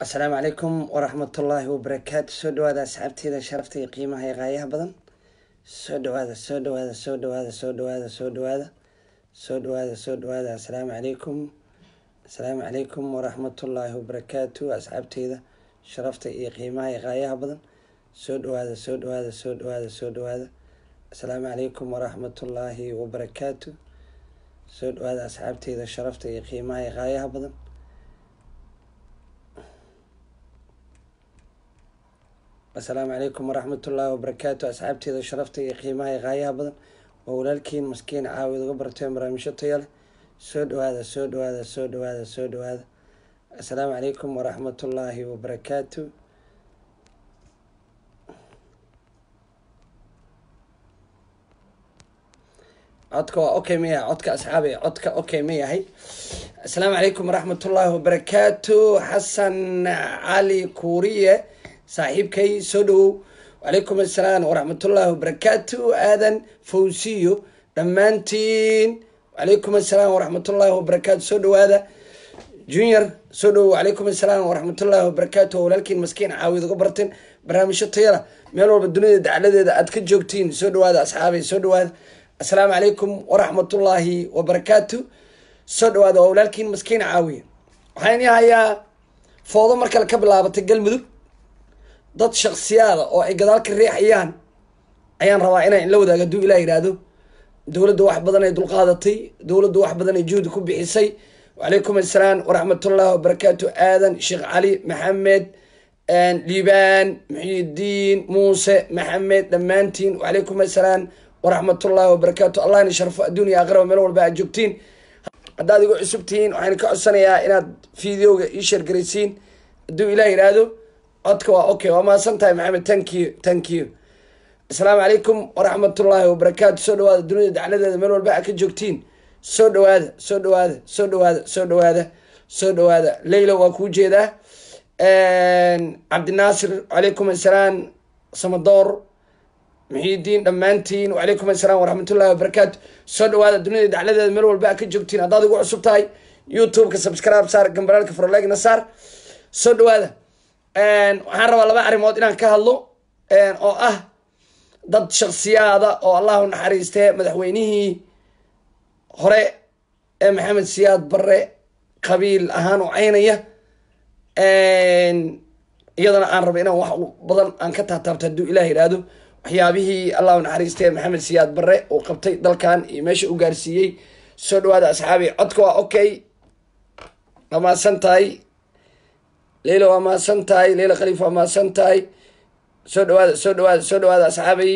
asalaamu calaykum waraxmatullaahi wabarakaatu soo dhawaada asxaabteyda sharafta iyo qiimaha iyo qaayaha badan soo dhawaada soo dhawaada soo dhawaada soo dhawaada soo dhawaada soo dhawaada soo dhawaada asalaamu calaykum asalaamu calaykum waraxmatullaahi wabarakaatu asxaabteyda sharafta iyo qiimaha iyo qaayaha badan soo dhawaada soo dhawaada soo dhawaada soo dhawaada asalaamu calaykum waraxmatullaahi wabarakaatu soo dhawaada asxaabteyda sharafta iyo qiimaha iyo qaayaha badan asalaamu calaykum waraxmatullaahi wabarakaatu asxaabteeda sharafta iyo qiimaha iyo qaayaha badan waa walaalkiin maskiin caawid uga barteen barnaamijyo taya leh soo dhawaada soo dhawaada soo dhawaada soo dhawaada asalaamu calaykum waraxmatullaahi wabarakaatu codka waa okay ma yahay codka asxaabi codka okay ma yahay asalaamu calaykum waraxmatullaahi wabarakaatu xasan cali kuuriye saaxiibkay soo dhawow wacalaykum assalaam waraxmatullaahi wabarakaatu aadan fawsiyo dhammaantiin wacalaykum assalaam waraxmatullaahi wabarakaatu soo dhawaada junior soo dhawow wacalaykum assalaam waraxmatullaahi wabarakaatu waa walaalkiin maskiin caawid uga barteen barnaamijyo tayala meel walba dunida dacladeeda aad ka joogtiin soo dhawaada asxaabay soo dhawaada assalaamu calaykum waraxmatullaahi wabarakaatu soo dhawaada waa walaalkiin maskiin caawiye waxaan ini hayaa foodo mar kale ka bilaabatay galmudug dad shaksiyaada oo ay gadaal ka riixayaan ayaan rabaa inaan la wadaago hadduu ilah yidhaahdo dowladda wax badan ay dulqaadatay dowladda wax badan ay juhdi ku bixisay wacalaykum assalaam waraxmatullaahi wabarakaatu aadan sheekh cali maxamed liibaan muxiidiin muuse maxamed dhammaantiin wacalaykum assalaam waraxmatullaahi wabarakaatu allah ina sharfo adduuniya aakhiraba meel walba aad joogtiin haddaad igu cusub tihiin waxaan ka codsanayaa inaad videoga ii sheergaraysiin hadduu ilah yidhaahdo codka waa okay waa mahadsan tahay maxamed thank you thank you asalaamu calaykum waraxmatullaahi wabarakaatu soo dhawaada dunida dacladeeda meel walba aad ka joogtiin soo dhawaada soo dhawaada soo dhawaada soo dhawaada soo dhawaada leyla waa kuu jeedaa cabdinaasir wacalaykum assalaam samadoor muxiidiin dhammaantiin wacalaykum assalaam waraxmatullahi wabarakaatu soo dhawaada dunida dacladeeda meel walba aad ka joogtiin haddaad igu cusub tahay youtube-ka subscribe saar gambaraalka farlegna saar soo dhawaada waxaan rabaa laba arrimood inaan ka hadlo oo ah dad shaksiyaada oo allahu naxariistee madaxweynihii hore ee maxamed siyaad barre qabiil ahaan u caynaya iyadana aan raba inaan wax badan aan ka taataabto hadduu ilah yidhaahdo waxyaabihii allahu naxariistee maxamed siyaad barre uu qabtay dalkan iyo meesha u gaarsiiyey soo dhawaada asxaabi codka waa okay waa mahadsan tahay leyla waa mahadsan tahay leyla khaliif waa mahadsan tahay soo dhawaada soo dhawaada soo dhawaada asxaabay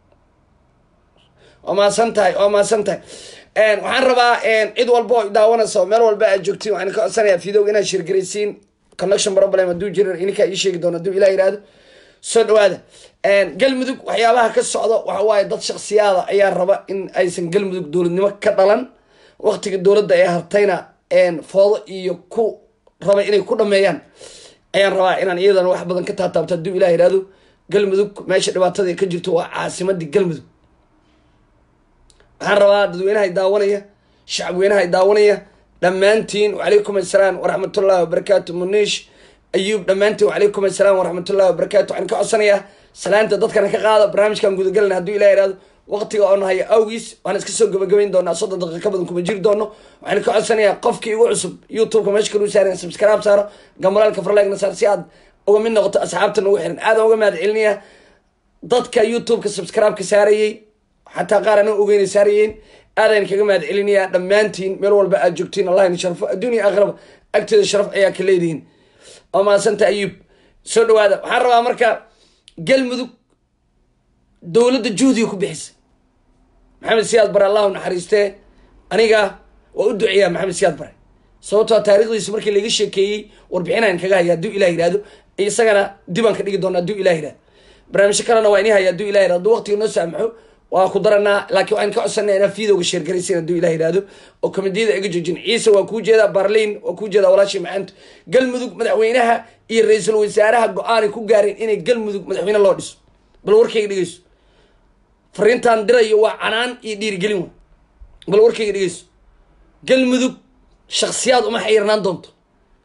waa mahadsan tahay waa mahadsan tahay waxaan rabaa cid walba oo daawanayso meel walba aad joogtiin waxaan ka codsanayaa videoga inaad shirgaraysiin connection problem hadduu jira ininkaa ii sheegi doono hadduu ilah yihahdo soo dhawaada galmudug waxyaabaha ka socda waxa waaye dad shaksiyaada ayaa raba in aysan galmudug dowladnimo ka dhalan waqtiga dowladda ee hartayna foodo iyo ku raba inay ku dhameeyaan ayaan rabaa inaan iyadana wax badan ka taataabto hadduu ilah yihahdo galmudug meesha dhibaatada ka jirto waa caasimadii galmudug waxaan rabaa dadweynaha daawanaya shacabweynaha daawanaya dhammaantiin wacalaykum assalaam waraxmatullahi wabarakaatu muniish ayuub dhammaantiin wacalaykum assalaam waraxmatullahi wabarakaatu waxaan ka codsanayaa salaanta dadkana ka qaada barnaamijkan gudagalana hadduu ilah yihahdo waqtiga oo nahayo awgiis waan iska soo gabagabayn doonaa soddon daqiiqa ka badan kuma jiri doono waxaan ka codsanayaa qofkii igu cusub youtube-ka meesha kaluu saaran subscribe saaro gambalaalka farleegna saar si aad uga mid noqoto asxaabta nagu xiran aadaan uga mahad celinaya dadka youtube-ka subscribe-ka saarayey xataa qaar ana ogeyna saarayeen aadaan kaga mahad celinayaa dhammaantiin meel walba aad joogtiin allah ina sharfo adduuniya aakhiraba agteeda sharaf ayaa ka leedihiin oo mahadsanta ayuub soo dhawaada waxaan rabaa marka galmudug dowladda juhdiga ku bixisa maxamed siyaad bare allahu naxariistee aniga waa u duceeyaa maxamed siyaad bare sababtoo taarikhdiisa markii laga sheekeeyey warbixinaan kaga haya hadduu ilah yihahdo isagana dibaan ka dhigi doona hadduu ilah yihahdo barnaamijyo kalena waa ini haya hadduu ilah yihahdo hadduu waqtiga noo saamaxo waa ku daranaa laakiin waxaan ka codsanaa inaa videoga sheergaraysin hadduu ilah yihahdo oo komediyada iga joojin ciise waa kuu jeedaa barliin waa kuu jeedaa walaashii macaantu galmudug madaxweynaha iyo ra-iisul wasaaraha go-aanay ku gaareen inay galmudug madaxweyne loo dhiso bal warkayga dhegeyso fariintaan dirayo waa canaan iyo dhiirigelin wa bal warkayga dhegeyso galmudug shaksiyaad uma xayirnaan doonto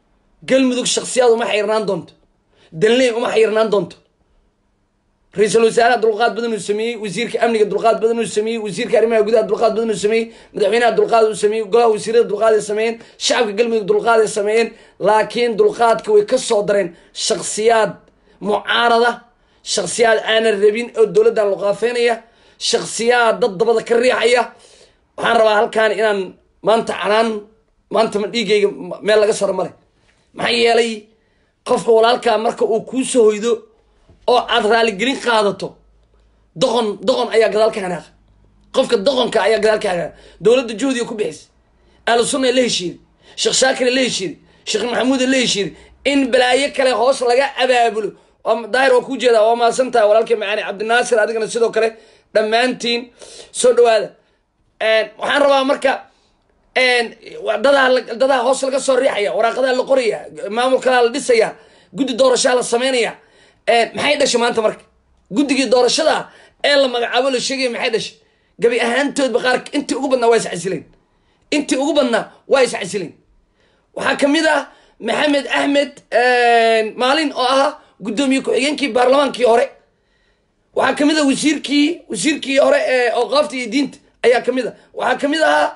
galmudug shaksiyaad uma xayrnaan doonto danley uma xayrnaan doonto ra-iisul wasaaraha dulqaad badan uu sameeyey wasiirka amniga dulqaad badan uu sameeyey wasiirka arrimaha gudaha dulqaad badan uu sameeyey madaxweynaha dulqaad uu sameeyey golaha wasiirada dulqaad ay sameeyeen shacabka galmudug dulqaad ay sameeyeen laakiin dulqaadka way ka soo dareen shaksiyaad mucaarada shaksiyaad aanan rabin oo dowladdan luqaafeynaya shaksiyaad dad dabada ka riixaya waxaan rabaa halkaan inaan maanta canaan maanta ma dhiigayga meel laga saro male maxaa yeelay qofka walaalkaa marka uu kuu soo hoydo oo aad raaligelin qaadato doqon doqon ayaa gadaal ka hanaaqa qofka doqonka ayaa gadaal ka hanaaqa dowladda juhdiga ku bixisa ahlu sunna la heshiiday sheekh shaakir la heshiiday sheekh maxamuud la heshiiday in balaayo kale hoos laga abaabulo daahir waa kuu jeedaa waa mahadsan tahay walaalkii macaani cabdinaasir adigana sidoo kale dhammaantiin soo dhawaada waxaan rabaa marka dadaa dadaa hoos laga soo riixaya waraaqadaa la qoraya maamulkalaa la dhisaya guddi doorashaa la sameynaya maxay dhashay maanta marka guddigii doorashada ee la magacaabo la sheegaya maxay dhashay gabi ahaantoodba qaar intii ugu badnaa waa iscasileen intii ugu badnaa waa iscasileen waxaa kamid ah maxamed axmed maalin oo ahaa guddoomiye ku-xigeenkii baarlamaankii hore waxaa kamid ah wasiirkii wasiirkii hore ee awqaafta iyo diinta ayaa kamid ah waxaa kamid ahaa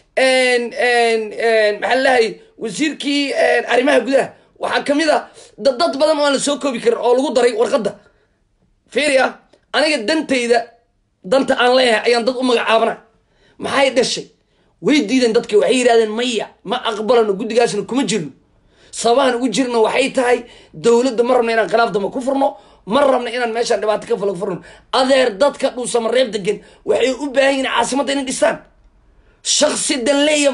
maxaa lalahay wasiirkii arrimaha gudaha waxaa kamid a dad badan oo aan la soo koobi karin oo lagu daray warqadda fiiri ah aniga dantayda danta aan leeyahay ayaan dad u magacaabana maxay dhashay way diideen dadki waxay yidhahdeen maya ma aqbalano guddigaasna kuma jirno sababahan ugu jirna waxay tahay dowladda ma rabna inaan khilaaf damba ku furno ma rabna inaan meeshaan dhibaato ka falag furno adeer dadka dhuusama reeb degan waxay u baahan yihin caasimadda inay dhistaan shaksi danleeya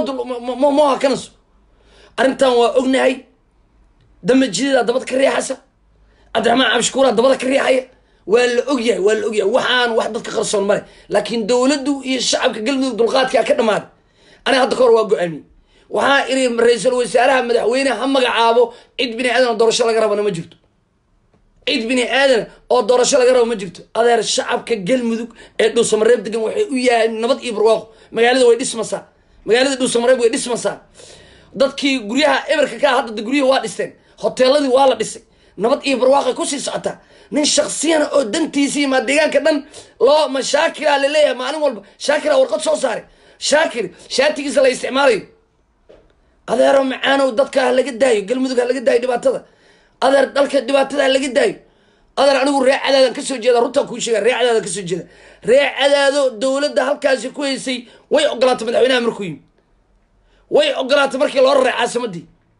mo hakanaso arrintan waa ognahay damba jidadaa dabada ka riixaysa cabdiraxmaan cabshukuuraa dabada ka riixaya waa la ogyahay waa la ogyahay waxaan wax dadka qarsoon male laakiin dowladdu iyo shacabka galmudug dulqaadkaa ka dhammaaday aniga hadda ka hor waa go-aamiyey waxaa iri ra-iisul wasaaraha madaxweyne ha magacaabo cid bini aadan oo doorasho laga rabana ma jirto cid bini aadan oo doorasho laga rabo ma jirto adeer shacabka galmudug ee dhuusamareeb degan waxay u yahay nabad iyo barwaaqo magaalada way dhismasaa magaalada dhuusamareeb way dhismasaa dadkii guryaha eberka ka hadda guryaha waa dhisteen hoteeladii waa la dhisay nabad iyo barwaaqay kusii socotaa nin shaksiyana oo dantiisii maa deegaanka dhan loo ma shaakira laleeyahay maalin walba shaakira warqad soo saaray shaakir shaatigiisa la isticmaalayo adeero macaanow dadka ha laga daayo galmudug ha laga daayo dhibaatada adeer dalka dhibaatada ha laga daayo adeer anigu ree cadaadan kasoo jeeda runtaan kuu sheega ree cadaadan kasoo jeeda ree cadaado dowladda halkaasi ku haysay way ogolaatay madaxweynaha markuu yimi way ogolaatay markii loo raray caasimadii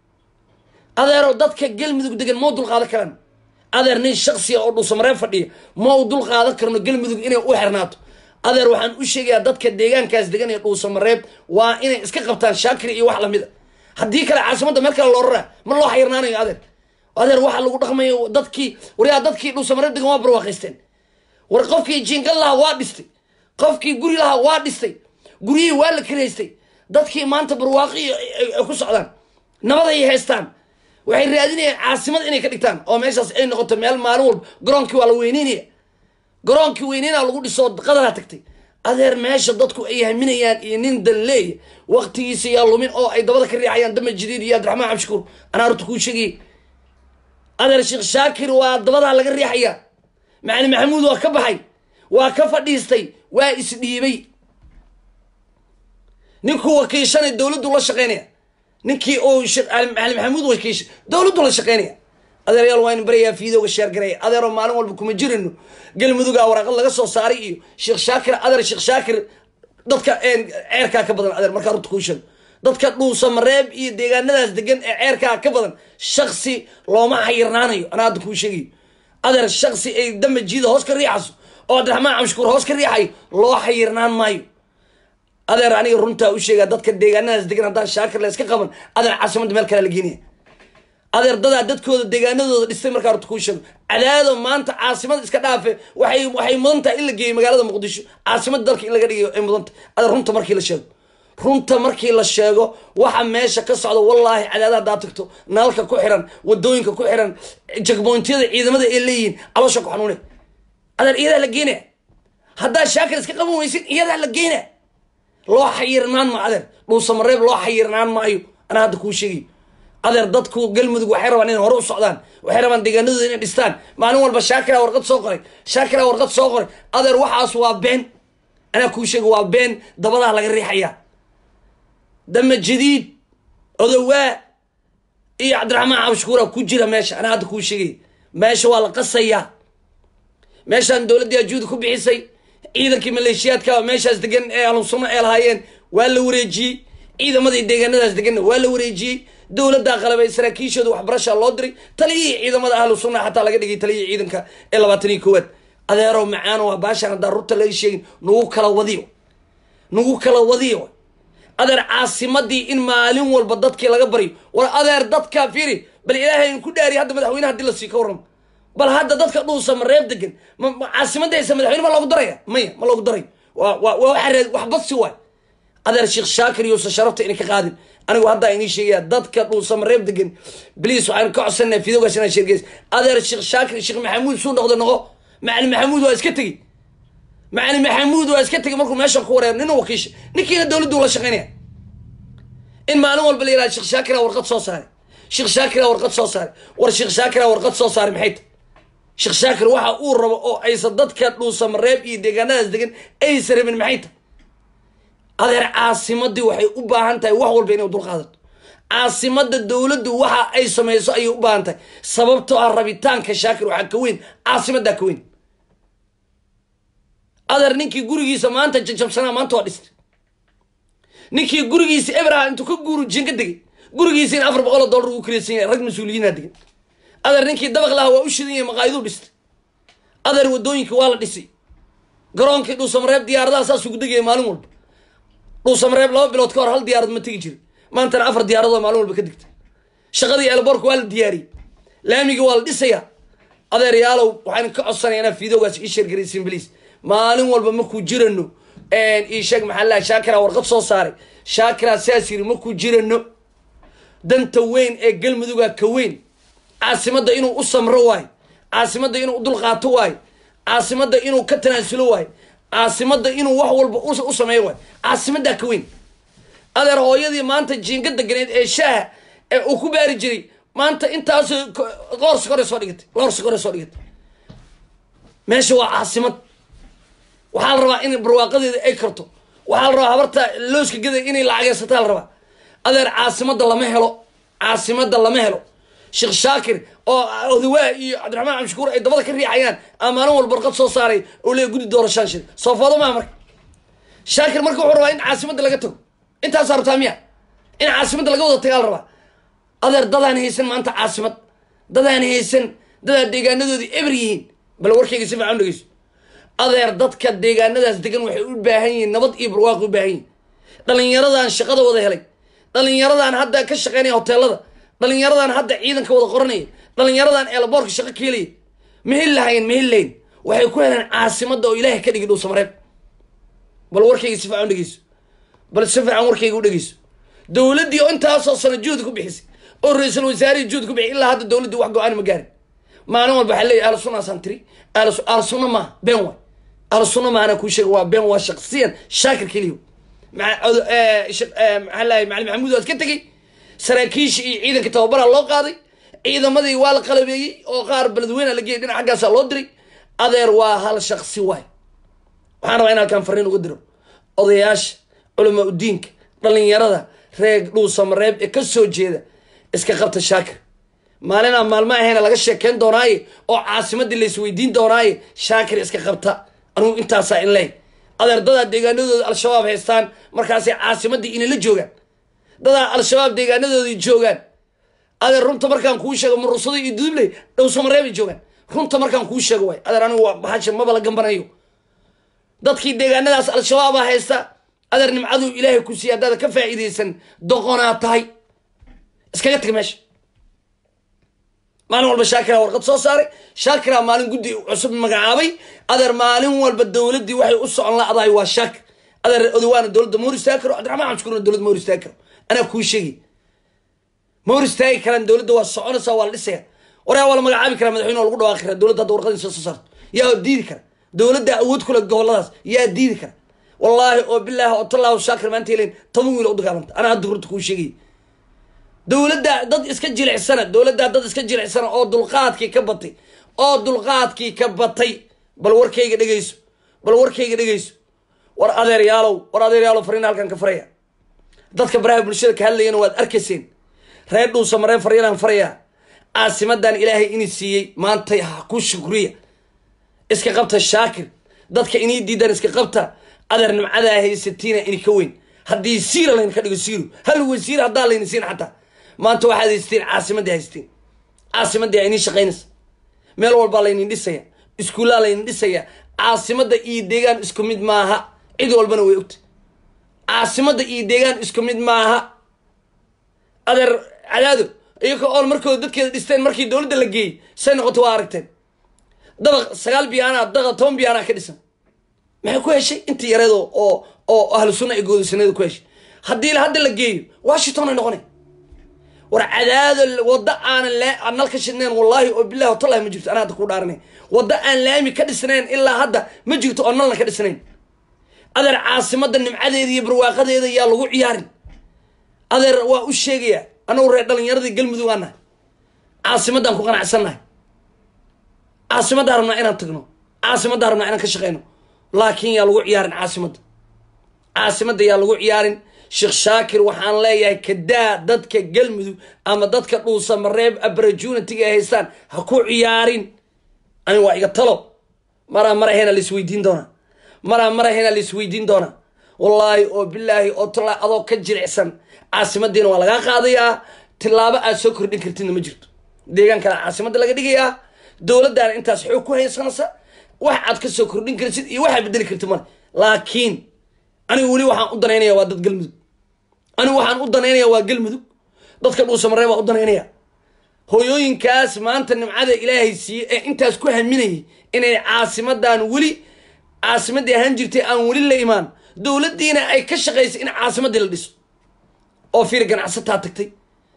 adeero dadka galmudug degan mau dul qaadan karaan adeer nin shaksiya oo dhuusamareeb fadhiya mau dul qaadan karno galmudug inay u xirnaato adeer waxaan u sheegayaa dadka deegaankaas degan ee dhuusamareeb waa inay iska qabtaan shaakir iyo wax lamid a haddii kale caasimadda meel kale loo raraa ma loo xayrnaanayo adeer adeer waxaa lagu dhaqmayo dadkii waryaa dadkii dhuusamareeb degan waa barwaaqaysteen war qofkii jiingal lahaa waa dhistay qofkii guri lahaa waa dhistay guryihii waa la kiraystay dadkii maanta barwaaqi ay ku socdaan nabad ay haystaan waxay raadinayaan caasimad inay ka dhigtaan oo meeshaas ay noqoto meel maalin walba garoonkii waa la weyneynaya garoonkii weyneynaa lagu dhisoo qadaraa tagtay adeer meesha dadku ay haminayaan iyo nin danleeya waktigiisa yaa lumin oo ay dabada ka riixayaan dama jadiid iyo abdiraxmaan cabshukuur anaa horta kuu sheegayay adeer sheekh shaakir waa dabadaa laga riixaya macali maxamuud waa ka baxay waa ka fadhiistay waa isdhiibay ninkuu wakiishanay dowladdu la shaqeynaya ninkii uu macali maxamuud wakiisha dowladdu la shaqeynaya adeeryaal waa in barayaa fiidooga sheergaraya adeeroo maalin walba kuma jirino galmudugaa waraaqad laga soo saaray iyo sheekh shaakir adeer sheekh shaakir dadka ceerkaa ka badan adeer markaa runta kuu sheego dadka dhuusamareeb iyo deegaanadaas degan ee ceerkaa ka badan shaksi looma xayirnaanayo anaa hadda kuu sheegayo adeer shaksi ay damba jiida hoos ka riixayso oo abdiraxmaan camshukuur hoos ka riixayo loo xayirnaan maayo adeer aniga runtaa u sheegaa dadka deegaanadaas degan haddaan shaakir la iska qaban adeer caasimadda meel kale la geenaya adeer dadaa dadkooda deegaanadooda dhistay markaa horta kuu sheego cadaado maanta caasimada iska dhaafe waxay waxay mudan tahay in la geeyo magaalada muqdisho caasimada dalka in laga dhigayo ay mudan tahay adeer runta markii la sheego runta markii la sheego waxa meesha ka socda wallaahi cadaada haddaad tagto nalalka ku xiran wadooyinka ku xiran jagboyntiyada ciidamada ay leeyihiin caloosha ku xanuune adeer iyadaa la geynaya haddaad shaakir iska qaban weysin iyadaa la geynaya loo xayirnaan ma adeer dhuusamareeb loo xayirnaan maayo anaa hadda kuu sheegayo adeer dadku galmudug waxay rabaan inay hore u socdaan waxay rabaan deegaanadooda inay dhistaan maalin walba shaakira warqad soo qoray shaakira warqad soo qoray adeer waxaas waa been anaa kuu sheega waa been dabadaha laga riixaya dama jadiid odowaa iyo cabdiraxmaan cabshukuura ku jira meesha anaa hadda kuu sheegay meesha waa la qasayaa meeshaan dowladdii ajuudi ku bixisay ciidankii maleeshiyaadka meeshaas degan ee alusunno ee lahaayeen waa la wareejiyey ciidamadii deegaanadaas deganna waa la wareejiyey dowladdaa qalabay saraakiishooda waxbarasha loo diray taliyihii ciidamada ahlu sunna xataa laga dhigay taliyihii ciidanka ee labaatan iyo koowaad adeerow macaano waa baashaan haddaan runta laga sheegin nagu kala wadiyo nagu kala wadiyo adeer caasimadii in maalin walba dadkii laga baryo war adeer dadka firi bal ilaahay in ku dhaariy hadda madaxweyne hadii lasii ka warramo bal hadda dadka dhuusa ma reeb degan caasimadaysa madaxweyne ma loogu daraya maya ma loogu darayo waa waa waa wax badsi waay adeer sheekh shaakir yuusa sharafta inay ka qaadin anigu haddaa inii sheegaya dadka dhuusama reeb degan bliis waxaan ka codsanaa fidogaas inaan sheergeys adeer sheekh shaakir sheekh maxamuud suu noqdo noqo macalin maxamuud waa iska tegi macalin maxamuud waa iska tegi markuu meeshan ku wareer nin wakiisha ninkiina dowladdu la shaqaynaya in maalin walba la yihahdo sheekh shaakira warqad soo saaray sheekh shaakira warqad soo saaray war sheekh shaakira warqad soo saaray maxay tahay sheekh shaakir waxa uu rabo oo aysan dadka dhuusama reeb iyo deegaanadaas degan aysan rabin maxay tahay adeer caasimadii waxay u baahan tahay wax walba inay dulqaadato caasimada dowladdu waxa ay samayso ayay u baahan tahay sababtoo ah rabitaanka shaakir waxaa ka weyn caasimaddaa ka weyn adeer ninkii gurigiisa maanta jajabsanaa maanta waa dhistay ninkii gurigiisa ebraha intuu ka guuru jinka degay gurigiisa in afar boqol oo dollar ugu kiraysan yahay rag mas-uuliyiinaa degan adeer ninkii dabaq laha waa u shidan yahay maqaayaduu dhistay adeer wadooyinka waa la dhisay garoonkii dhuusamareeb diyaaradaha saas ugu degaya maalin walba dhuusamareeb laba bilood ka hor hal diyaarad ma tegi jirin maantana afar diyaaradood maalin walba ka digta shaqadii elborka waa la diyaariyey laamigii waa la dhisayaa adeeryaalow waxaan ka codsanaya inaa fiidoogaas ii sheergaraysin bliis maalin walba markuu jirano ii sheeg maxaa laha shaakira warqad soo saaray shaakira sidaas yiri markuu jirano danta weyn ee galmuduga ka weyn caasimadda inuu u samro waayo caasimadda inuu u dulqaato waayo caasimadda inuu ka tanaasulo waayo caasimadda inuu wax walba u sameeyo waayo caasimaddaa ka weyn adeer hooyadii maanta jiinga deganeed ee shaaha ee uu ku baari jiray maanta intaas loor sikore soo dhigatay loor sikore soo dhigatay meesha waa caasimad waxaa la rabaa in barwaaqadeeda ay karto waxaa la rabaa habarta looska geda inay lacageysataa la rabaa adeer caasimadda lama helo caasimadda lama helo sheekh shaakir oo odawaa iyo cabdiraxmaan cabdishakuur ay dabada ka riixayaan aa maalin walba warqad soo saaray oo leey guddi doorashaan shir soofoodo maa marka shaakir marka wuxuu rabaa in caasimadda laga tago intaasaa rabtaa miya in caasimadda laga wada tagaa la rabaa adeer dadaan haysan maanta caasimad dadaan haysan dadaa deegaanadoodii eber yihiin bal warkayga si fiican dhegeyso adeer dadka deegaanadaas degan waxay u baahan yihiin nabad iyo barwaaqo u baahan yihin dhalinyaradan shaqada wada helay dhalinyaradan hadda ka shaqeynaya hoteelada dhalinyaradan hadda ciidanka wada qoranaya dhalinyaradan eelaboorka shaqo ka helaya mahel lahayn mahel layn waxay ku heleen caasimadda oo ilaahay ka dhigi dhuusamareeb bal warkayga si fiican dhegeyso bal si fiican warkayga u dhegeyso dowladdii oo intaasoo sano juhdi ku bixisay oo ra-iisul wasaarihii juhdi ku bixiyay ilaa hadda dowladdii wax go-aan ma gaarin maalin walba waxaa leeyahy ahlu sunna asaan tiri ahlu sunna maaha been waay ahlu sunna maana kuu sheega waa been waa shaqsiyan shaakir keliyo maxaa lahay macalin maxamuud waa iska tegey saraakiisha iyo ciidanka tababaraa loo qaaday ciidamadii waa la qalabeeyey oo qaar beledweyna la geeyay dhinac xaggaasaa loo diray adeer waa hal shaqsi waay waxaan rabaa in halkaan fariin uga diro odayaasha culamaa udiinka dhalinyarada reeg dhuusamareeb ee ka soo jeeda iska qabta shaakir maalinaa maalmo ahayna laga sheekeyn doonaaye oo caasimadii laisweydiin doonaaye shaakir iska qabta anugu intaasaa in ley adeer dadaa deegaanadooda al-shabaab haystaan markaasay caasimadii inala joogaan dadaa al-shabaab deegaanadoodii joogaan adeer runta markaan kuu sheego murusado iyo dudubley dhowsamareebay joogaan runta markaan kuu sheego waay adeer anigu waa bahasha maba la gambanayo dadkii deegaanadaas al-shabaabaa haysta adeer nimcaduu ilaahay ku siiya haddaada ka faa'iidaysan doqonaa tahay iskaga tag meesha maalin walba shaakira warqad soo saaray shaakira maalin guddi cusub magacaabay adeer maalin walba dowladdii waxay u socon la-dahay waa shaakir adeer odowaana dowladda ma hor istaagi karo cabdiraxmaan cabdishakuurna dowladda ma hor istaagi karo anaa kuu sheegay ma hor istaagi karaan dowladda waa soconaysaa waa la dhisaya waraa waa la magacaabi karaa madaxweyne waa lagu dhawaaqi karaa dowladda hadda warqadiisa soo saarto yaa diidi kara dowladda awood kule goboladaas yaa diidi kara wallaahi oo bilaahi oo tallaahu shaakir maanta helen toban wiil u dagaalanta anaa hadda horta kuu sheegay dowladdaa dad iska jilicsana dowladdaa dad iska jilicsana oo dulqaadkii ka batay oo dulqaadkii ka batay bal warkayga dhegayso bal warkayga dhegayso war adeeryaalow war adeeryaalow fariina halkan ka faraya dadka baraha bulshada ka hadlayana waad arkayseen reer dhuusa mareen faryanaan farayaa caasimadan ilaahay ini siiyey maantay ha ku shukriya iska qabta shaakir dadka inii diidan iska qabta adeer nimcadaa haysatiina ini ka weyn haddii siira layna ka dhigo siiru hal wasiir haddaa layna siin xataa maanta waxaad haysateen caasimadii haysateen caasimadii aa inii shaqaynaysa meel walbaa laynin dhisaya iskuullaa laynin dhisaya caasimada iyo deegaan isku mid maaha cid walbana way ogta caasimada iyo deegaan isku mid maaha adeer cadaado iyagoo oon markooda dadkeeda dhisteen markii dowladda la geeyey say noqoto waa aragteen dabaq sagaal biyaana daqa toban biyaana ka dhisan maxay ku heshay intii yareedo oo oo ahlu sunna ay goodaysanada ku heshay haddii hadda la geeyo washington ay noqonay war cadaado waddo aanan laa nal ka shidnayn wallaahi oo bilahi watallahi ma jirto anaa hadda ku dhaaranay waddo aan laami ka dhisnayn ilaa hadda ma jirto oo nalna ka dhisnayn adeer caasimada nimcadeeda iyo barwaaqadeeda yaa lagu ciyaarin adeer waa u sheegayaa anagu reer dhalinyaradii galmudug aan nahay caasimaddaan ku qanacsannahay caasimaddaan rabnaa inaan tagno caasimaddaan rabnaa inaan ka shaqeyno laakiin yaa lagu ciyaarin caasimadda caasimadda yaa lagu ciyaarin sheekh shaakir waxaan leeyahay kadaa dadka galmudug ama dadka dhuusa mareeb abarajunatiga ay haystaan ha ku ciyaarin ani waa iga talo maraa marahena laisweydiin doonaa maraa marahena laisweydiin doonaa wallaahi oo bilaahi oo tallaahi adoo ka jilicsan caasimadiina waa lagaa qaadayaa tilaabo aad soo kordhin kartidna ma jirto deegaan kale caasimadda laga dhigayaa dowladdaana intaas xoog ku haysanaysa wax aad ka soo kordhin kartid iyo waxaad bedeli kartid male laakiin anigu weli waxaan u danaynaya waa dad galmudug anigu waxaan u danaynaya waa galmudug dadka dhuusamaree baa u danaynaya hooyooyinkaas maanta nimcada ilaahay siiyey ee intaas ku haminayay inay caasimadan weli caasimadii ahaan jirtay aan weli la imaan dowladdiina ay ka shaqaysay in caasimadii la dhiso oo fiir ganacsataa tagtay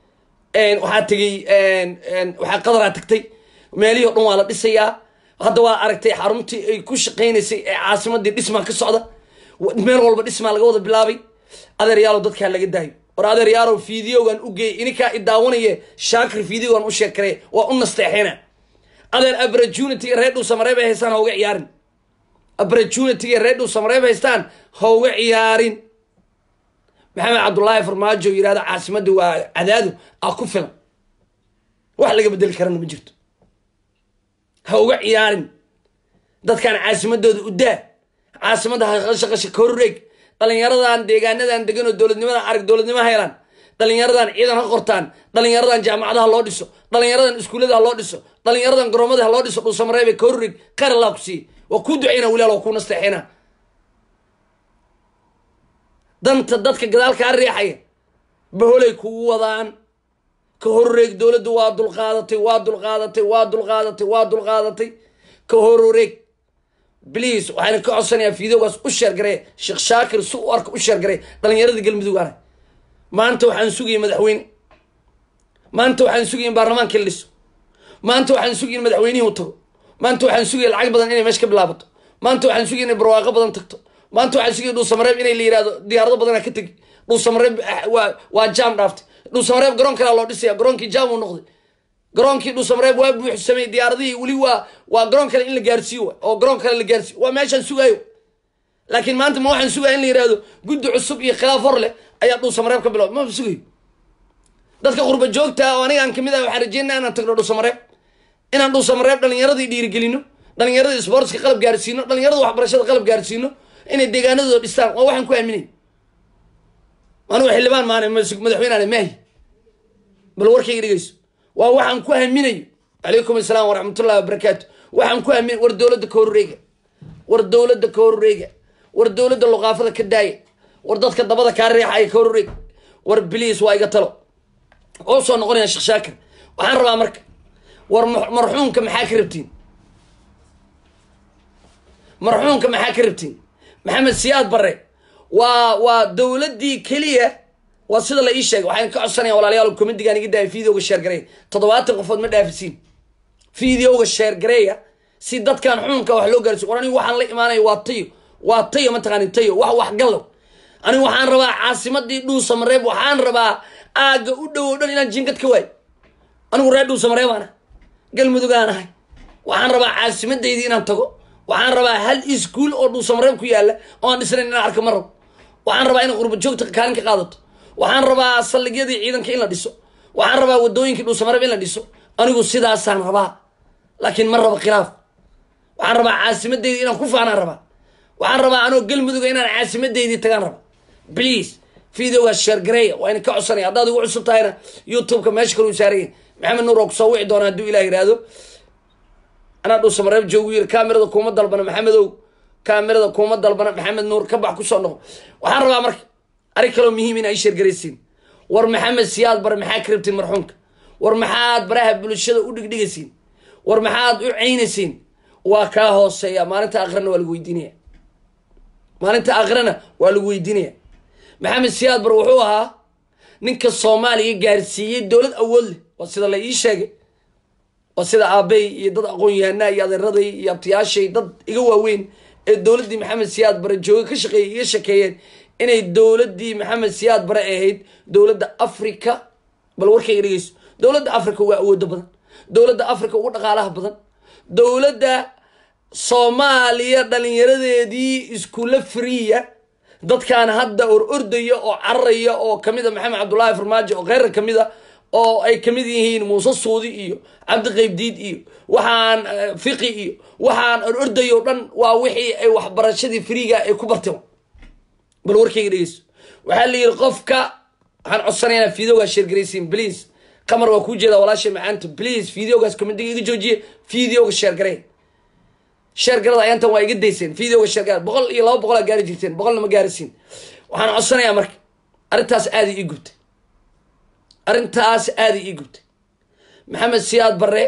waxaa tegey waxaa qadaraa tagtay meelihii o dhan waa la dhisayaa hadda waa aragtay xaruntii ay ku shaqaynaysay ee caasimadii dhismaa ka socda meel walba dhismaa laga wada bilaabay adeeryaalow dadkaa laga daayo war adeeryaalow fideogan u geeyay ininkaa i daawanaye shaakir fideogan u sheekare waa u nasteexina adeer abrajunity reer dhuu samareeb ay haystaan ha uga ciyaarin abrajunity reer dhuu samareeb haystaan ha uga ciyaarin maxamed cabdullaahi farmaajo yirahda caasimadii waa cadaado a ku filan wax laga bedeli karana ma jirto ha uga ciyaarin dadkan caasimadooda u daa caasimadda haqashaqasha ka horreeg dhalinyaradan deegaanadan degan oo dowladnimadan arag dowladnimo helaan dhalinyaradan ciidan ha qortaan dhalinyaradan jaamacadaha loo dhiso dhalinyaradan iskuullada ha loo dhiso dhalinyaradan garoomada ha loo dhiso dhuusamareebe ka horreeg khayr allah ku siiye waa kuu duceyna wilaal waa kuu nasteexina danta dadka gadaal kaa riixaya baholay kugu wadaan ka horreeg dowladdu waa dulqaadatay waa dulqaadatay waa dulqaadatay waa dulqaadatay ka horreeg bliis waxaana ka codsanayaa fideogaas u sheergaree sheekh shaakir si u arka u sheergaree dhalinyaradii galmudug ana maanta waxaan sugayay madaxweyne maanta waxaan sugaya in baarlamaankii la dhiso maanta waxaan sugaya in madaxweynihii u tago maanta waxaan sugaya lacag badan inay meesha ka bilaabato maanta waxaan sugaya inay barwaaqo badan tagto maanta waxaan sugaya dhuusamareeb inay la yihahdo diyaarado badanaa ka tegi dhuusamareeb waa waa jaam dhaaftay dhuusamareeb garoon kalaa loo dhisaya garoonkii jaam uu noqday garoonkii dhuusamareeb waa buuxsamay diyaaradihii weli waa waa garoon kale in la gaarsiiyo wa oo garoon kale la gaarsiiyo waa meeshaan sugaayo laakiin maanta ma waxaan sugaya in la yihahdo guddi cusub iyo khilaaf hor leh ayaa dhuusamareeb ka bilowda maba sugayo dadka qurba joogta oo aniga aan kamid ah waxaan rajeynaa inaan tagno dhuusamareeb inaan dhuusamareeb dhalinyaradii dhiirigelino dhalinyaradii sportska qalab gaarsiino dhalinyarada waxbarashada qalab gaarsiino inay deegaanadooda dhistaan waa waxaan ku aaminay anugu xildhibaan maana madaxweyneana maahi bal warkayga dhegeyso waa waxaan ku haminayo calaykum asalaam waraxmatullahi wabarakaatu waxaan ku hamin war dowladda ka horreega war dowladda ka horreega war dowladda luqaafada ka daaya war dadka dabada kaa riixaya ka horreeg war bliis waa iga talo oo soo noqonaya sheekh shaakir waxaan rabaa marka war marxuumka maxaa ka rabtiin marxuumka maxaa ka rabtiin maxamed siyaad barre waa waa dowladdii keliya waa sida la ii sheegay waxaan ka codsanaya walaalayaal comedigan iga daaya videoga sheergareeya toddobaatan qofood ma dhaafisiin videoga sheergareeya si dadkan xuunka wax loo gaarsiyo war anigu waxaan la imaanaya waa tayo waa tayo mataqaani tayo wax wax gallow anigu waxaan rabaa caasimadii dhuusamareeb waxaan rabaa aagga u dhow o dhan inaan jinkad ka waayo anigu reer dhuusamaree baan ah galmudug aan ahay waxaan rabaa caasimadaydi inaan tago waxaan rabaa hal iskuol oo dhuusamareeb ku yaalla oo aan dhisnayn inaan arka ma rabo waxaan rabaa inay qurba joogta kaalin ka qaadato waxaan rabaa saldhigyadii ciidanka in la dhiso waxaan rabaa wadooyinkii dhuusamareeb in la dhiso anigu sidaasaan rabaa laakiin ma rabo khilaaf waxaan rabaa caasimadaydi inaan ku faanaan rabaa waxaan rabaa anoo galmuduga inaan caasimadeydii tagaan raba please videogaas sheergareeya waa ina ka codsanaya haddaad igu cusub tahayna youtube-ka meesha kaluu saaraya maxamed nuur oo kusoo wici doona hadduu ilah yihahdo anaa dhuusamareeb joogu yiri kamerada kuuma dalbana maxamedow kamerada kuuma dalbana maxamed nuur ka bax kusoo noqo waxaan rabaa marka arrin kaloo muhiim in ay sheergaraysiin war maxamed siyaad bare maxaa ka rabtiin marxuumka war maxaad baraha bulshada u dhigdhigaysiin war maxaad u caynaysiin waa kaa hooseeya maalinta akrana waa lagu weydiinaya maalinta akrana waa lagu weydiinaya maxamed siyaad bar wuxuu ahaa ninka soomaaliya gaarsiiyey dowlad awood leh waa sida la ii sheegay waa sida aabey iyo dad aqoon-yahanaa iyo adeeraday iyo abtiyaashay dad iga waaweyn ee dowladdii maxamed siyaad bare jooga ka shaqeeyay iga shakeeyeen inay dowladdii maxamed siyaad bare ahayd dowladda africa bal warkayga dhegeyso dowladda africa waa awoodo badan dowladda africa ugu dhaqaalaha badan dowladda soomaaliya dhalinyaradeedii iskuulla friya dadkaan hadda or ordaya oo cararaya oo kamid a maxamed cabdullaahi farmaajo oo kheyra kamid a oo ay kamid yihiin muuse suudi iyo cabdi qaybdiid iyo waxaan fiqi iyo waxaan or ordaya o dhan waa wixii ay waxbarashadii friiga ay ku barteen bal warkayga dhegeyso waxaa la yidhi qofka waxaan codsanaynaa videogaas sheergaraysiin please qamar waa kuu jeedaa walaashay macaanta please videogaas commentiga iga joojiye videoga sheergarey sheergarada ayaantan waa iga dayseen videoga sheergara boqol iyo laba boqolaa gaari jirteen boqolna ma gaarisiin waxaan codsanayaa marka arrintaas aaday ii gubtay arrintaas aaday ii gubtay maxamed siyaad bare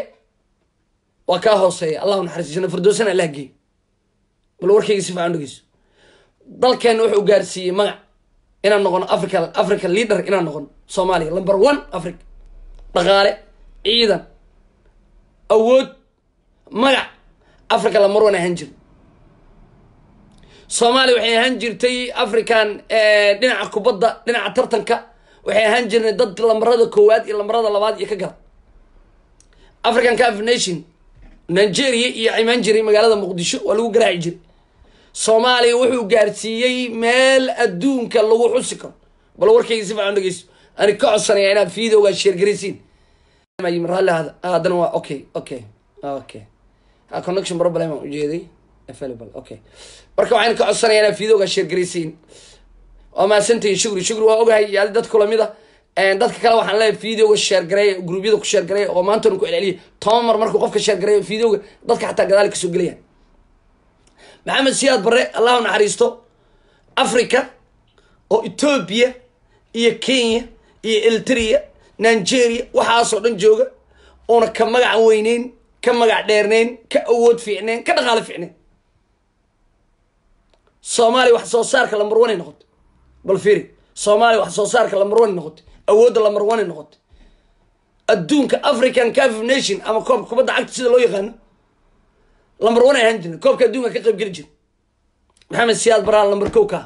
waa kaa hooseeya allahu naxariis janna firdowsana allah geey bal warkayga si fiican dhegeyso dalkeena wuxuu gaarsiiyey magac inaan noqono africa africa leader inaan noqono soomaaliya number one africa dhaqaale ciidan awood magac africa lamar wan ahaan jir soomaaliya waxay ahaan jirtay african dhinaca kubadda dhinaca tartanka waxay ahaan jirnay dad lamarada koowaad iyo lamarada labaad iyo ka gala african caf nation nigeria iyo imaan jiray magaalada muqdisho waa lagu garaaci jiray soomaaliya wuxuu gaarsiiyey meel adduunka lagu xusi karo bal warkayga si fiican dhegeyso ani ka codsanaya inaad videogaa sheergaraysiin raalli hada haddana waa okay okay okay connection problem aan ujeeday available okay marka waxaan ka codsanaya inaad videogaa sheergaraysiin waa mahadsantahin shukri shukri waa ogahay iyo adi dadka lamid a dadka kale waxaan leeyahay videoga sheergareeya gruubyada ku sheergareeya oo maantana ku celceliya toban mar markuu qofka sheergareeyo videoga dadka xataa gadaal kasoo gelaya maxamed siyaad bare allahu naxariisto africa oo ethoobia iyo kenya iyo eltria nigeria waxaasoo dhan jooga oona ka magac weyneyn ka magac dheerneyn ka awood fiicneyn ka dhaqaalo fiicneyn soomaaliya wax soo saarka lamar one ay noqotay bal firi soomaaliya wax soo saarka lamar one ay noqotay awoodda lamar one ay noqotay adduunka african caf nation ama koobka kubadda cagta sida loo yaqaano lambar one ay ahaan jirna koobka adduunka ka qayb geli jira maxamed siyaad baraal lambar kow ka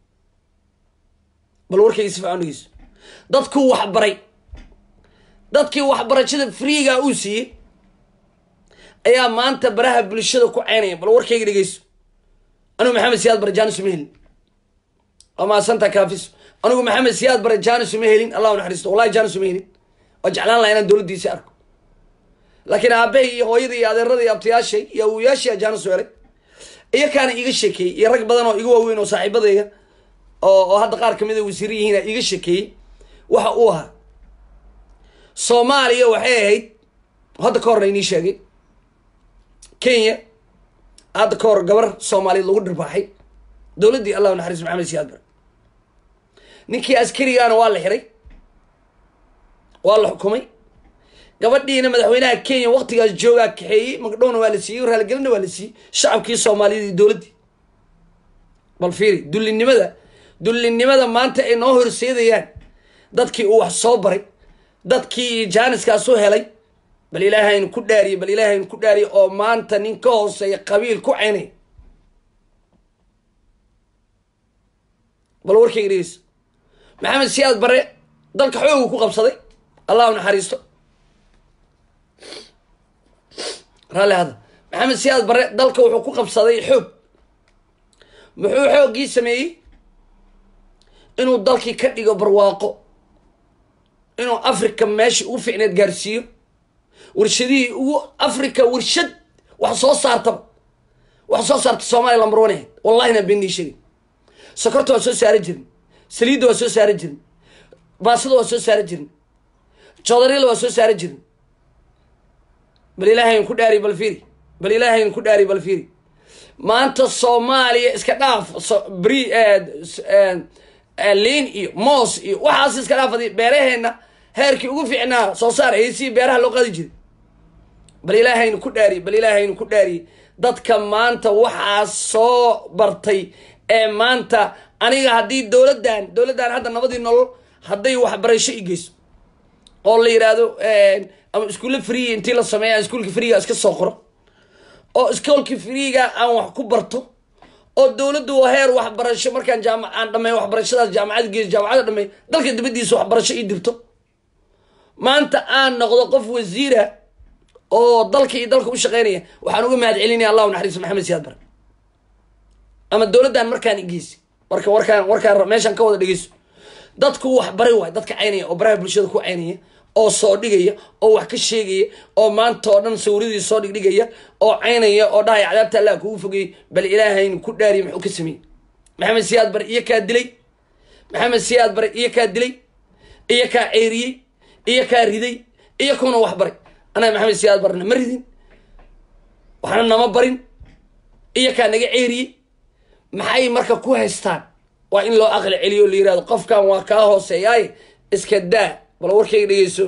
bal warkayga si fiican dhegeyso dadkuu waxbaray dadkii waxbarashada freega uu siiyey ayaa maanta baraha bulshada ku ceynaya bal warkayga dhegeyso anigu maxamed siyaad bare janis uma helin waa maasanta kaafis anigu maxamed siyaad bare janis uma helin allahu naxariisto wallahi janis uma helin waa jeclaan laha inaan dowladdiisi arko laakiin aabahay iyo hooyada iyo adeerada iyo abtayaashay iyo awoyaashay ajaanis weelay iyo kaana iiga sheekeeyey iyo rag badan oo iga waaweyn oo saaxiibadayga oo oo hadda qaar kamid a wasiir yihiina iiga sheekeeyey waxa uu ahaa soomaaliya waxay ahayd hadda ka horna inii sheegay kenya hadda ka hor gabar soomaaliyeed lagu dhirbaaxay dowladdii allahu naxariis maxamed siyaad bare ninkii askarigaana waa la xiray waa la xukumay gabadhiina madaxweynaha kenya waktigaas joogaa kaxeeyey magdhowna waa la siiyey raaligelina waa la siiyey shacabkii soomaaliyeed iyo dowladdii bal fiiri dullinimada dullinimada maanta ay noo horseedayaan dadkii uu wax soo baray dadkii jaaniskaas u helay bal ilaahaynu ku dhaariye bal ilaahaynu ku dhaariye oo maanta nin ka hooseeya qabiil ku ceynay bal warkayga dhegeyso maxamed siyaad bare dalka xoogu ku qabsaday allah u naxariisto raalli hadda maxamed siyaad barre dalka wuxuu ku qabsaday xoog muxuu xooggii sameeyey inuu dalkii ka dhigo barwaaqo inuu africa meeshii ugu ficneed gaarsiiyo warshadihii ugu africa warshad wax soo saartaba wax soo saarta soomaaliya lambar one ahayd wallahina beenii sheegay sokorta waa soo saara jirin saliidda waa soo saara jirin baasada waa soo saara jirin joodaryada waa soo saara jirin bal ilaahayn ku dhaari bal fiiri bal ilaahayn ku dhaari bal fiiri maanta soomaaliya iska dhaaf bri liin iyo moos iyo waxaas iska dhaafadi beeraheenna heerkii ugu fiicnaa soo saar heesii beeraha loo qaadi jiray bal ilaahaynu ku dhaariye bal ilaahaynu ku dhaariye dadka maanta waxaa soo bartay ee maanta aniga haddii dowladdan dowladdan hadda nabadii nolol hadday waxbarasho i geyso oo la yidhaahdo ama iskuulle free intii la sameeya iskuulka freega iska soo qoro oo iskoolka freega aan wax ku barto oo dowladdu heer waxbarasho markaan jaama aan dhamey waxbarashadaas jaamacada geeso jaamacada dhamey dalka dibadiisa waxbarasho ii dirto maanta aan noqdo qof wasiira oo dalka iyo dalka u shaqeynaya waxaan uga mahad celinaya allahu naxariis maxamed siyaad bare ama dowladdan markaan igeysi marka warkaan warkaan meeshaan ka wada dhegeyso dadku wax bari waay dadka caynaya oo baraha bulshada ku caynaya oo soo dhigaya oo wax ka sheegaya oo maanta oo dhan sawirradii soo dhigdhigaya oo caynaya oo dhahaya cadaabta allah kugu fogeyey bal ilaahaynu ku dhaariy muxuu ka sameeyey maxamed siyaad bare iyo kaa dilay maxamed siyaad bare iyo kaa dilay iyo kaa ceeriyey iyo kaa riday iyo kuna wax baray anaga maxamed siyaad barna ma ridin waxna nama barin iyo kaa naga ceeriyey maxay marka ku haystaan waa in loo aqli celiyo o la yirahdo qofkan waa kaa hooseeyaaye iska daa bal warkayga dhegeyso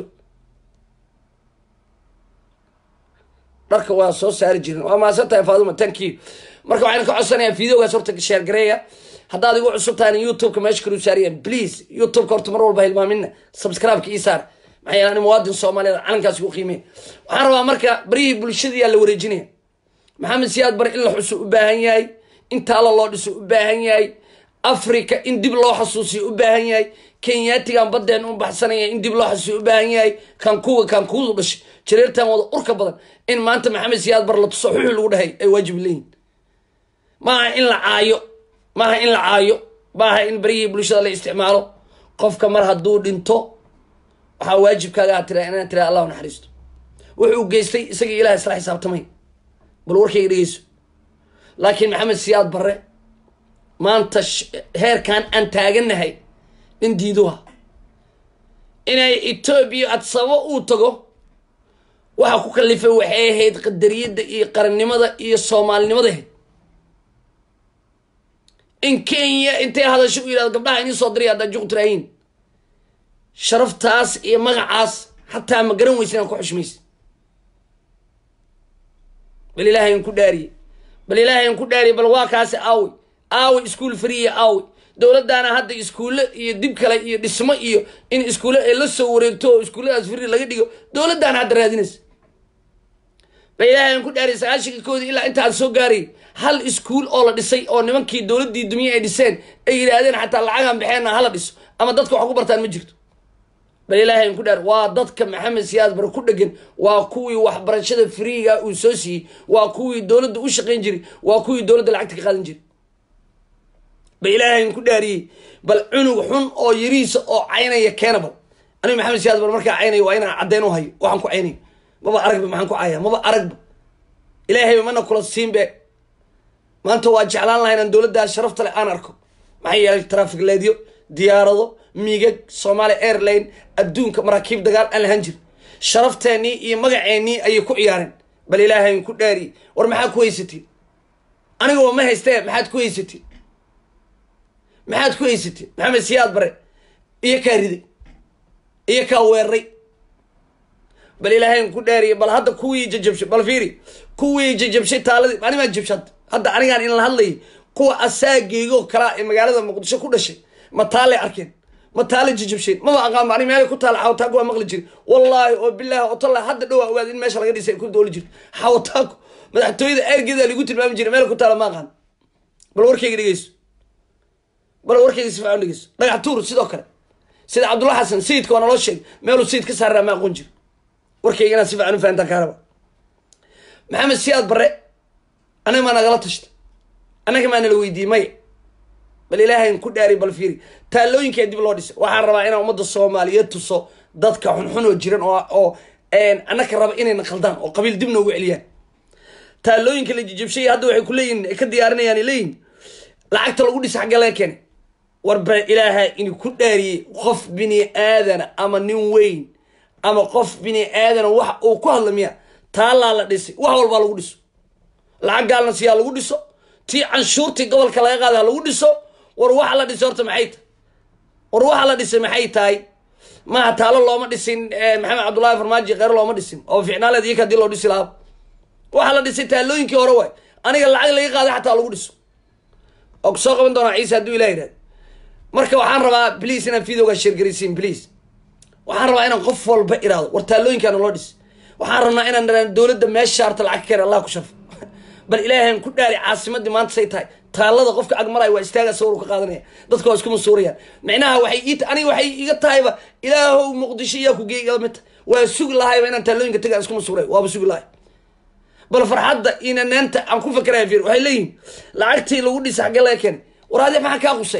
dharka waa soo saari jirin waa maasan tahay faaduma tanki marka waxaan ka codsanayaa videogaas horta sheer gareeya haddaad igu cusub tahan youtubeka meesha kalu saariyaan please youtubeka horta mar walba hilmaamina subscribe-ka ii saar maxaa yeele ani muwaadin soomaaliyeed calankaas ugu qiimey waxaan rabaa marka baryihii bulshadiyaa la wareejinaya maxamed siyaad bare in la xuso u baahan yahay in taalo loo dhiso u baahan yahay africa in dib loo xasuusiyo u baahan yahay kenyaatigan baddeen u baxsanaya in dib loo xasuusiyo u baahan yahay kankuga kankuudu dhashay jareertan wada urka badan in maanta maxamed siyaad bar la tuso xuxu lagu dhahay ay waajib leeyihin maaha in la caayo maaha in la caayo maaha in baryihii bulshada la isticmaalo qofka mar hadduu dhinto waxaa waajibkaaga a tira inaan tira allahu naxariisto wuxuu geystay isagii ilaah isla xisaabtamay bal warkayga dhegeyso laakiin maxamed siyaad barre maanta heerkan aan taaganahay nin diiduha inay etoobiya adsabo uu tago waxa ku kalifay waxay ahayd qadariyadda iyo qarannimada iyo soomaalinimada ahayd in kenya intay hadasho u yidhahdo gabdhaha inii soo diray haddaa juqtiraayin sharaftaas iyo magacaas xataa ma garan weysa inaan ku xushmaysa bal ilaahayn ku dhaariye bal ilaahayn ku dhaariye bal waa kaasi aawi aawi iskuol friya aawi dowladdaana hadda iskuulle iyo dib kale iyo dhismo iyo in iskuulle ay la soo wareegto oo iskuulladaas fri laga dhigo dowladdaana hadda raadinaysa bal ilaahayn ku dhaariye sagaashanka koodii ilaa intaan soo gaaray hal iskuul oo la dhisay oo nimankii dowladdii dumiye ay dhiseen ay yidhaahdeen xataa lacagaan baxeenna hala dhiso ama dadka wax ku bartaan ma jirto bal ilaahay ku dhaar waa dadka maxamed siyaad bare ku dhegan waa kuwii waxbarashada friiga uu soo siiyey waa kuwii dowladda u shaqayn jiray waa kuwii dowladda lacagta ka qaadan jiray bal ilaahay ku dhaariyey bal cunug xun oo yariisa oo caynaya keena bal aniga maxamed siyaad bare markaa caynaya waa inaan caddeyn u hayo waxaan ku caynayo maba aragba maxaan ku caya maba aragba ilaahayba mana kula siinbe maanta waa jeclaan laha inaan dowladdaas sharafta leh aan arko maxaa yeelay traffic leedyo diyaarado miigag somalia airline adduunka maraakiib dagaal aan lahan jirin sharafteenii iyo magaceennii ayay ku ciyaareen bal ilaahayn ku dhaariye war maxaad ku haysatiin anigoo ma haystee maxaad ku haysatiin maxaad ku haysatiin maxamed siyaad bare iyo kaa riday iyo kaa weeraray bal ilaahayn ku dhaariye bal hadda kuwii jajabshay bal fiiri kuwii jajabshay taaladii animaa jabshay hadda anigaan in la hadlayay kuwa asaageygoo kalaa ee magaalada muqdisho ku dhashay ma taalay arkeen ma taala jijabsheen maba aqaanba ani meelay ku taala xawataanku waa maqli jiri wallaahi oo bilaahi oo talla hadda dhowaa ogaada in meesha laga dhisay ku dooli jirto xawataanku madaxtooyada eergeeda lagu tilmaami jiray meel ku taala ma aqaan bal warkayga dhegeyso bal warkayga si fiican dhegeyso dhagax tuur sidoo kale sida cabdulla xasan sayidka waa naloo sheegay meeluu sayid ka saarraa ma aqoon jiro warkaygana si fiican u fahantaan kaa raba maxamed siyaad barre anaga maa nagala tashta annaga maa nala weydiiyey maya bal ilaahayn ku dhaari bal fiiri taallooyinkaa dib loo dhisay waxaan rabaa inaan ummadda soomaaliyeed tuso dadka xunxun oo jiran oo oo annaka raba inayna khaldaan oo qabiil dib noogu celiyaan taallooyinka la jijabshay hadda waxay ku leeyihin ka diyaarinayaan leeyihin lacagta lagu dhisa xaggee laga keenay warba ilaaha ini ku dhaariyey qof bini aadana ama nin weyn ama qof bini aadana wax uu ku hadla miya taallaa la dhisay wax walbaa lagu dhiso lacag gaalna siyaa lagu dhiso tii canshuurtii gobolka laga qaada ha lagu dhiso war waxa la dhisay horta maxay tahay war waxa la dhisay maxay tahay maaha taalo looma dhisin maxamed cabdullahi farmaajo kheyr looma dhisin oo ficnaaleed iyaka hadii loo dhisi lahaa waxaa la dhisay taallooyinkii hore waay aniga lacag laga qaaday xataa lagu dhiso oo kusoo qaban doonaa ciise hadduu ilah yidhahdo marka waxaan rabaa please inaan videoga sheergaraysiin please waxaan rabaa inaan qof walba iraado war taallooyinkaana loo dhis waxaan rabnaa inaan dhanaan dowladda meesha harta lacag ka keen allah ku sharfo bal ilaahan ku dhaari caasimadii maanta say tahay taallada qofka agmaraya waa istaaga sawir ka qaadanaya dadka waa isku masuurayaan micnaha waxay ii aniga waxay iga tahayba ilaahow muqdisho iyaa ku geey igala mid tahay waa sugi lahayba inaan taallooyinka tagaan isku masuuray waaba sugi lahay bal farxadda ina neenta aan ku fakeraya fiir waxay leeyihin lacagtii lagu dhisa xaggee laga keenay war adee maxaa kaa qusay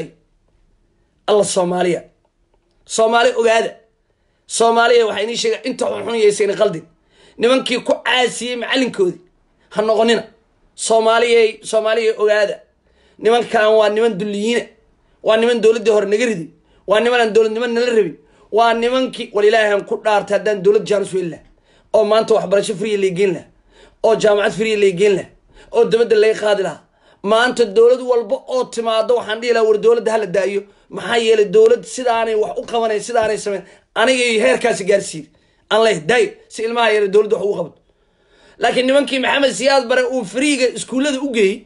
alla soomaaliya soomaali ogaada soomaaliya waxaa inii sheega inta xunxunyaysan qaldin nimankii ku caasiyey macalinkoodii ha noqonina soomaaliyay soomaaliya ogaada nimankan waa niman dulliyiina waa niman dowladdii hore naga riday waa niman aan dowladnimo nala rabin waa nimankii wal ilaahan ku dhaartay haddaan dowlad jaanis weyn laha oo maanta waxbarasho friya laygeyn laha oo jaamacad friya laygeyn laha oo dabadda laga qaadi lahaa maanta dowlad walba oo timaado waxaan dhihi laha war dowladda hala daayo maxaa yeelay dowlad sidaanay wax u qabanayn sidaanay sameyn anigay heerkaasi gaarsiiyey aan leh daay si ilmaha yare dowladda wax ugu qabato laakiin nimankii maxamed siyaad bare uu friiga iskuullada u geeyey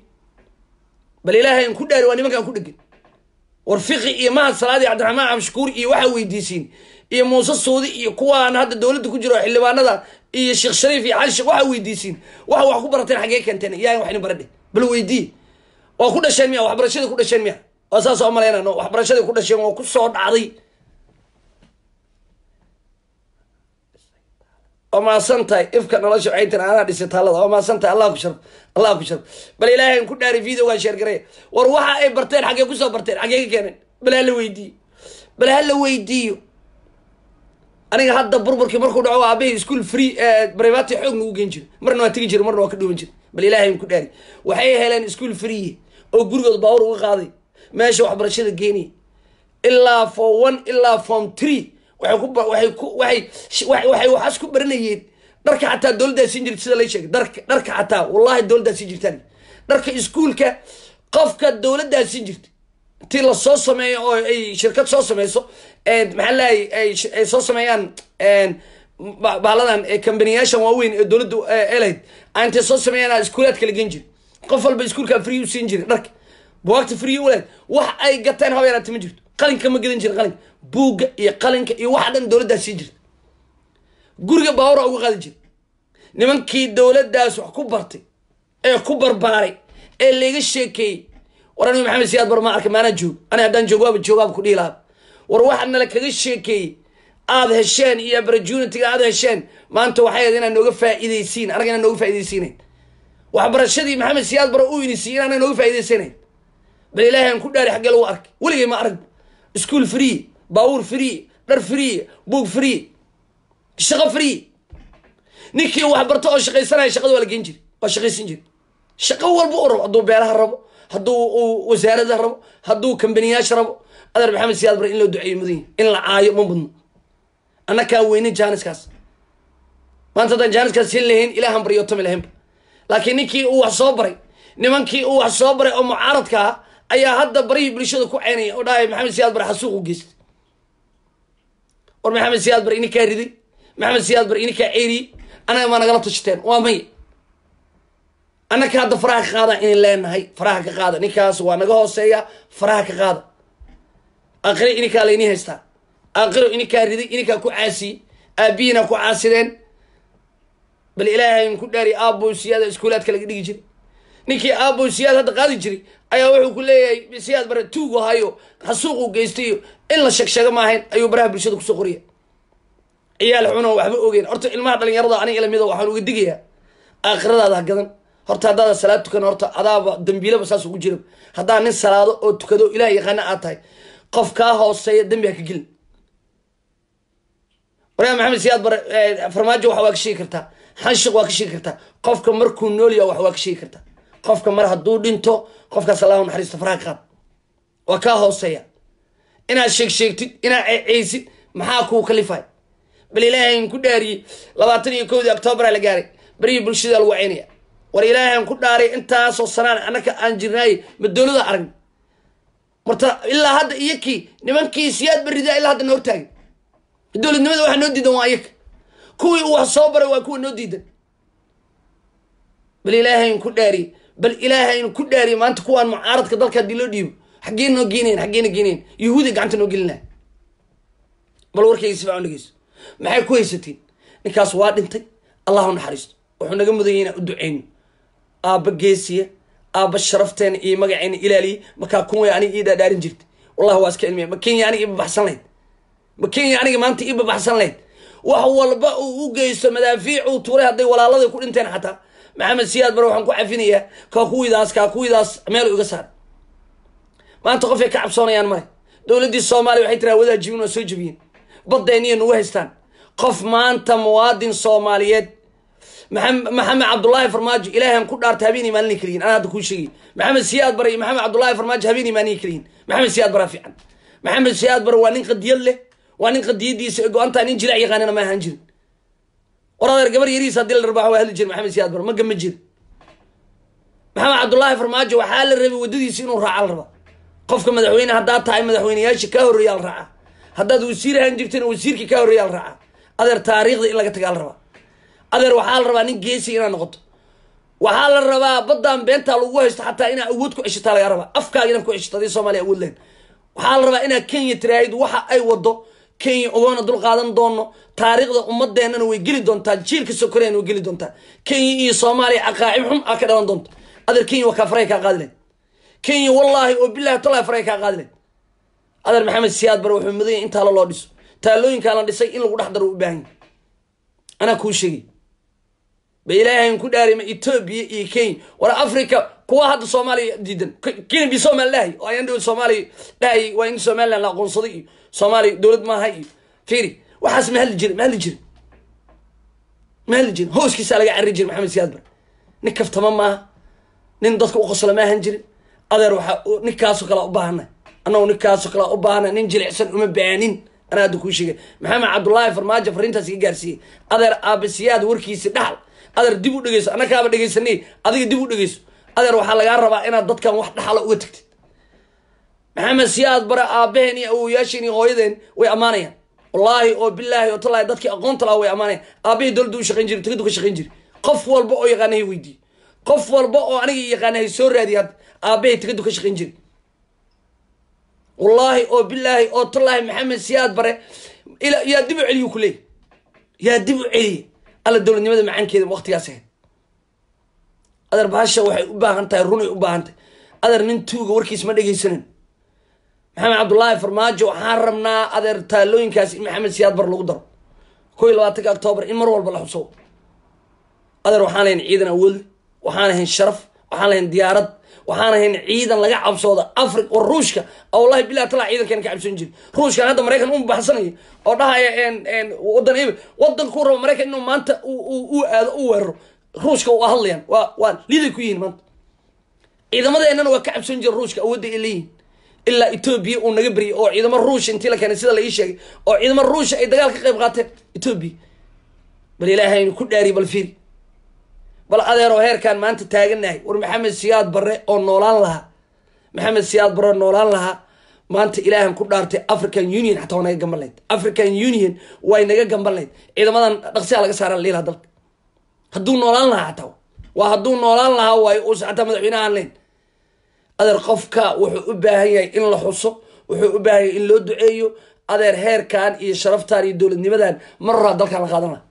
bal ilaahay an ku dhaari waa nimankaan ku dhegan war fiqi iyo mahad salaadi cabdiraxmaan cabshakuur iyo waxaa weydiisiin iyo muuse suudi iyo kuwaan hadda dowladda ku jiro xildhibaanada iyo sheekh shariif iyo cali sheekh waxaa weydiisiin waxa wax ku barateen xaggee keenteen yaa wax idin baradhe bal weydii waa ku dhasheen miya waxbarashadii ku dhasheen miya waa saas oo malaynano waxbarashadii ku dhasheen waa ku soo dhacday waa maasan tahay ifka nolosha waxay tiri anaa dhisay taalada waa maasan tahay allah ku sharf allah ku sharf bal ilaahay an ku dhaari videogaan sheergareya war waxa ay barteen xaggee kusoo barteen xaggee ka keeneen bal ha la weydiiyo bal ha la weydiiyo aniga hadda burburkii markuu dhaco aabahii school free brivati xoog nagu geen jiro marna waa tegi jira marna waa ka dhuuban jira bal ilaahay an ku dhaari waxay heleen school free oo gurigood baawur uga qaaday meesha waxbarashada geenaya ilaa form one ilaa form three waxay ku waxay ku waxay waxay waxaas ku baranayeen dharka xataa dowladdaa siin jirta sida lay sheegay dharka dharka xataa wallahi dowladdaa siin jirtaan dharka iskuulka qofka dowladdaa siin jirta intii lasoo sameeyo oo ay shirkad soo sameyso maxaa lahay ay soo sameeyaan bahladan kambaniyaashan waaweyn ee dowladda elayd intay soo sameeyaan iskuulaad kala gen jira qof walba iskuulka free u siin jiray dharka buwaagta free ulayd wax ay gateen habeeraati ma jirto qalinka ma gadan jira qalinka buugga iyo qalinka iyo waxa dhan dowladdaa sii jirta guriga baawura uga qaadi jira nimankii dowladdaas wax ku bartay ee ku barbaaray ee layga sheekeeyey war aniga maxamed siyaad bar ma arkay maanaa joog ani haddaan joog waaba joogaaba ku dhihi lahaa war waxa nala kaga sheekeeyey aada hesheen iyo opportunitiga aada hesheen maanta waxay ahayd inaad nooga faa'iidaysiin anaga inaan nooga faa'iidaysiinayn waxbarashadii maxamed siyaad bara uu inisiiyey inaana nooga faa'iidaysanayn bal ilaahay aan ku dhaari xaggee lagu arkay weligay ma arag school free baawur free dhar free buog free shaqo free ninkii wax barto oo shaqaysanaya shaqada waa la geen jiri waa shaqaysan jiri shaqo walba u rabo hadduu beeraha rabo hadduu uu wasaarada rabo hadduu kambaniyaasha rabo adeer maxamed siyaad bar in loo duceeyo mudan yahi in la caayo ma mudno annakaan weynin jaaniskaas maanta haddaan jaaniskaas hin lahayn ilaahan baryotami lahaynba laakiin ninkii uu wax soo baray nimankii uu wax soo baray oo mucaaradka ah ayaa hadda barihii bulshada ku ceynaya oo dhahay maxamed siyaad bar xasuuq u geystay war maxamed siyaad bar ininkaa riday maxamed siyaad bar ininkaa ceeriyey annaga maa nagala tashateen waa maya annaka hadda faraha ka qaada inin leenahay faraha ka qaada ninkaas waa naga hooseeya faraha ka qaada aakhiro ininkaa laynii haystaa aakhiro ininkaa riday ininkaa ku caasiyey aabihiina ku caasideen bal ilaahay ku dhaari aabbo siyaada iskuulaadka laga dhigi jiray ninkii aabo siyaad hadda qaadi jiray ayaa wuxuu ku leeyahay siyaad bare tuugu hayo xasuuqu geystayo in la sheegsheego maahayn ayuu baraha bulshada kusoo qoriya ciyaal xuno waxba ogeyn horta ilmaha dhalinyarada aniga lamida waxaan uga digayaa aakhiradaada ha gadan horta haddaada salaad tukan horta adaaba dambiilaba saas ugu jira haddaa nin salaado oo tukado ilaah yaqaana aad tahay qof kaa hooseeya dembi ha ka gelin waryaa maxamed siyaad bare farmaajo wax waa ka sheegi kartaa xanshiq waa ka sheegi kartaa qofka markuu nool yaha wax waa ka sheegi kartaa qofka mar hadduu dhinto qofkaas allahu naxariista faraha qaad waa kaa hooseeya inaad sheeg sheegtid inaad ceeceysid maxaa kuu kalifay bal ilaahayn ku dhaariyey labaatan iyo kowdii octoobaraa la gaaray berihii bulshada lagu ceynaya war ilaahayn ku dhaaray intaasoo sanaan annaka aan jirnaaye ma dowlada aragn marta ilaa hadda iyo kii nimankii siyaad beridaa ilaa hadda na hortaagay dowladnimada waxaa noo diidan waa iyaga kuwii uu wax soo baray waa kuwa noo diidan bal ilaahayn ku dhaariyey bal ilaahayn ku dhaariyey maanta kuwaan mucaaradka dalka haddii loo dhiibo xaggee noo geenayn xaggee na geenayn yahuudiya gacanta noo gelin laha bal warkayga si fiican dhegeyso maxay ku haysatiin ninkaas waa dhintay allah u naxariisto wuxuu naga mudanyay inaan u duceyno aabba geesiya aabba sharafteena iyo magaceena ilaaliye markaa kun way aniga ii dhaadhaarin jirta wallahi waa iska cilmiya ma kenya aniga ibabaxsan lahayd ma kenya aniga maanta ii babaxsan lahayd wax walba uu u geysto madaafiic uu tuuray hadday walaalada ku dhinteen xataa maxamed siyaad bare waxaan ku cafinayaa kaa kuwidaas kaa kuwidaas meel iga saar maanta qofay ka cabsoonayaan male dowladdii soomaaliya waxay tiraa wadaa jibin waa soo jebiyeen baddeeniya nagu haystaan qof maanta muwaadin soomaaliyeed maxamed cabdullaahi farmaajo ilaahan ku dhaarta habeenii maalini kaliyin anaa hadda kuu sheegay maxamed siyaad bare iyo maxamed cabdullaahi farmaajo habeenii maalini kaliyin maxamed siyaad baraa fiican maxamed siyaad bare waa nin qadiyad leh waa nin qadiyadiisa go-antaa nin jilaac yaqaanina ma ahaan jirin war adeer gabar yarihiis haddii la rabaa waa hadli jira maxamed siyaad bare ma gama jira maxamed cabdullaahi farmaajo waxaa la rabay waddadiisa inuu raaca la rabaa qofka madaxweyne haddaad tahay madaxweyneyaasha kaa horreeyaa la raacaa haddaad wasiir ahaan jirtana wasiirkii kaa horreeyaa la raacaa adeer taariikhda in laga tagaa la rabaa adeer waxaa la rabaa nin geesi inaad noqoto waxaa la rabaa baddaan beentaa lagu haysto xataa inaa awood ku ceshataa laga rabaa afkaaga inaad ku ceshato haddii soomaaliya awood lehen waxaa la rabaa inaad kenya tiraahid waxa ay wado kenya ogoona dul qaadan doono taariikhda ummadeennana way geli doontaa jiilka sokoreena way geli doontaa kenya iyo soomaaliya caqaacib xun aa ka dhalan doonta adeer kenya waa kaa faray kaa qaadi lahayd kenya wallaahi oo bilahi tallahi faray kaa qaadi lahayd adeer maxamed siyaad bare wuxuu mudanya in taalo loo dhiso taalooyinkaa la dhisay in lagu dhex daro u baahan yahy anaa kuu sheegay ba ilaahayn ku dhaari ma etoobiya iyo kenya war africa kuwa hadda soomaaliya diidan kenya bi somal dhahay oo ayaan dhow soomaaliya dhahayay waa in somaliland la aqoonsaday iyo soomaaliya dowlad maaha iyo fiiri waxaas ma hadli jirin ma hadli jirin ma hadli jirin hooskiisaa laga carri jirin maxamed siyaad bare nin kaftama maaha nin dadka u qosla ma ahan jirin adeer waxaa ninkaasoo kalea u baahanay annagu ninkaasoo kalea u baahanay nin jilicsan uma baanin anaa hadda kuu sheegay maxamed cabdullaahi farmaajo fariintaas iga gaarsiiyey adeer aabasiyaad warkiisi dhaxal adeer dib u dhegeyso annakaaba dhegeysanay adiga dib u dhegeyso adeer waxaa lagaa rabaa inaad dadkan wax dhaxala uga tagtid maxamed siyaad bare aabaheen iyo awowayaasheen iyo hooyadeen way ammaanayaan wallaahi oo bilaahi oo tallaahi dadkii aqoonta lahaa way ammaanayaan aabahii dowladda u shaqayn jiray tegadu ka shaqayn jiray qof walba oo yaqaanahay weydiiye qof walba oo aniga yaqaanahay soo raadiya hadda aabahay tegadu ka shaqayn jiray wallaahi oo bilaahi oo tallaahi maxamed siyaad bare yaa dib u celiyu ku leeyay yaa dib u celiya alla dowladnimada macaankeeda waqtigaas ahayd adeer baasha waxay u baahan tahay runay u baahan tahay adeer nin tuuga warkiis ma dhegaysanan maxamed cabdullaahi farmaajo waxaan rabnaa adeer taalooyinkaas in maxamed siyaad bar lagu daro ko iyo labaatanka octoobar in mar walba la xuso adeer waxaan lahayn ciidan awoodle waxaan lahayn sharaf waxaan lahayn diyaarad waxaan lahayn ciidan laga cabsooda afri war ruushka wallahi bilah tala ciidankeena ka cabsoon jiri ruushkan hadda maraykan u baxsanaya oo dhahaya wadan eb wadankuu rabo maraykan inuu maanta u aado u weeraro ruushka waa hadlayaan waa waa liday ku yihiin maanta ciidamadeennana waa ka cabsoon jira ruushka awoodda ay leeyihin ilaa etoobiya uu naga beryay oo ciidamo ruusha intii la keenay sida la ii sheegay oo ciidamo ruusha ay dagaal ka qayb qaateen etoobiya bal ilaahaynu ku dhaariy bal fiiri bal adeeroo heerkaan maanta taaganahay war maxamed siyaad bare oo noolaan lahaa maxamed siyaad bare oo noolaan lahaa maanta ilaahan ku dhaartay african union xataa waa naga gamban lahayd african union way naga gamban lahayd ciidamadan dhaqsiyaa laga saaran liilaha dalka hadduu noolaan lahaa xataa waa hadduu noolaan lahaa waayo uusa xataa madaxweynaha aan layn adeer qofka wuxuu u baahan yahay in la xuso wuxuu u baahan yahay in loo duceeyo adeer heerkan iyo sharaftan iyo dowladnimadan mar horaa dalkan la qaadan laha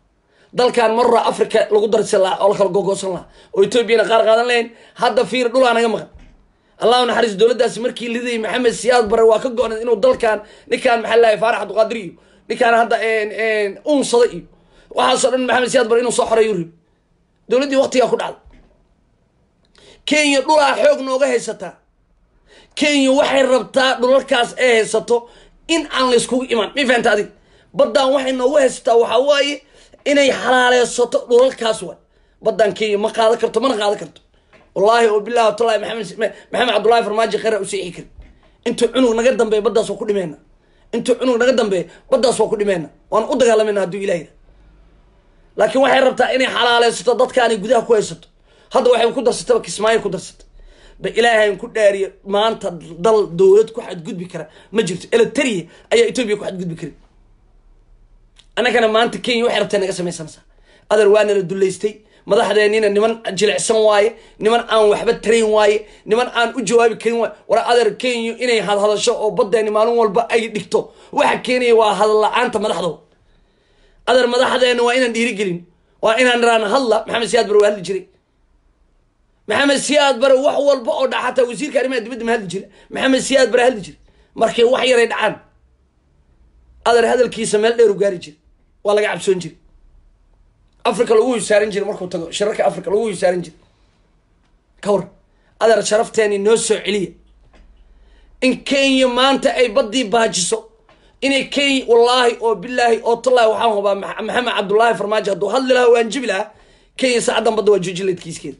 dalkan marra africa lagu darsan lahaa oo la kala gogoosan lahaa oo etoobiyana qaar qaadan lahayn hadda fiir dhulaa naga maqan allahu naxariis dowladdaasi markii lidayay maxamed siyaad bare waa ka go-nay inuu dalkan ninkaan maxaa lahay faarax abduqaadir iyo ninkaan hadda unsada iyo waxaasoo dhan maxamed siyaad bare inuu soo xoreeyo rib dowladdii waqtigaa ku dhacday kenya dhulaa xoog nooga haysataa kenya waxay rabtaa dhulalkaas ay haysato in aan layskugu imaan ma fahanta adig baddaan waxay noogu haysataa waxaa waaye inay xalaaleysato dhulalkaas waay baddaan kenya ma qaadan karto mana qaadan karto wallaahi oo bilahi watallahi maxamed maxamed cabdullahi farmaajo kheyra u seexi karin intuu cunug naga dambeeya baddaas waa ku dhimeyna intuu cunug naga dambeeya baddaas waa ku dhimeyna waan u dagaalamayna hadduu ilaah yidha laakiin waxay rabtaa inay xalaaleysato dadkaanay gudaha ku haysato hadda waxay ku darsataba kismaayo ku darsatay ba ilaahayn ku dhaariya maanta dal dowlad ku xadgudbi kara ma jirto elitariya ayaa etoobiya ku xadgudbi karin annagana maanta kenya waxay rabtaa naga samaysanaysaa adeer waana la dullaystay madaxdeennina niman jilicsan waaye niman aan waxba tarayn waaye niman aan u jawaabi karin waaye war adeer kenya inay hadhadasho oo baddeeni maalin walba ay dhigto waxa keenaya waa hadal la-aanta madaxdooda adeer madaxdeena waa inaan dhiirigelin waa inaan iraan hadla maxamed siyaad bare waa hadli jiray maxamed siyaad bare wax walba oo dhaca xataa wasiirka arrimaha dibadda ma hadli jira maxamed siyaad bare hadli jira markay wax yaray dhacaan adeer hadalkiisa meel dheer u gaari jira waa laga cabsoon jira africa lagu hisaarin jira markuu tago shirarka africa lagu hisaarin jira ka war adeer sharafteeni noo soo celiya in kenya maanta ay baddii baajiso inay kenya wallaahi oo bilaahi oo tallaahi waxaan hubaa maxamed cabdullaahi farmaajo hadduu hadli lahaa waan jibi lahaa kenya saacaddan badda waa joojin layd kiiskeeda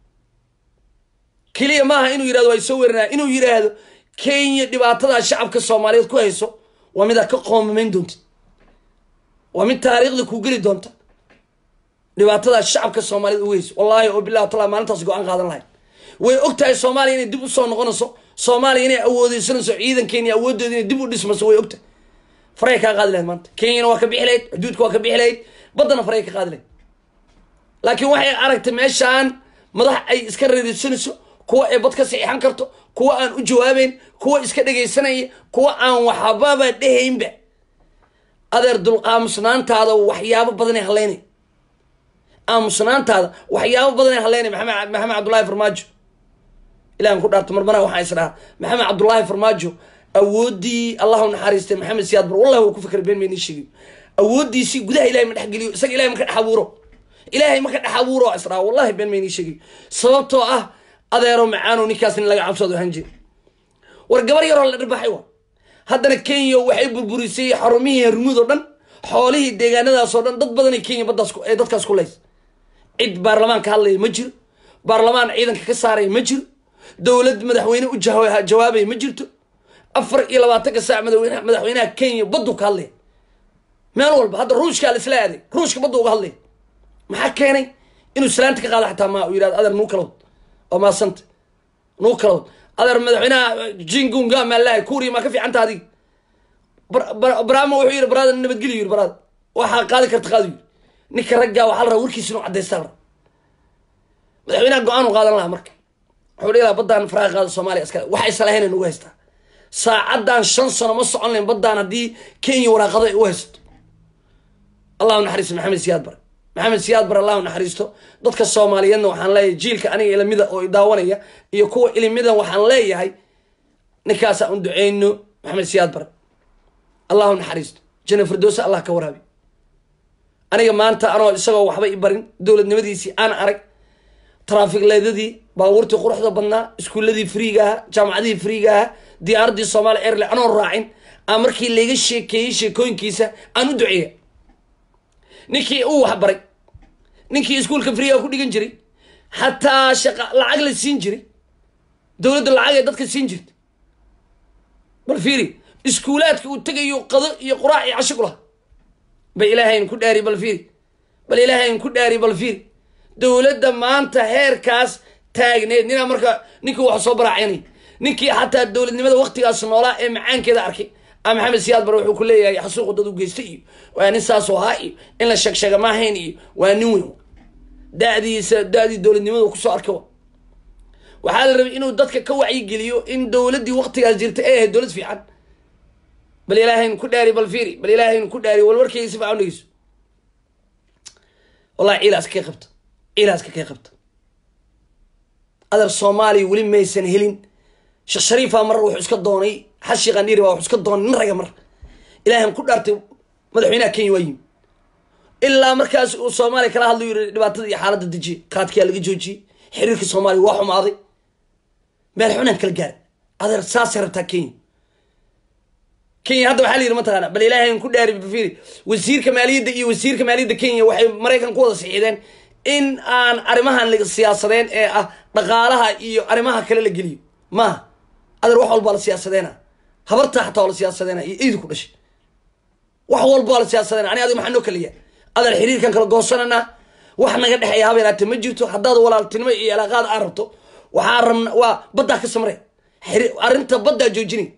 keliya maaha inuu yirahdo waa soo weerinaya inuu yiraahdo kenya dhibaatadaa shacabka soomaaliyeed ku hayso waa mid aad ka qoomamayn doontid waa mid taariikhda ku geli doonta dhibaatadaa shacabka soomaaliyeed ugu hayso wallaahi oo bilahi tala maalintaas go-aan qaadan lahayn way og tahay soomaaliya inay dib usoo noqonayso soomaaliya inay awoodeysanayso ciidankeeni awooddeeda inay dib u dhismayso way ogtahay faray kaa qaadi lahayd maanta kenyana waa ka bixi lahayd xuduudka waa ka bixi lahayd baddana faray ka qaadi lahayd laakiin waxay aragtay meeshaan madax ay iska reerisanayso kuwa ay bad ka saxiixan karto kuwa aan u jawaabeyn kuwa iska dhegaysanaya kuwa aan waxbaba dhehaynba adeer dulqaamusnaantaada waxyaabo badanay haleynay aamusnaantaada waxyaabo badanay haleynay maxamed maxamed cabdullaahi farmaajo ilahan ku dhaarto marmara waxaa is dhahaa maxamed cabdullaahi farmaajo awooddii allahu naxariistay maxamed siyaad bar wallahi waa ku fikray been maynii sheegiyo awooddiisii gudaha ilahay ma dhexgeliyo isaga ilahay ma ka dhex abuuro ilaahay ma ka dhex abuuro is dhahaa wallahi been maynii sheegiyo sababtoo ah adeero macaano ninkaas nin laga cabsoodo ahaan jira war gabar yaroo la dhirbaxay wa haddana kenya waxay burburisay xarumihii hermuud oo dhan xoolihii deegaanadaas oo dhan dad badanay kenya baddaas ee dadkaas ku lays cid baarlamaan ka hadlaya ma jiro baarlamaan ciidanka ka saaraya ma jiro dowlad madaxweyne u jawaabaya ma jirto afar iyo labaatanka saac madaxweynaha madaxweynaha kenya baddu ka hadlaya meel walba hadda ruushkaa la isla aaday ruushka baddu uga hadlaya maxaa keenay inuu islaanta ka qaado xataa ma uu yirahdo adeer nuu kalawd oo maasanta nuu kalawd adeer madaxweynaha jingunga maalahay kuuriya maa ka fiicanta adiga brama wuxuu yidhi baraada nabadgelyo yiri baraada waxaa qaadi karta qaadi yiri ninka raggaa waxaa la rabaa warkiisa inuu caddaystaa la madaxweynaha go-aan u qaadan lahaa marka wuxuu dhihi lahaa baddaan faraha qaada soomaaliya iskale waxay salahayn nagu haystaa saacaddan shan sano ma socon layn baddaan haddii kenya waraaqado ay u haysato allahu naxariisto maxamed siyaad bare maxamed siyaad bare allahu naxariisto dadka soomaaliyeedna waxaan leeyahay jiilka aniga ilimida oo idaawanaya iyo kuwa ilimida waxaan leeyahay ninkaasaan u duceyno maxamed siyaad bare allahu naxariisto jana firdowsa allah ka waraabi aniga maanta anoo isagoo waxba i barin dowladnimadiisii aan arag traafikleedadii baabuurtii quruxda badnaa iskuuladii friiga ahaa jaamacadihii friiga ahaa diyaaradii somalia airline anoo raacin aan markii layga sheekeeyey sheekooyinkiisa aan u duceeya ninkii uu waxbaray ninkii iskuulka friiga ku dhigan jiray xataa shaqa lacag la siin jiray dowladda lacag ee dadka siin jirta bal fiiri iskuulaadka uu tegayo qado iyo quraac iyo casho ku laha bal ilaahayn ku dhaari bal fiiri bal ilaahayn ku dhaari bal fiiri dowladda maanta heerkaas taagneed ninaa marka ninkii wax soo baraacinay ninkii xataa dowladnimada waktigaas noolaa ee macaankeeda arkay a maxamed siyaad bare wuxuu ku leeyahay xasuuqu dad u geystay iyo waa nin saasoo ahaa iyo in la sheegsheega maahayn iyo waa nin weyn dadiisa da-dii dowladnimada kusoo arkay wa waxaa la rabay inuu dadka ka wacyigeliyo in dowladdii waktigaas jirta ay ahayd dowlad fiican bal ilaahayn ku dhaari bal fiiri bal ilaahayn ku dhaari walwarkeyga si fiican dhegeyso wallahi ciila iska kay qabta ciila iska kay qabta adeer soomaaliya weli maysan helin sheekh shariifa mar wuxuu iska doonay xashi qandhiiri baa wuxuu iska doonay nin raga mar ilaahan ku dhaartay madaxweynaha kenya waa yimi ilaa markaas uu soomaaliya kala hadlayu yiri dhibaatada iyo xaaladda dejiye qaadkiyaa laga joojiyey xiriirka soomaaliya waa xumaaday meel xunaan kala gaara adeer saasay rabtaa kenya kenya hadda waxaa la yidhi mataqaana bal ilaahay ku dhaari fiiri wasiirka maaliyadda iyo wasiirka maaliyadda kenya waxay maraykan ku wada sixiideen in aan arrimahan la siyaasadeen ee ah dhaqaalaha iyo arrimaha kale la geliyo maaha adeer wax walbaa la siyaasadeena habartaa xataa waa la siyaasadeena iyo iidi ku dhashay wax walba waa la siyaasadeena ani adiga maxaa noo kaliya adeer xiriirkan kala goosananaa wax naga dhexeeya haba yaraate ma jirto haddaad walaaltinimo iyo ilaaqaad aa rabto waxaa rabna waa baddaa ka samre arrinta baddaa joojinay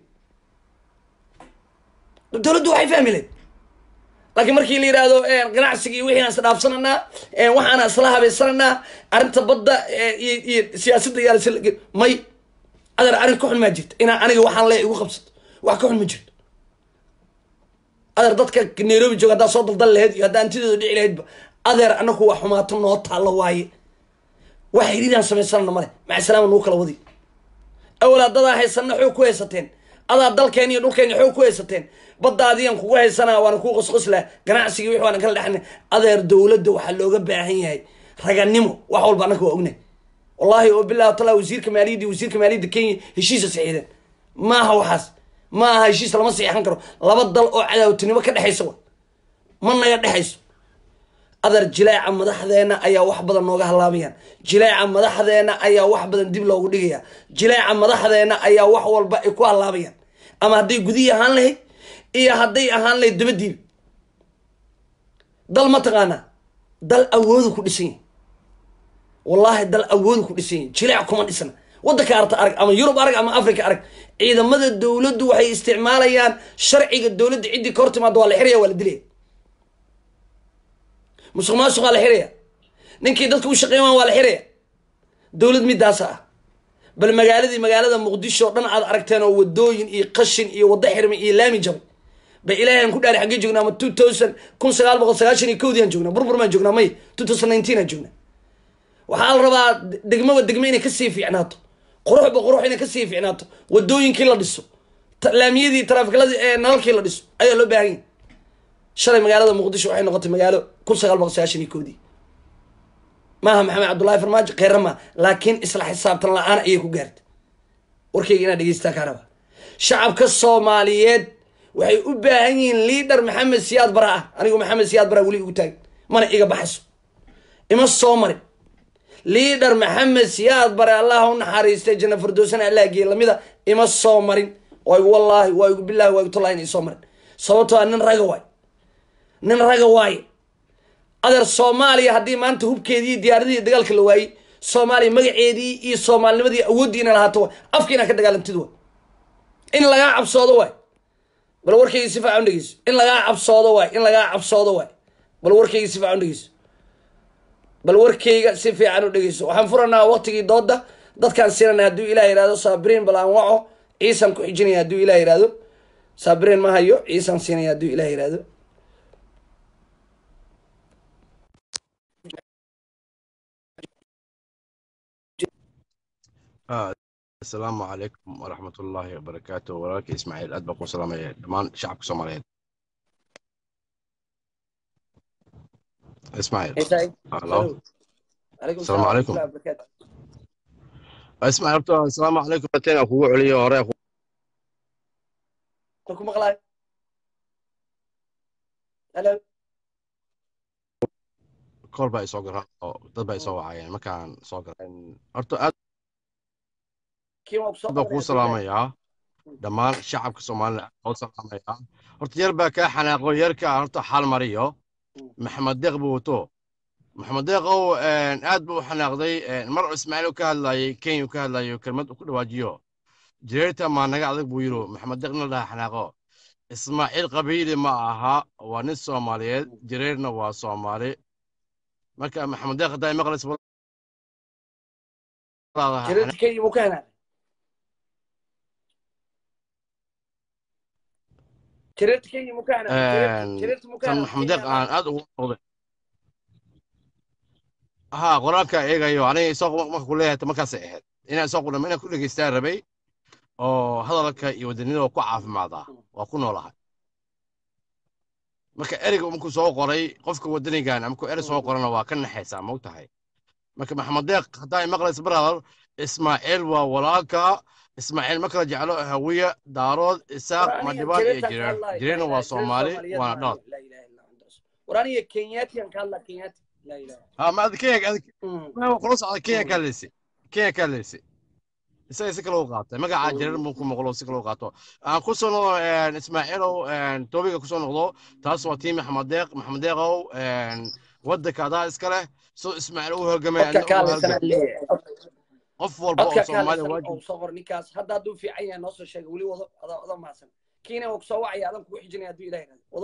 dowladdu waxay fahmi lahayd laakiin markii la yidhaahdo ganacsiga iyo wixiina isdhaafsananaa waxaana isla habaysananaa arrinta badda iyo iyo siyaasadda yaal may adeer arrin ka xun maa jirta inaa aniga waxaan le igu qabsato wax ka xun ma jirto adeer dadka nairobi jooga haddaa soo daldal lahayd iyo haddaa antidooda dhici lahaydba adeer anaku waa xumaato noo taallo waaye wax xiriiraan samaysanana male maca salaama nagu kala wadi awal haddadaa haysanna xoog ku haysateen adaa dalkeen iyo dhulkeen xoog ku haysateen baddaadiyan kugu haysanaa waana kuu qosqoslaa ganacsigii wix waana kala dhexna adeer dowladda waxaa looga baahan yahay raganimo wax walba annaka waa ognahay wallahi oo bilahi tala wasiirka maaliyadda wasiirka maaliyadda kenya heshiisa saxiixdeen maaha waxaas ma aha heshiis lama saxiixan karo laba dal oo cadaawtinimo ka dhexaysa wa ma naga dhexayso adeer jileeca madaxdeena ayaa wax badan nooga halaabayaan jileeca madaxdeena ayaa wax badan dib loogu dhigaya jileeca madaxdeena ayaa wax walba ay ku halaabayaan ama hadday gudihii ahaan lahayd iyo hadday ahaan lahayd dabadiiba dal ma taqaanaa dal awoodu ku dhisan yahay wallaahi dal awoodu ku dhisan yahay jileec kuma dhisna waddanka arta arag ama yurub arag ama africa arag ciidamada dowladdu waxay isticmaalayaan sharciga dowladda ciddii ka hor timaada waa la xiraya waa la dilaya musuq maasuqaa la xiraya ninkii dadka u shaqeyn waa la xiraya dowlad midaasa ah bal magaaladii magaalada muqdisho o dhan aad aragteen oo wadooyin iyo qashin iyo waddo xirmay iyo laami jabay ba ilaahay aan ku dhaari xaggee joognaa ama two thousand kun sagaal boqol sagaashan iyo kowdii aan joognaa burbur maan joognaa may two thousand nineteen aan joognaa waxaa la rabaa degmaba degme inay kasii fiicnaato quruxba qurux inay kasii fiicnaato wadooyinkii la dhiso laamiyadii taraafikladii ee nalalkii la dhiso ayaa loo baahan yahay shalay magaalada muqdisho waxay noqotay magaalo kun sagaal boqol sagaashan iyo koodii maaha maxamed cabdullahi farmaajo kheyra maa laakiin isla xisaabtan la-aan ayay ku gaartay warkayga inaad dhegeystaa kaa raba shacabka soomaaliyeed waxay u baahan yihiin liidhar maxamed siyaad bara ah anigu maxamed siyaad bara weli igu taagin mana iga baxayso ima soo marin liidhar maxamed siyaad bare allah u naxariistay janna fardoosana allah geeye lamida ima soo marin waa igu wallaahi waa igu billahi waa igu tallahi ina isoo marin sababtoo a nin raga waay nin raga waaye adeer soomaaliya haddii maanta hubkeedii diyaaradihii dagaalka la waayey soomaaliya magaceedii iyo soomaalinimadii awooddii ina lahaato waay afka inaa ka dagaalantid waay in lagaa cabsoodo waay bal warkayga si fiican dhegeyso in lagaa cabsoodo waay in lagaa cabsoodo waay bal warkayga si fiican dhegeyso bal warkayga si fiican u dhegeyso waxaan furanaa waqtigii dooda dadkaan siinana hadduu ilah yihahdo saabiriin bal aan waco ciisaan ku xijinaya hadduu ilah yihahdo saabiriin ma hayo ciisaan siinaya hadduu ilah yihahdo asalaamu calaykum waraxmat ullaahi wabarakaatu walaalkii ismaaciil aad baa ku salaamaya dhammaan shacabka soomaaliyeed ismaaciil halo asalaamu calaykum ismaaciil horta asalaamu calaykum bateen aan kugu celiyo hore ku maqlaay halo kool baa isoo garaa oo dad baa isoo wacayeen markaan soo galay horta aad baa kuu salaamayaa dhammaan shacabka soomaalida oo salaamayaa horta yar baa kaa xanaaqo yarka horta xal mariyo maxamed deeq buu wato maxamed deeqow aad buu u xanaaqday mar ismaaciil ka hadlayay kenya ka hadlayo kelmad ku dhawaajiyo jireerta maa naga adag buu yidhi maxamed deeq nin dhaha xanaaqo ismaaciil qabiili ma aha waa nin soomaaliyeed jireerna waa soomaali marka maxamed deeq haddaa maqlays tan maxamed deeq aan aad ugu noqday ها qoraalka eegayo aniga isoo marka ku leeyahay markaasay ahayd inaan isoo qudhamo inaan ku dhegeystaan rabay oo hadalka iyo wadanida waa ku caafimaadaa waa ku noolahay marka ereyga markuu soo qoray qofka wadanigan markuu erey soo qorana waa ka naxaysaa ma ogtahay marka maxamed deeq haddaa maqlaysa brother ismaaciil waa walaalka ismaaciil ma kala jeclo hawiye daarood isaaq madhibaan iyo jireen jireena waa soomaali waana dhalad war aniga kenyaatiyan ka hadlaa kenyaati laa ilaha ha ma adi kenya adi ma kula socda kenya kaa leysi kenya kaa leysi isaga si kale u qaatay magaca jireer buu ku maqlo si kale u qaato aan ku soo noqdo ismaaciilow toobiga ku soo noqdo taas waa tii maxamed deeq maxamed deeqow waddanka adaa iska leh soo ismaaciil u hogamay codka kaaleysana leeyahay qof walba oo codka soomaaliya kaaleysana waajib oo soo qor ninkaas hadda hadduu fiican yahay noo soo sheega weli wado ada ada mahadsan kiina waa kusoo wacaya adan kugu xijinaya hadduu ilahay rado wado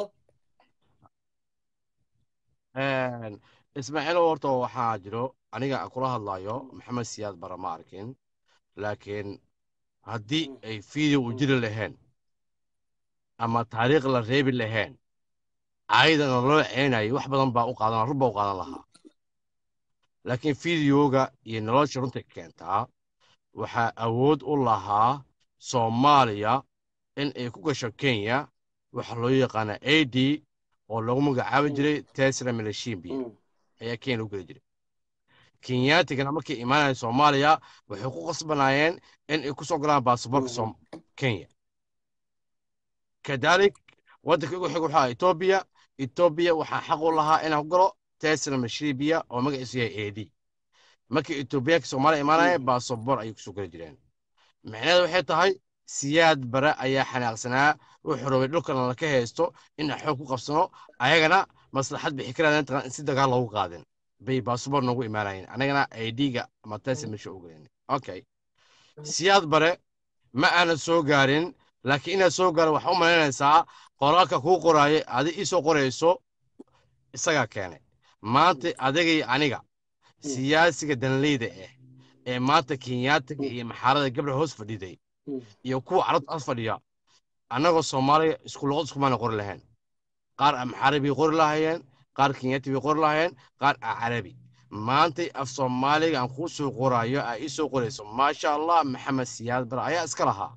ismaaciilow horta waxaa jiro aniga aan kula hadlayo maxamed siyaad bara ma arkin laakiin haddii ay video u jiri lahayn ama taariikh la reebi lahayn caydana loo ceenayo wax badan baa u qaadan run baa u qaadan lahaa laakiin videoga iyo nolosha runta keentaa waxaa awood u lahaa soomaaliya in ay ku gasho kenya waxa loo yaqaana a d oo lagu magacaabi jiray tesla milashimbi ayaa kenya lagu geli jiray kenyaatigana markay imaanaya soomaaliya waxay ku qasbanaayeen in ay ku soo galaan baasaboorka som kenya kadalik waddanka ugu xig waxaa etoobiya etoobiya waxaa xaq u lahaa inaan ku galo tesla mashribiya oo magaciisu yahay a d markii etoobiyaanka soomaaliya imaanaya baasaboor ayay kusoo geli jireen micnaheeda waxay tahay siyaad bare ayaa xanaaqsanaa wuxuu rabay dhulkana laka haysto in xoog ku qabsano ayagana maslaxad bixi karaan intaan in si dagaal loogu qaadin bay baasaboor noogu imaanayeen anagana idga ama tesla meesha u gelin okay siyaad bare ma aanan soo gaarin laakiin inaad soo gaaro waxaa u malaynaysaa qoraalka kuu qoraayo adi ii soo qorayso isagaa keenay maanta adigay aniga siyaasiga danleyda ah ee maanta kenyaatiga iyo maxaarada gabra hoos fadhiday iyo kuwa carabta as fadhiya annagoo soomaaliya isku luqad iskumaana qori lahayn qaar amxaari bay qori lahaayeen qaar kenyaati bay qori lahaayeen qaar carabi maantay af soomaaliga aan kuu soo qoraayo aa ii soo qorayso maasha allah maxamed siyaad bar ayaa iska lahaa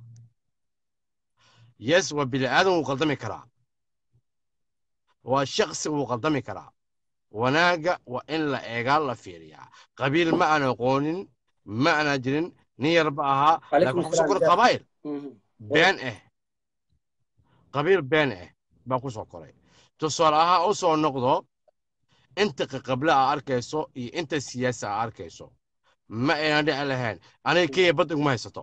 yes waa bini aadan wuu qaldami karaa waa shaksi wuu qaldami karaa wanaagga waa in la eegaa la fiiriyaa qabiil ma aan aqoonin ma aanaa jirin nin yarba ahaa laakiin waxaa kusoo koray qabaa'il been ah qabiil been ah baan ku soo koray tusaale ahaan u soo noqdo inta qaqable aa arkayso iyo inta siyaasi aa arkayso ma aynan dhici lahayn aniga kenya badda iguma haysato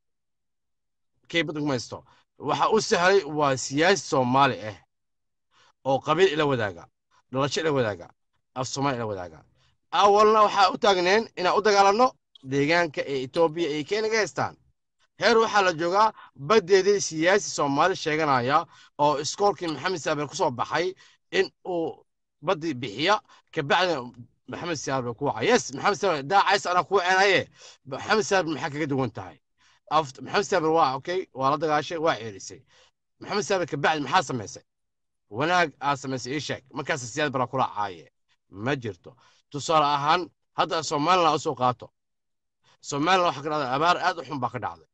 kenya badda iguma haysato waxa u sahlay waa siyaasi soomaali ah oo qabiil ila wadaaga dhalasho ila wadaaga af soomaali ila wadaaga awalna waxaa u taagneen inaan u dagaalanno deegaanka ee etoobiya ay kenya ga haystaan heer waxaa la joogaa baddeedii siyaasi soomaali sheeganaya oo iskoolkii maxamed saaber ku soo baxay in uu baddi bixiya kabacdina maxamed saaber ku waca yes maxamed saaber daacays anaa kuu ceenaye maxamed saaber maxaa kaga duwan tahay maxamed saaber waa okay waa la dagaashay waa ceelisay maxamed saaber kabacdi maxaa samaysay wanaag aa samaysay ii sheeg markaas siyaad bara kula caaye ma jirto tusaale ahaan hadda somaliland usoo qaato somaliland waxaa ka dhacday abaar aad u xun baa ka dhacday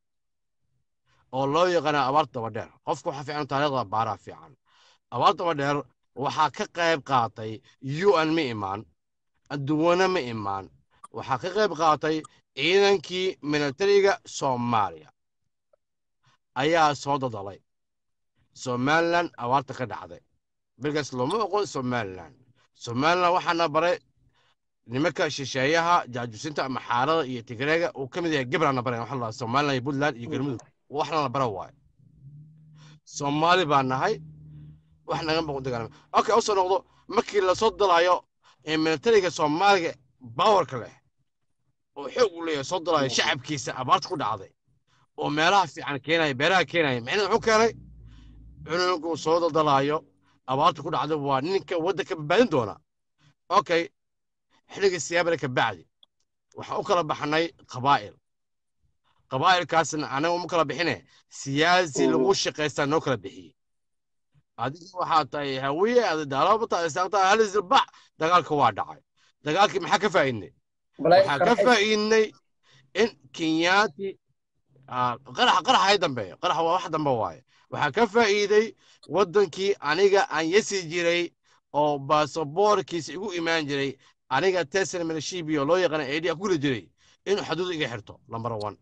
oo loo yaqaana abaar dabadheer qofku waxaa fiican taariikhda baaraa fiican abaar dabadheer waxaa ka qayb qaatay un ma imaan adduwane ma imaan waxaa ka qayb qaatay ciidankii militariga soomaaliya ayaa soo dadalay somaliland abaarta ka dhacday bilkaas looma oqon somaliland somaliland waxaana baray nimanka shisheeyaha jaajuusinta maxaarada iyo tigreega uu ka mid yahay gabrana baray waxa la somaliland iyo puntland iyo galmudug waxna la bara waayo soomaali baa nahay wax naga maqan dagaalama okay usoo noqdo markii lasoo dalayo ee militariga soomaaliga bawarka leh oo xoog u leeyahay soo dalayo shacabkiisa abaarta ku dhacday oo meelaha fiican keenaya beeraha keenaya micnaheed wuxuu keenay cunugu soo daldalaayo abaarta ku dhacday waa ninka waddanka badbaadin doona okay xilligii siyaabale ka bacdi waxaan u kala baxnay qabaa'il qabaa'ilkaasna anaga uma kala bixine siyaasi lagu shaqaystaa noo kala bixiyey adiga waxaa tahay hawiye adidaalabata istaagtaa halisilbax dagaalka waa dhacay dagaalkii maxaa ka faa'iidnay balay waxaa ka faa'iidnay in kenyaati ah, qarax qarax hay dambeeyo qarax waa wax dambe waaye waxaa ka faa'iiday waddankii aniga aan yasi jiray oo baasaboorkiisa igu imaan jiray aniga tesla milishibio loo yaqaana aidia ku guli jiray inuu xaduud iga xirto lambar one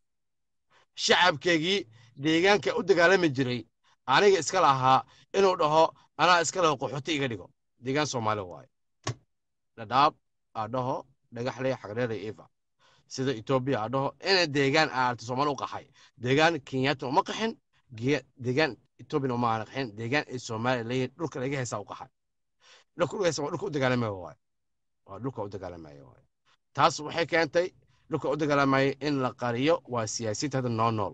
shacabkeygii deegaanka u dagaalami jiray aniga iska lahaa inuu dhaho anaa iska laho qaxooti iga dhigo deegaan soomaali waaye dhadhaab aa dhaho dhagaxley xagreera eva sida etoobiya aa dhaho ina deegaan aarta soomaali u qaxay deegaan kenyaata uma qaxin ge- deegaan etoobiyana uma aana qaxin deegaan ay soomaaliya leeyihin dhulka laga heesaa u qaxay dhulka laga heesa waa dhulka u dagaalamaya waaye waa dhulka u dagaalamaya waaye taas waxay keentay dhulka u dagaalamaya in la qariyo waa siyaasiyiinta hadda noo nool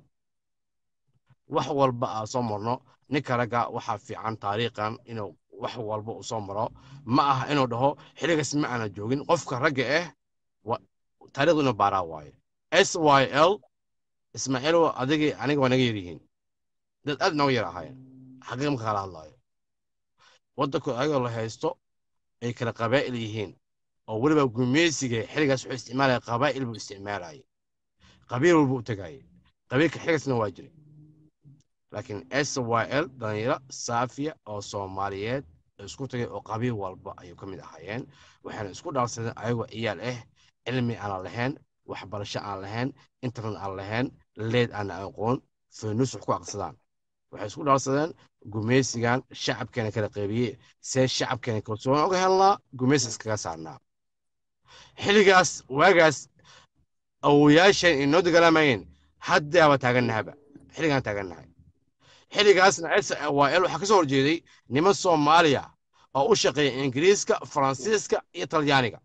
wax walba aa soo marno ninka ragga waxaa fiican taariikhan inuu wax walba uu soo maro ma aha inuu dhaho xiligaas ma aana joogin qofka ragga ah wa- taariikhdu inuu baaraa waaye s y l ismaaciil adigii aniga waa naga yaryihiin dad aad nooga yar ahaayeen xaqiiq marka kala hadlaayo waddanku ayagoo la haysto ay kala qabaa'il yihiin oo weliba gumeysiga xiligaas wuxuu isticmaalaya qabaa'il buu isticmaalayay qabiil walba u tegayay qabiilka xiligaasna waa jiray laakiin s y l dhalinyaro saafiya oo soomaaliyeed isku tagay oo qabiil walba ayuu ka mid ahaayeen waxaana isku dhaafsadeen ayagoo ciyaal ah cilmi aan lahayn waxbarasho aan lahayn internet aan lahayn leed aan aqoon faynus wax ku aqsadaan waxay isku dhaafsadeen gumeysigan shacabkeena kala qeybiyey see shacabkeena kalsoon uga helnaa gumeysi iskaga saarnaa xilligaas waagaas awoyaasheen inoo dagaalamayeen haddaaba taagannahaba xilligaan taagannahay xilligaasna s y l waxaa ka soo horjeeday niman soomaaliya oo u shaqeeya ingiriiska faransiiska iyo talyaaniga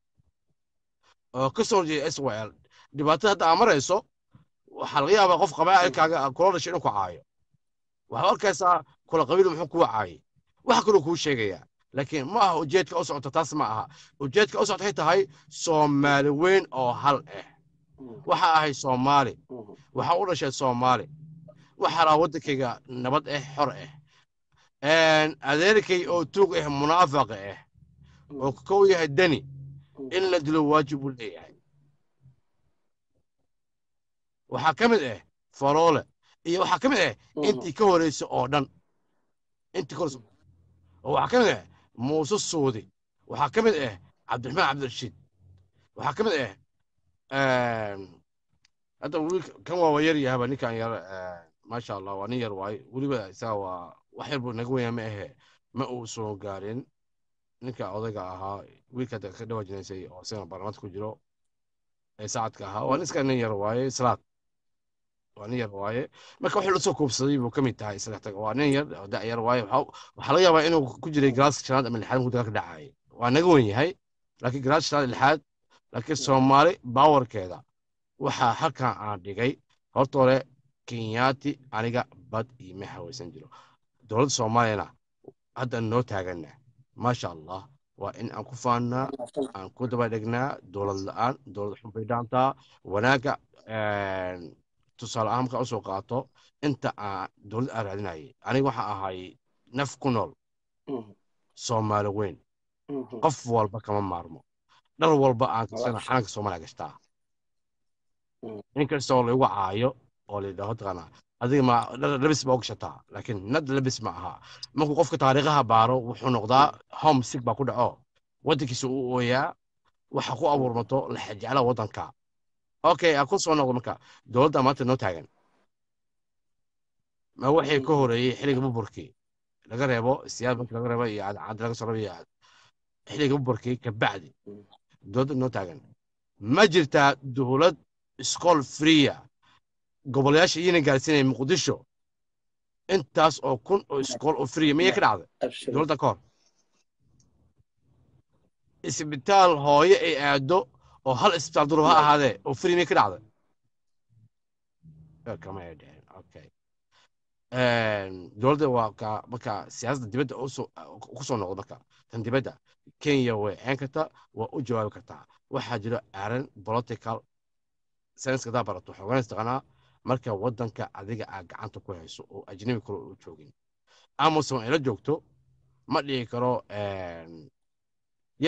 oo ka soo horjeeda s y l dhibaatada hadda aa marayso waxaa laga yaabaa qof qabaa'ilkaaga kula dhashay inuu ku caayo waxaad arkaysaa kula qabiil muxuu kuu caayay wax kaloo kuu sheegayaa laakiin ma aha ujeedka u socota taas ma aha ujeedka u socota waxay tahay soomaali weyn oo hal ah waxa ahay soomaali waxaa u dhashay soomaali waxaa lahaa waddankayga nabad ah xor ah adeerkay oo tuug ah munaafaqa ah oo kow yahay dani in la dilo waajib uu leeyahay waxaa ka mid ah faroole iyo waxaa ka mid ah intii ka horeysa oo dhan intii ka horeysa oo waxaa ka mid ah muuse suudi waxaa ka mid ah cabdiraxmaan cabdirashiid waxaa ka mid ah hadda wiilka kan waa yar yahaba ninkan yar maasha allah waa nin yar waaye weliba isaga waa wax yar buu naga weyaa ma ahe ma uu soo gaarin ninka odayga ahaa wiilka hadda ka dhawaajinaysay oo isagana baarlamaanka ku jiro ee saacadka ahaa waa nin iska nin yar waaye salaad waa nin yar waaye marka wuxuu la soo koobsaday buu ka mid tahay isaga tag waa nin yar oo da' yar waaye waxaa laga yaabaa inuu ku jiray galaaska shanaad ama lixaad markuu dagaalka dhacayay waa naga wen yahay laakiin galaaska shanaad lixaad laakiin soomaali baawarkeeda waxaa halkan aan dhigay horta hore kenyaati aniga bad iima hawaysan jiro dowladda soomaaliyana hadda noo taaganna maasha allah waa in aan ku faannaa aan ku daba dhegnaa dowlad la-aan dowlad xunbay dhaantaa wanaagga tusaale ahaan markaa usoo qaato inta aan dowlad aan raadinayay aniga waxaa ahay naf ku nool soomaali weyn qof walba kama maarmo dhar walba aan kasana xalanka soomaaliya gashtaa inkastoo lagu caayo oo layidhaho taqaanaa adiga ma labis baa u gashataa laakiin nad labis ma aha markuu qofka taariikhaha baaro wuxuu noqdaa home sig baa ku dhaco waddankiisa u ooyaa waxa ku abuurmato laxajecla waddanka okay aan ku soo noqdo marka dowladda maanta noo taagan ma waxay ka horeeyey xilliga buburkii laga reebo siyaad markii laga reebo iyo cadcad laga soo reebo xilliga buburkii kabacdi dowladda noo taagan ma jirtaa dowlad iskool freeya goboleyaasha iyana gaarsiinaya muqdisho intaas oo kun oo iskool oo freeya miyay ka dhacday dowladda ka hor isbitaal hooye ay aado oo hal isbitaal durub ha ahaadee oo free miyay ka dhacday kama ay dheheen okay dowladda waa ka marka siyaasadda dibadda ku soo noqdo marka tan dibadda kenya way ceen kartaa waa u jawaabi kartaa waxaa jiro aaran political science hadaa barato xooganas taqanaa marka waddanka adiga aa gacanta ku hayso oo ajnabi kale u joogin amazon ay la joogto ma dhihi karo yes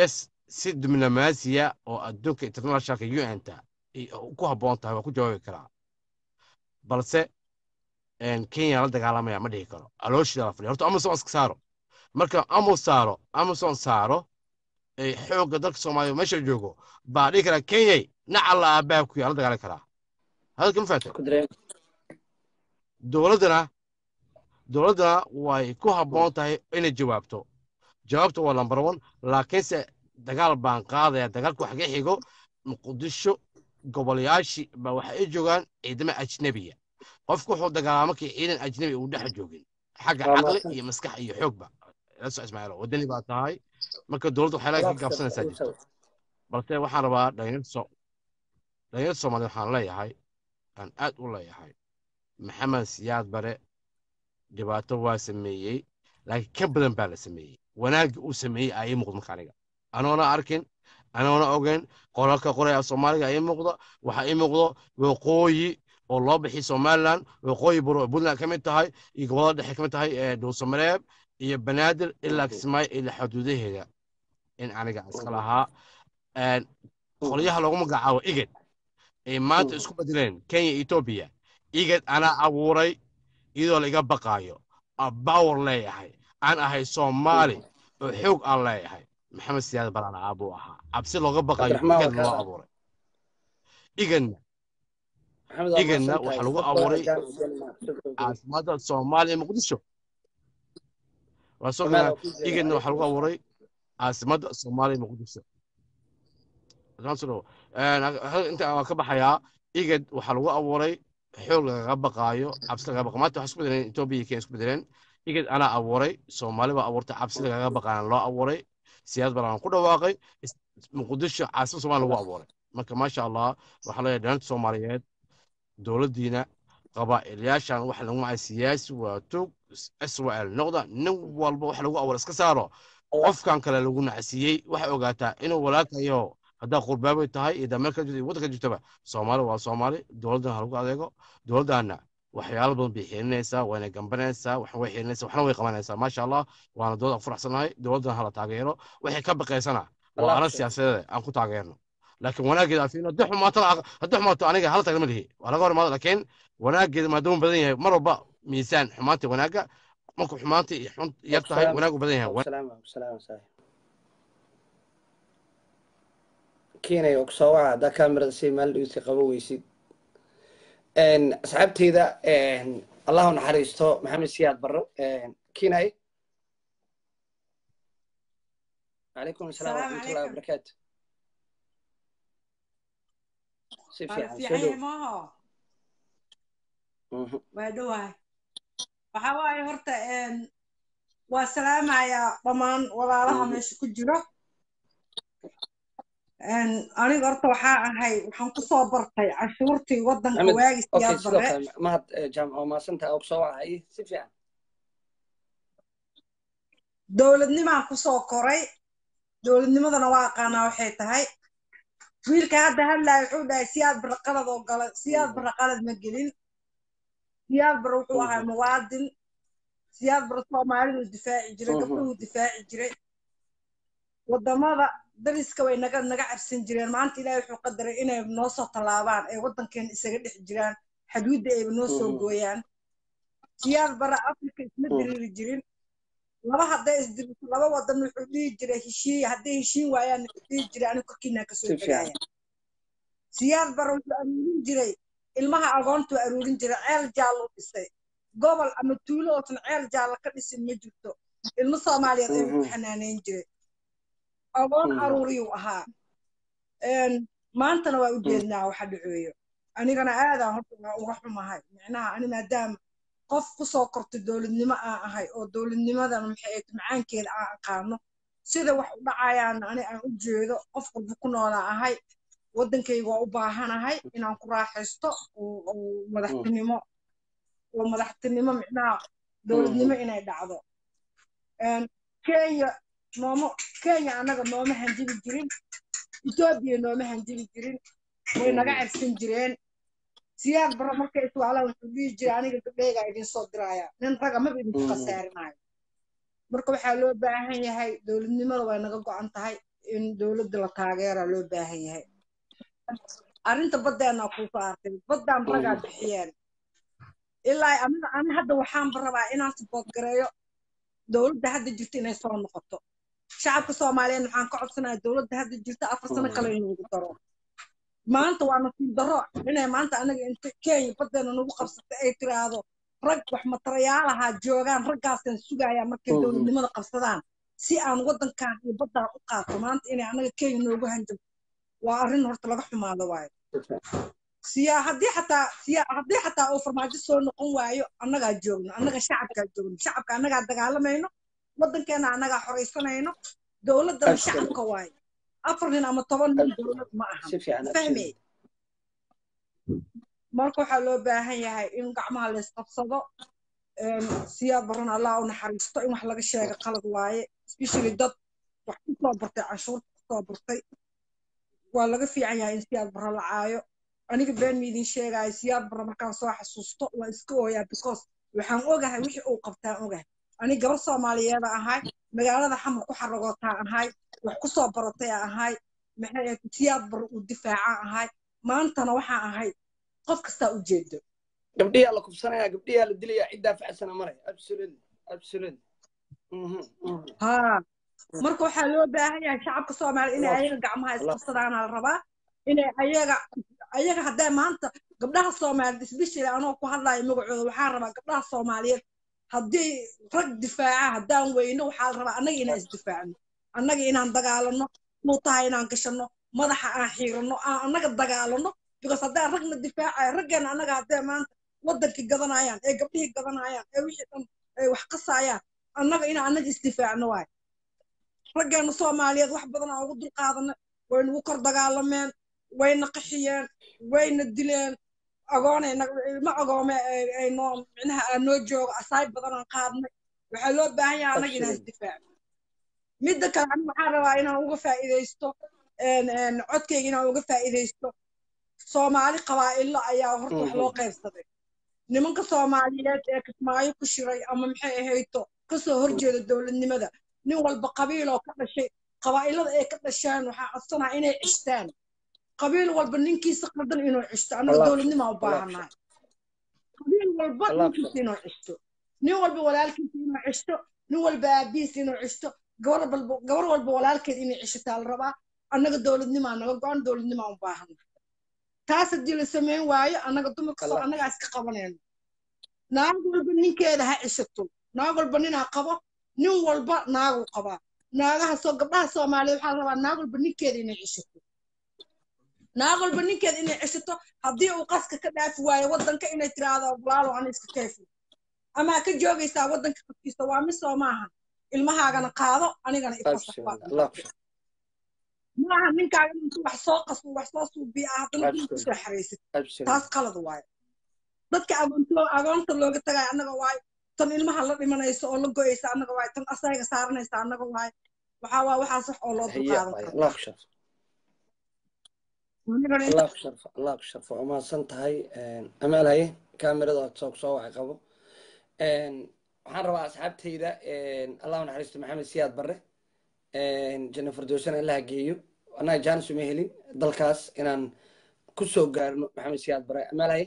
si diblomaasiya oo adduunka internationalka un-ta ku habboon tahay waa ku jawaabi karaa balse kenya la dagaalamaya ma dhihi karo alooshida la fadhiya horta amazon iska saaro marka amo saaro amazon saaro xoogga dalka soomaaliya meesha joogo baa dhihi karaa kenyay nacalla aabbaha ku yaa la dagaali karaa hadalka ma fahatay dowladdana dowladdana way ku habboon tahay inay jawaabto jawaabta waa lambar one laakiinse dagaal baan qaadaya dagaalku wax ka xigo muqdisho gobolayaashii ba waxa ay joogaan ciidamo ajnebiya qofku wuxuu dagaalaa markii ciidan ajnebi uu dhex joogin xagga caqli iyo maskax iyo xoogba laso ismaaciilo wadani baa tahay marka dowladda waxay laga gaabsanaysaa jirto balse waxaan rabaa dhalinyarta dhalinyarta soomaaliya waxaan leeyahay aan aad u leeyahay maxamed siyaad bare dhibaato waa sameeyey laakiin ka badan baa la sameeyey wanaaggii uu sameeyey aa ii muuqda marka aniga anoona arkin anoona ogeyn qoralka qoraya soomaaliga ii muuqda waxaa ii muuqdo waqooyi oo loo bixiyay somaliland waqooyi buro puntland ka mid tahay iyo gobolada dhexe ka mid tahay dhuusamareeb iyo banaadir ilaa kismaayo ilaa xuduudaheeda in aniga iska lahaa qolyaha loogu magacaabo igad ay maanta isku bedeleen kenya etoobiya igad anaa abuuray iyadoo laiga baqaayo bawar leeyahay aan ahay soomaali oo xoog aan leeyahay maxamed siyaad balaan aabuu ahaa cabsi looga baqayo igad loo abuuray igadna igadna waxaa lagu abuuray caasimada soomaaliya muqdisho waa soo garaa igadna waxaa lagu abuuray caasimada soomaaliya muqdisho inta waa ka baxayaa igad waxaa lagu abuuray xoog lagaga baqaayo cabsi lagaga baqa maanta waxaa isku bedeleen etoobiya iyo kenya isku bedeleen igad anaa abuuray soomaali baa abuurtay cabsi lagaga baqaana loo abuuray siyaad balaan ku dhawaaqay muqdisho caasimada soomaaliya lagu abuuray marka maasha allah waxaa leeyahay dhalinta soomaaliyeed dowladdiina qabaa'ilayaashan waxa lagu macay siyaasi waa tog israel noqda nin walba waxa lagu abuuray iska saaro qofkan kale lagu nacsiiyey waxay ogaataa inuu walaalkayo haddaa qurbaabay tahay iyo dameelka jirta iyo waddanka jirtaba soomaali waa soomaali dowladdan ha lagu adeego dowladdaana waxyaalo badan bay xirinaysaa wayna gambanaysaa waxna way xirinaysaa waxna way qabanaysaa maasha allah waana dowlad furaxsanahay dowladdan hala taageero waxay ka baqaysana waa aran siyaasadeed aan ku taageerno laakiin wanaageeda afiin haddii xumaato haddii xumaato aniga hala tagna ma lihi waa laga hor imaado laakiin wanaageeda maadaama badan yahay mar walba miisaan xumaanta wanaagga markuu xumaanta iyo xun yar tahay wanaagu badan yahay keenaya oo kusoo waca haddaa kamerada si maalin dhigeysa qabo weysid asxaabteyda allahu naxariisto maxamed siyaad barro keenay calaykum asalaam waraxmatullahi wabarakaatu si fiican soo dhow waa dhowahay waxa waaye horta waa salaamayaa dhammaan walaalaha meesha ku jiro aniga horta waxaa ahay waxaan kusoo bartay cashuurtii waddanka waagi siyaad bare mahad jaamco maasanta oo kusoo wacay si fiican dowladnimaan kusoo koray dowladnimadana waa aqaanaa waxay tahay wiilka hadda hadlaya wuxuu dhahay siyaad bare qalad oo gala siyaad bare qalad ma gelin siyaad bare wuxuu ahaa muwaadin siyaad bare soomaaliduu difaaci jiray gabdhuhuu difaaci jiray waddamada dariska way naga naga cabsan jireen maanta ilaahay wuxuu qadaray inay noo soo tallaabaan ay waddankeena isaga dhex jiraan xadwidda ayba noo soo gooyaan siyaad bare afrika isma diriiri jirin laba hadday isdiriso laba waddan wuxuu dhihi jiray heshiiy hadday heshiin waayaan wuxuu dhihi jiray anigu korkiinaa kasoo degaya siyaad bare wuxuu aruurin jiray ilmaha agoontuu aruurin jiray ceel jaallo dhisay gobol ama tuulo oosan ceel jaallo ka dhisin ma jirto ilmo soomaaliyeed ayuu ku xanaaneyn jiray agoon aruuriyuu ahaa maantana waa u jeednaa waxa dhaceeyo anigana aadaan horta uga xumahay micnaha ani maadaama qof kusoo kortay dowladnimo aan ahay oo dowladnimadan maxay macaankeeda aan aqaano sida wax u dhacayaan ani aan u jeedo qof walba ku noolaa ahay waddankayga waa u baahanahay inaan ku raaxaysto oo madaxtinimo oo madaxtinimo micnaha dowladnimo inay dhacdo kenya nooma kenya annaga nooma hanjibi jirin etoobiya nooma hanjibi jirin way naga cabsan jireen siyaad bara markay iswaalaan wuxuu dhihi jiray aniga gabdhaygaa idin soo diraya nin raga maba idinku khasaarinayo marka waxaa loo baahan yahay dowladnimada way naga go'an tahay in dowladda la taageeraa loo baahan yahay arrinta baddeena kuusoo artay baddaan ragaa bixiyeen ilaa aniga ani hadda waxaanba rabaa inaan support gareeyo dowladda hadda jirta inay soo noqoto shacabka soomaaliyeed waxaan ka codsanayaa dowladda hadda jirta afar sano kale inuugu daro maanta waa nasiib darro inay maanta anaga inta kenya baddeena nagu qabsatay ay tiraahdo rag wax matarayaalaha joogaan raggaasaan sugayaa markay dowladnimada qabsadaan si aan waddankan iyo baddaan u qaato maanta inay anaga kenya noogu hanjabto waa arrin horta laga xumaado waayo siyaa haddii xataa siyaa haddii xataa uu farmaajo soo noqon waayo annagaa joogno annaga shacabkaa joogno shacabka annagaa dagaalamayno waddankeena annagaa xoraysanayno dowladdana shacabka waayo afar nin ama toban nin dowlad ma aha fahmey marka waxaa loo baahan yahay in gacmaha la isqabsado siyaad baran allah u naxariisto in wax laga sheega qalad waaye especially dad wax ku soo bartay canshuurta ku soo bartay waa laga fiican yahay in siyaad barra la caayo aniga been miidin sheegaayo siyaad barra markaan soo xasuusto waa iska ooyaa because waxaan ogahay wixii uu qabtaan ogahay ani gabar soomaaliyeeda ahay magaalada xamar ku xaragootaa ahay wax ku soo baratay ahay maxay siyaad barra uu difaacaa ahay maantana waxaa ahay qof kastaa u jeedo gabdhiyaa la kubsanaya gabdhiyaa la dilaya ciddaa facsana maraya absolutely absolutely ha marka waxaa loo baahan yahay shacabka soomaaliya inay ayaga gacmaha isqabsadaana la rabaa inay ayaga ayaga haddee maanta gabdhaha soomaaliyeed isbishila anoo ku hadlayo magacooda waxaan rabaa gabdhaha soomaaliyeed haddii rag difaaca haddaan weyno waxaa la rabaa annaga inaan isdifaacno annaga inaan dagaalano nuutaha inaan gashano madaxa aan xiirano aan annaga dagaalano because haddaan ragna difaacayo raggeena annaga haddee maanta waddankii gadanayaan ee gabdhihii gadanayaan ee wixii dhan ay wax qasayaan annaga inaan annaga isdifaacno waayo raggeena soomaaliyeed wax badan aan ugu dulqaadanay way nagu kor dagaalameen wayna qaxiyeen wayna dileen agoonay ilma agoome ay noo micnaha aan noo joogo asaay badan aan qaadnay waxaa loo baahan yahay annaga inaan isdifaaco midda kale aniga waxaan rabaa inaan uga faa'iidaysto codkayga inaan uga faa'iidaysto soomaali qabaa'ilo ayaa horta wax loo qaybsaday nimanka soomaaliyeed ee kismaayo ku shiray ama maxay ahayto kasoo horjeeda dowladnimada nin walba qabiiloo ka dhashay qabaa'ilada ay ka dhasheen waxaa codsanaa inay cishtaan qabiil walba ninkiisa qaldan inuu cishto annaga dowladnimaa u baahannahay qabiil walba ninkiisa inuu cishto nin walba walaalkiisa inuu cishto nin walba aabihiisa inuu cishto gabar walba gabar walba walaalkeed inay cishataa la rabaa annaga dowladnimaa naga go-an dowladnimaa u baahannahay taas haddii la samayn waayo annaga dumarka soo annagaa iska qabanayno naag walba ninkeeda ha cishato naag walba ninaa qabo nin walba naagu qabaa naagaha soo gabdhaha soomaaliyeed waxaa la rabaa naag walba ninkeeda inay cishato naag walba ninkeeda inay cishato haddii uu qaska ka dhaafi waayo waddanka inay tiraahdo walaalo ana iska keefo amaa ka joogaysaa waddanka qafkiisa waa misoo maaha ilmahaagana qaado anigana ifasax maaha ninkaaga intu wax soo qasbo wax soo suubiya ah haddana dul kusoo xaraysid taas qalad waayo dadka agoonta looga tagayo annaga waayo tan ilmaha la dhimanayso oo la go'aysa annaga waayo tan asayga saaranaysa annaga waayo waxaa waa waxaas wax oo loo dulqaadan karo الله يشرف الله يشرف وما سنتهاي أمال هاي كاميرا تصوك صوع قبو waxaan rabaa asxaabtayda allah naxariisto maxamed siyaad barre janno fardoosana ilaha geeyo annaga jaanis uma helin dalkaas inaan ku soo gaarno maxamed siyaad barre amaalaye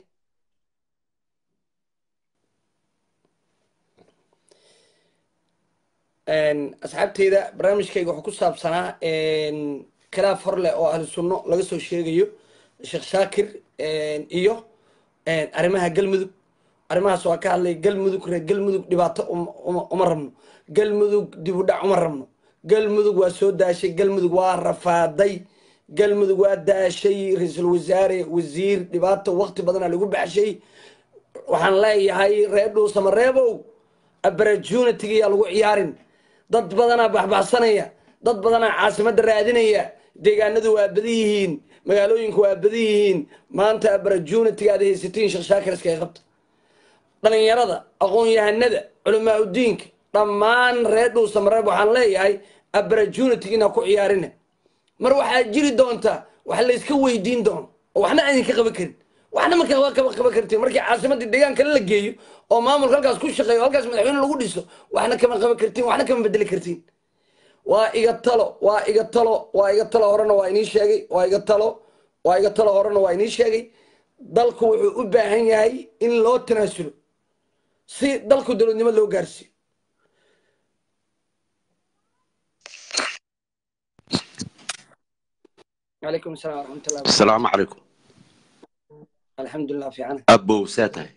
asxaabtayda barnaamijkayga wuxuu ku saabsanaa khilaaf hor leh oo ahlu sunno laga soo sheegayo sheekh shaakir iyo arrimaha galmudug arrimahaas waa ka hadlay galmudug reer galmudug dhibaato uma rabno galmudug dib u dhac uma rabno galmudug waa soo daashay galmudug waa rafaaday galmudug waa daashay ra-iisul wasaare wasiir dhibaato waqti badana lagu baxshay waxaan leeyahay reer dhuusamareebow abarajunitigiyaa lagu ciyaarin dad badanaa baxbaxsanaya dad badanaa caasimadda raadinaya deegaanadu waa badan yihiin magaalooyinku waa badan yihiin maanta abarajunitiga aad haysatiin sheekh shaakir iskaga qabta dhalinyarada aqoon-yahanada culamaa udiinka dhammaan reer dhuusamareeb waxaan leeyahay abarajunitig inaa ku ciyaarina mar waxaa jiri doonta wax layska weydiin doono oo waxna aydinka qaban karin waxna markaa kaba qaban kartiin markii caasimadii deegaankale la geeyo oo maamulka halkaas ku shaqeeyo halkaas madaxweyne lagu dhiso waxna kama qaban kartiin waxna kama bedeli kartiin waa iga talo waa iga talo waa iga talo horena waa inii sheegay waa iga talo waa iga talo horena waa inii sheegay dalku wuxuu u baahan yahay in loo tanaasulo si dalku dowladnimo loo gaarsiiyo calaykum asalaam waraxmatullahi wabarakatu asalaamu calaykum alxamdulilah fiicana abow saa tahay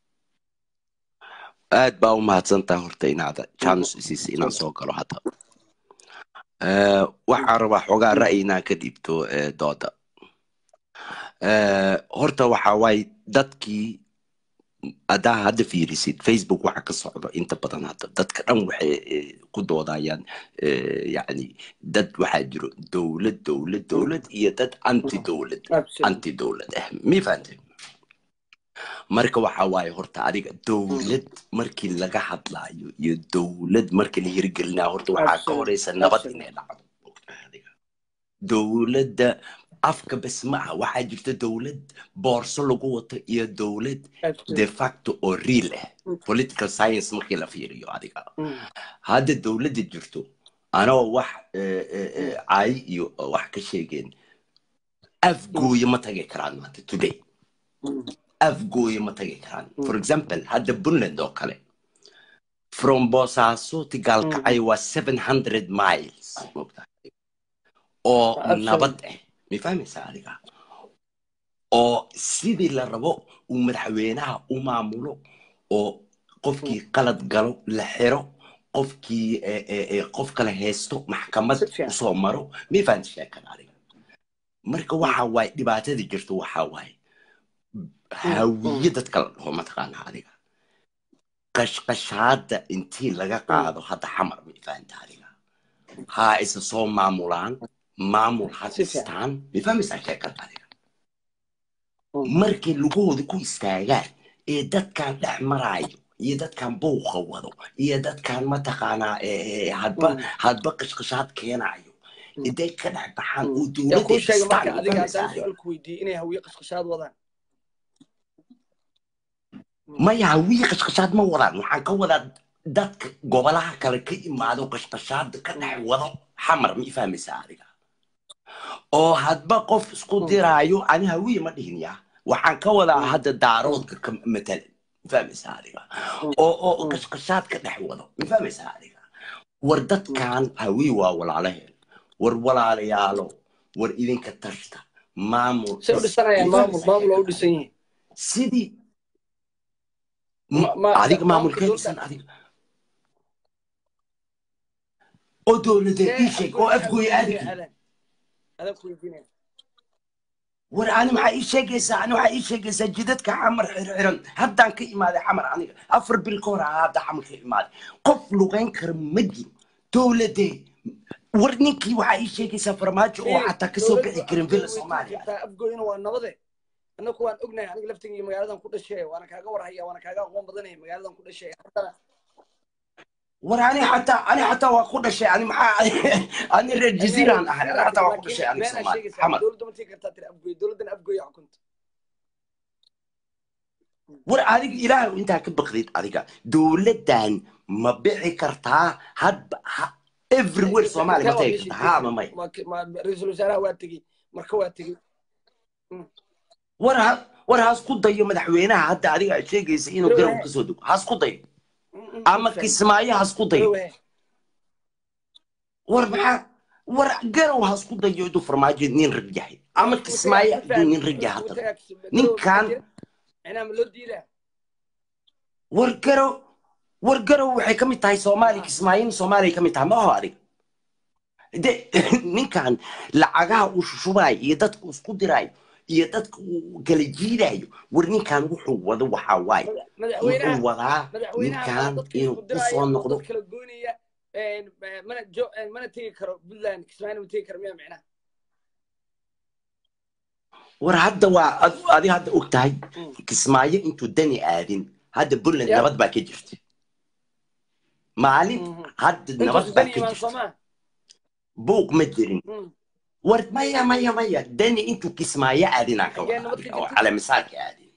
aad baa u mahadsantaha horta inaad janus isiisa inaan soo galo hadda Eh, waxaan rabaa xoogaa ra'yi inaan ka dhiibto eh, dooda Eh, horta waxa waaye dadkii haddaa hadda fiirisid facebook waxa ka socdo inta badan hadda dadka dhan waxay eh, ku doodayaan eh, yacni dad waxaa jiro dowlad dowlad dowlad iyo dad anti dowlad Absolutely. anti dowlad ah mi fahante marka waxa waaye horta adiga dowlad markii laga hadlaayo iyo dowlad markii la hirgelinayo horta waxaa ka Absolutely. horeysa nabad Absolutely. inay dhacdo adiga dowladda afka bes ma aha waxaa jirta dowlad boorso lagu wato iyo dowlad Absolutely. de facto oo real ah political science markii la fiiriyo adiga Mm. hadda dowladda jirto anoo wax eh, eh, eh, caayi iyo wax ka sheegeen afgooye ma tagi karaan maanta today Mm. afgooye ma tagi karaan for example hadda puntland oo kale from boosaaso to gaalkacyo waa seven hundred miles maogtahay oo Absolutely. nabad ah ma fahmaysaa adiga oo sidii la rabo uu madaxweynaha u maamulo oo qofkii qalad galo la xiro qofkii eh, eh, eh, qof kale haysto maxkamad Si fiican. usoo maro ma fahamta sheekada adiga marka waxa waaye dhibaatada jirto waxa waaye hawiye dadka la dhaho mataqaana adiga qashqashaada intii laga qaado hadda xamar ma fahanta adiga ha isa soo maamulaan maamul ha Si fiican. dhistaan ma fahmaysaa sheekada adiga Mm. markay lugahooda ku istaagaan ee dadkan dhex maraayo iyo dadkan buuqa wado iyo dadkan mataqaanaa eh, eh, hadba Mm. hadba qashqashaad keenayo intay ka dhex baxaan oo yaa dowladda kuu sheegay dhistaan marka ma adiga fahmaysaa haddaan adiga su-aal ku weydiiyey inay hawiye qashqashaad wadaan maya hawiye qashqashaad ma wadaan waxaan ka wadaa dadka gobolaha kale ka imaado qashqashaada ka dhex wado xamar ma fahmaysaa adiga oo hadba qof isku diraayo ani hawiye ma dhihin ya waxaan ka wadaa hadda daaroodka ka matalan ma fahmaysaa adiga oo oo qashqashaad ka dhex wado ma fahmaysaa adiga war dadkan hawiye waa walaalaheen war walaalayaalo war idinka tashta maamul say u dhisanayaan ma maamul fahmaysaa maamul oo u sheekada dhisan yihiin sidii Ma- ma- adiga maamulka maamulkee dowladda dhisan adiga oo dowladeed ii see sheeg oo afgooy afgooy afgooy aadaki aadaan adaa ku weydiinaya war ani maxaa ii sheegaysaa ani waxaa ii sheegaysaa jidadka xamar xirxiran haddaan ka imaaday xamar aniga afar bil ka hor ahaa hadda xamar ka imaaday qof lugayn kara ma jiro dowladee war ninkii waxaa ii sheegaysaa farmaajo oo fiiri xataa kasoo dowladdu bixi karin afgooy villa way tegi soomaaliya kartaa afgooyna waa nabade annaku waan ognahay aniga laftigii magaaladan ku dhashay waana kaaga warhaya waana kaaga aqoon badanaya magaaladan ku dhashay haddana war ani xataa ani xataa waa ku dhashay ani maxaa ani reer ani jaziiraan reer ahay jaziira ani xataa waa ku laakiin dhashay aniga been aa soomaaliya sheegaysaa xamar dowladda ma tegi kartaa tiri afgooy dowladdan afgooy xukunta war adiga ilaahay intaa ka baqdid adiga dowladdan ma bixi kartaa hadba ha- everywhere intee soomaaliya intee ma waa tagi meeshii kartaa ha tegey ama may ma ma ra-iisul wasaaraha waa tegey marka waa tegey Mm. war ha war haas ku dayo madaxweynaha hadda adiga aad sheegaysa inuu garow garowe kasoo dego haas ku dayo Mm, mm, ma ama fahmi kismaayo haas ku dayo garowe war maxaa war garow haas ku dayo inuu farmaajo nin rag yahay ama wuu tagaa kismaayo ma hadduu fahmi nin rag wuu yahay wuu haddana tagaa kis- garowe maxaa ninkan jira macnaha ma loo diidaa war garow war garow waxay ka mid tahay soomaaliya kismaayona soomaaliya ka mid tahay ma aho adiga de ninkan lacagaha uu shushubayo iyo dadka uu isku dirayo iyo dadka uu kala jiidayo war ninkan wuxuu wado waxaa waaye Mada- madaxweynaha wuxuu wadaa madaxweynaha maa ninkan dadka inuu isku u diraya soo oo noqdo dad kala goynaya een, eh, mana jo eh, mana tegi karo puntland kismaayona ma tegi karo miyaa micnaha war hadda waa ad- adi hadda og tahay Mm. kismaayo intuu dani aadin hadda puntland ya nabad baa ka jirta maalin Mhm. hadda nabad intuusu baa dani ka imaan jirta soomaa buuq ma jirin Mm. war maya maya maya dani intuu kismaayo aadinaan ka xagee wada nabad ka adiga oo jirta calemisaalka aadin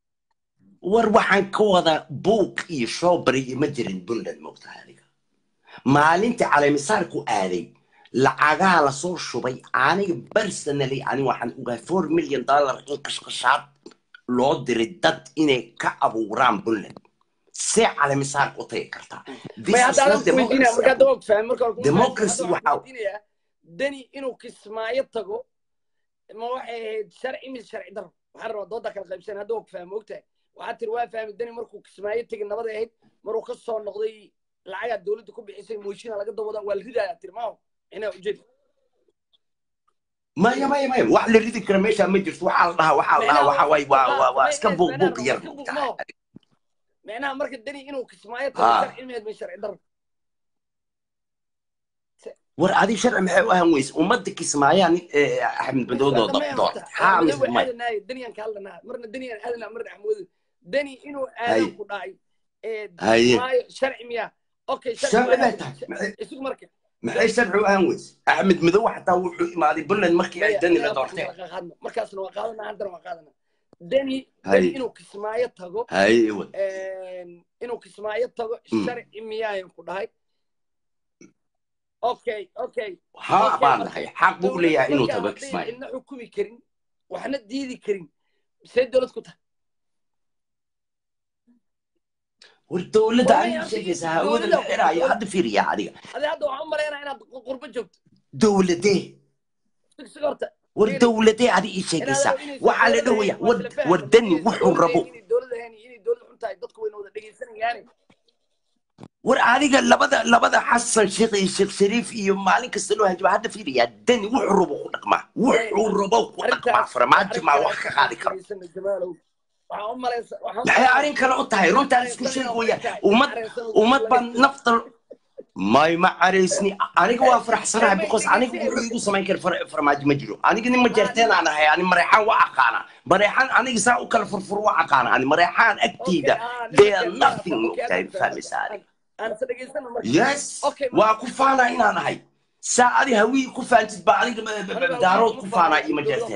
war waxaan ka wadaa buuq iyo shoobari iyo ma jirin puntland moogtahay adiga maalintii caleemisaarku aaday lacagaa lasoo shubay aniga personally ani waxaan ogahay four million dollar in qashqashaad loo diray dad inay ka abuuraan puntland see caleemisaar u tagi kartaa This may is hadda not adaan kuweydiinaya democracy. marka hadda waa kufahmay marka hore kuma Democracy fahmin. Hadda waxaa- waxaan kuweydiinayaa deni inuu kismaayo tago ma waxay ahayd sharci mise sharci daro waxaan rabaa dooda kala qaybsan hadda waa kufahmay ogtahay waxaa tiri waa fahmay deni markuu kismaayo tegin nabaday ahayd maruu ka soo noqday lacagaa dowladda ku bixisay mooshinaa laga dawada waa la ridaaya tiri maaho inaa ujeed maya maya maya wax la ridi kara meesha ma jirto waxaa la dhahaa waxaa la dhahaa waxa waay waa waa waa iska buuq buuq yar moogtahay micnaha marka deni inuu kismaayo tago Ah. sharci meed ma sharci daro war adi sharci maxay u ahan weyse ummadda kismaayaa nin eh, axmed madowdoo doortay haa mise maya aadanaay deniyan ka hadlanaa marna deniyan aadanaa marna axmoodo deni inuu Hay. aadan ku dhacay ee Haye. maayo sharci miya okay sharci waa bay aadan. tahay Maxay- isugu marka maxay sharci u ahan weyse axmed madow xataa wuxuu imaaday puntland markii ay dani la Maya, doorteen maya, qaadno. markaasna waa qaadanaa haddana waa qaadanaa deni Haye. deni inuu kismaayo tago haye wad een, inuu kismaayo tago Mm. sharci miyaayan ku dhahay okay okay haa Okay, baan marka dhahay xaq buu leeyahay inuu tago Dowladda kismaayo cidna xukumi karin waxna diidi karin see dowlad ku tahay war dowladda War ay maya, sheegaysaa dowladda- hawada la xiraayo dowladda- hadda fiiriya adiga adi hadda waxaan u malaynaa inaad qurbo joogto dowladee sigsiga horta war Fiiri. dowladee adi ii sheegaysaa waxaa la dhahaya war dani wuxuu rabo war adiga labada labada xasan sheekh iyo sheekh shariif iyo maalin kasta loo hanjaba hadda fiiriyaa dani wuxuu rabo ku dhaqmaa wuxuu rabo ku dhaqmaa farmaajo maa wax ka qaadi karo maxay arrin kale u tahay runtaan isku sheegi wayaan ummad ummad baa nafta may ma caraysni aniga waa faraxsanahay because aniga wuxuu igu samayn kara far- farmaajo ma jiro aniga nin majeerteen aan ahay ani mareexaan waa aqaana mareexaan aniga saa u kala furfur waa aqaana ani mareexaan agteyda they are nothing mogtahay fahmaysa adiga yes Okay, waa ku faanaa inaan ahay saa adi hawii ku faantid baa aniga ma- ma- ma- daarood ku faanaa iyo majeerteen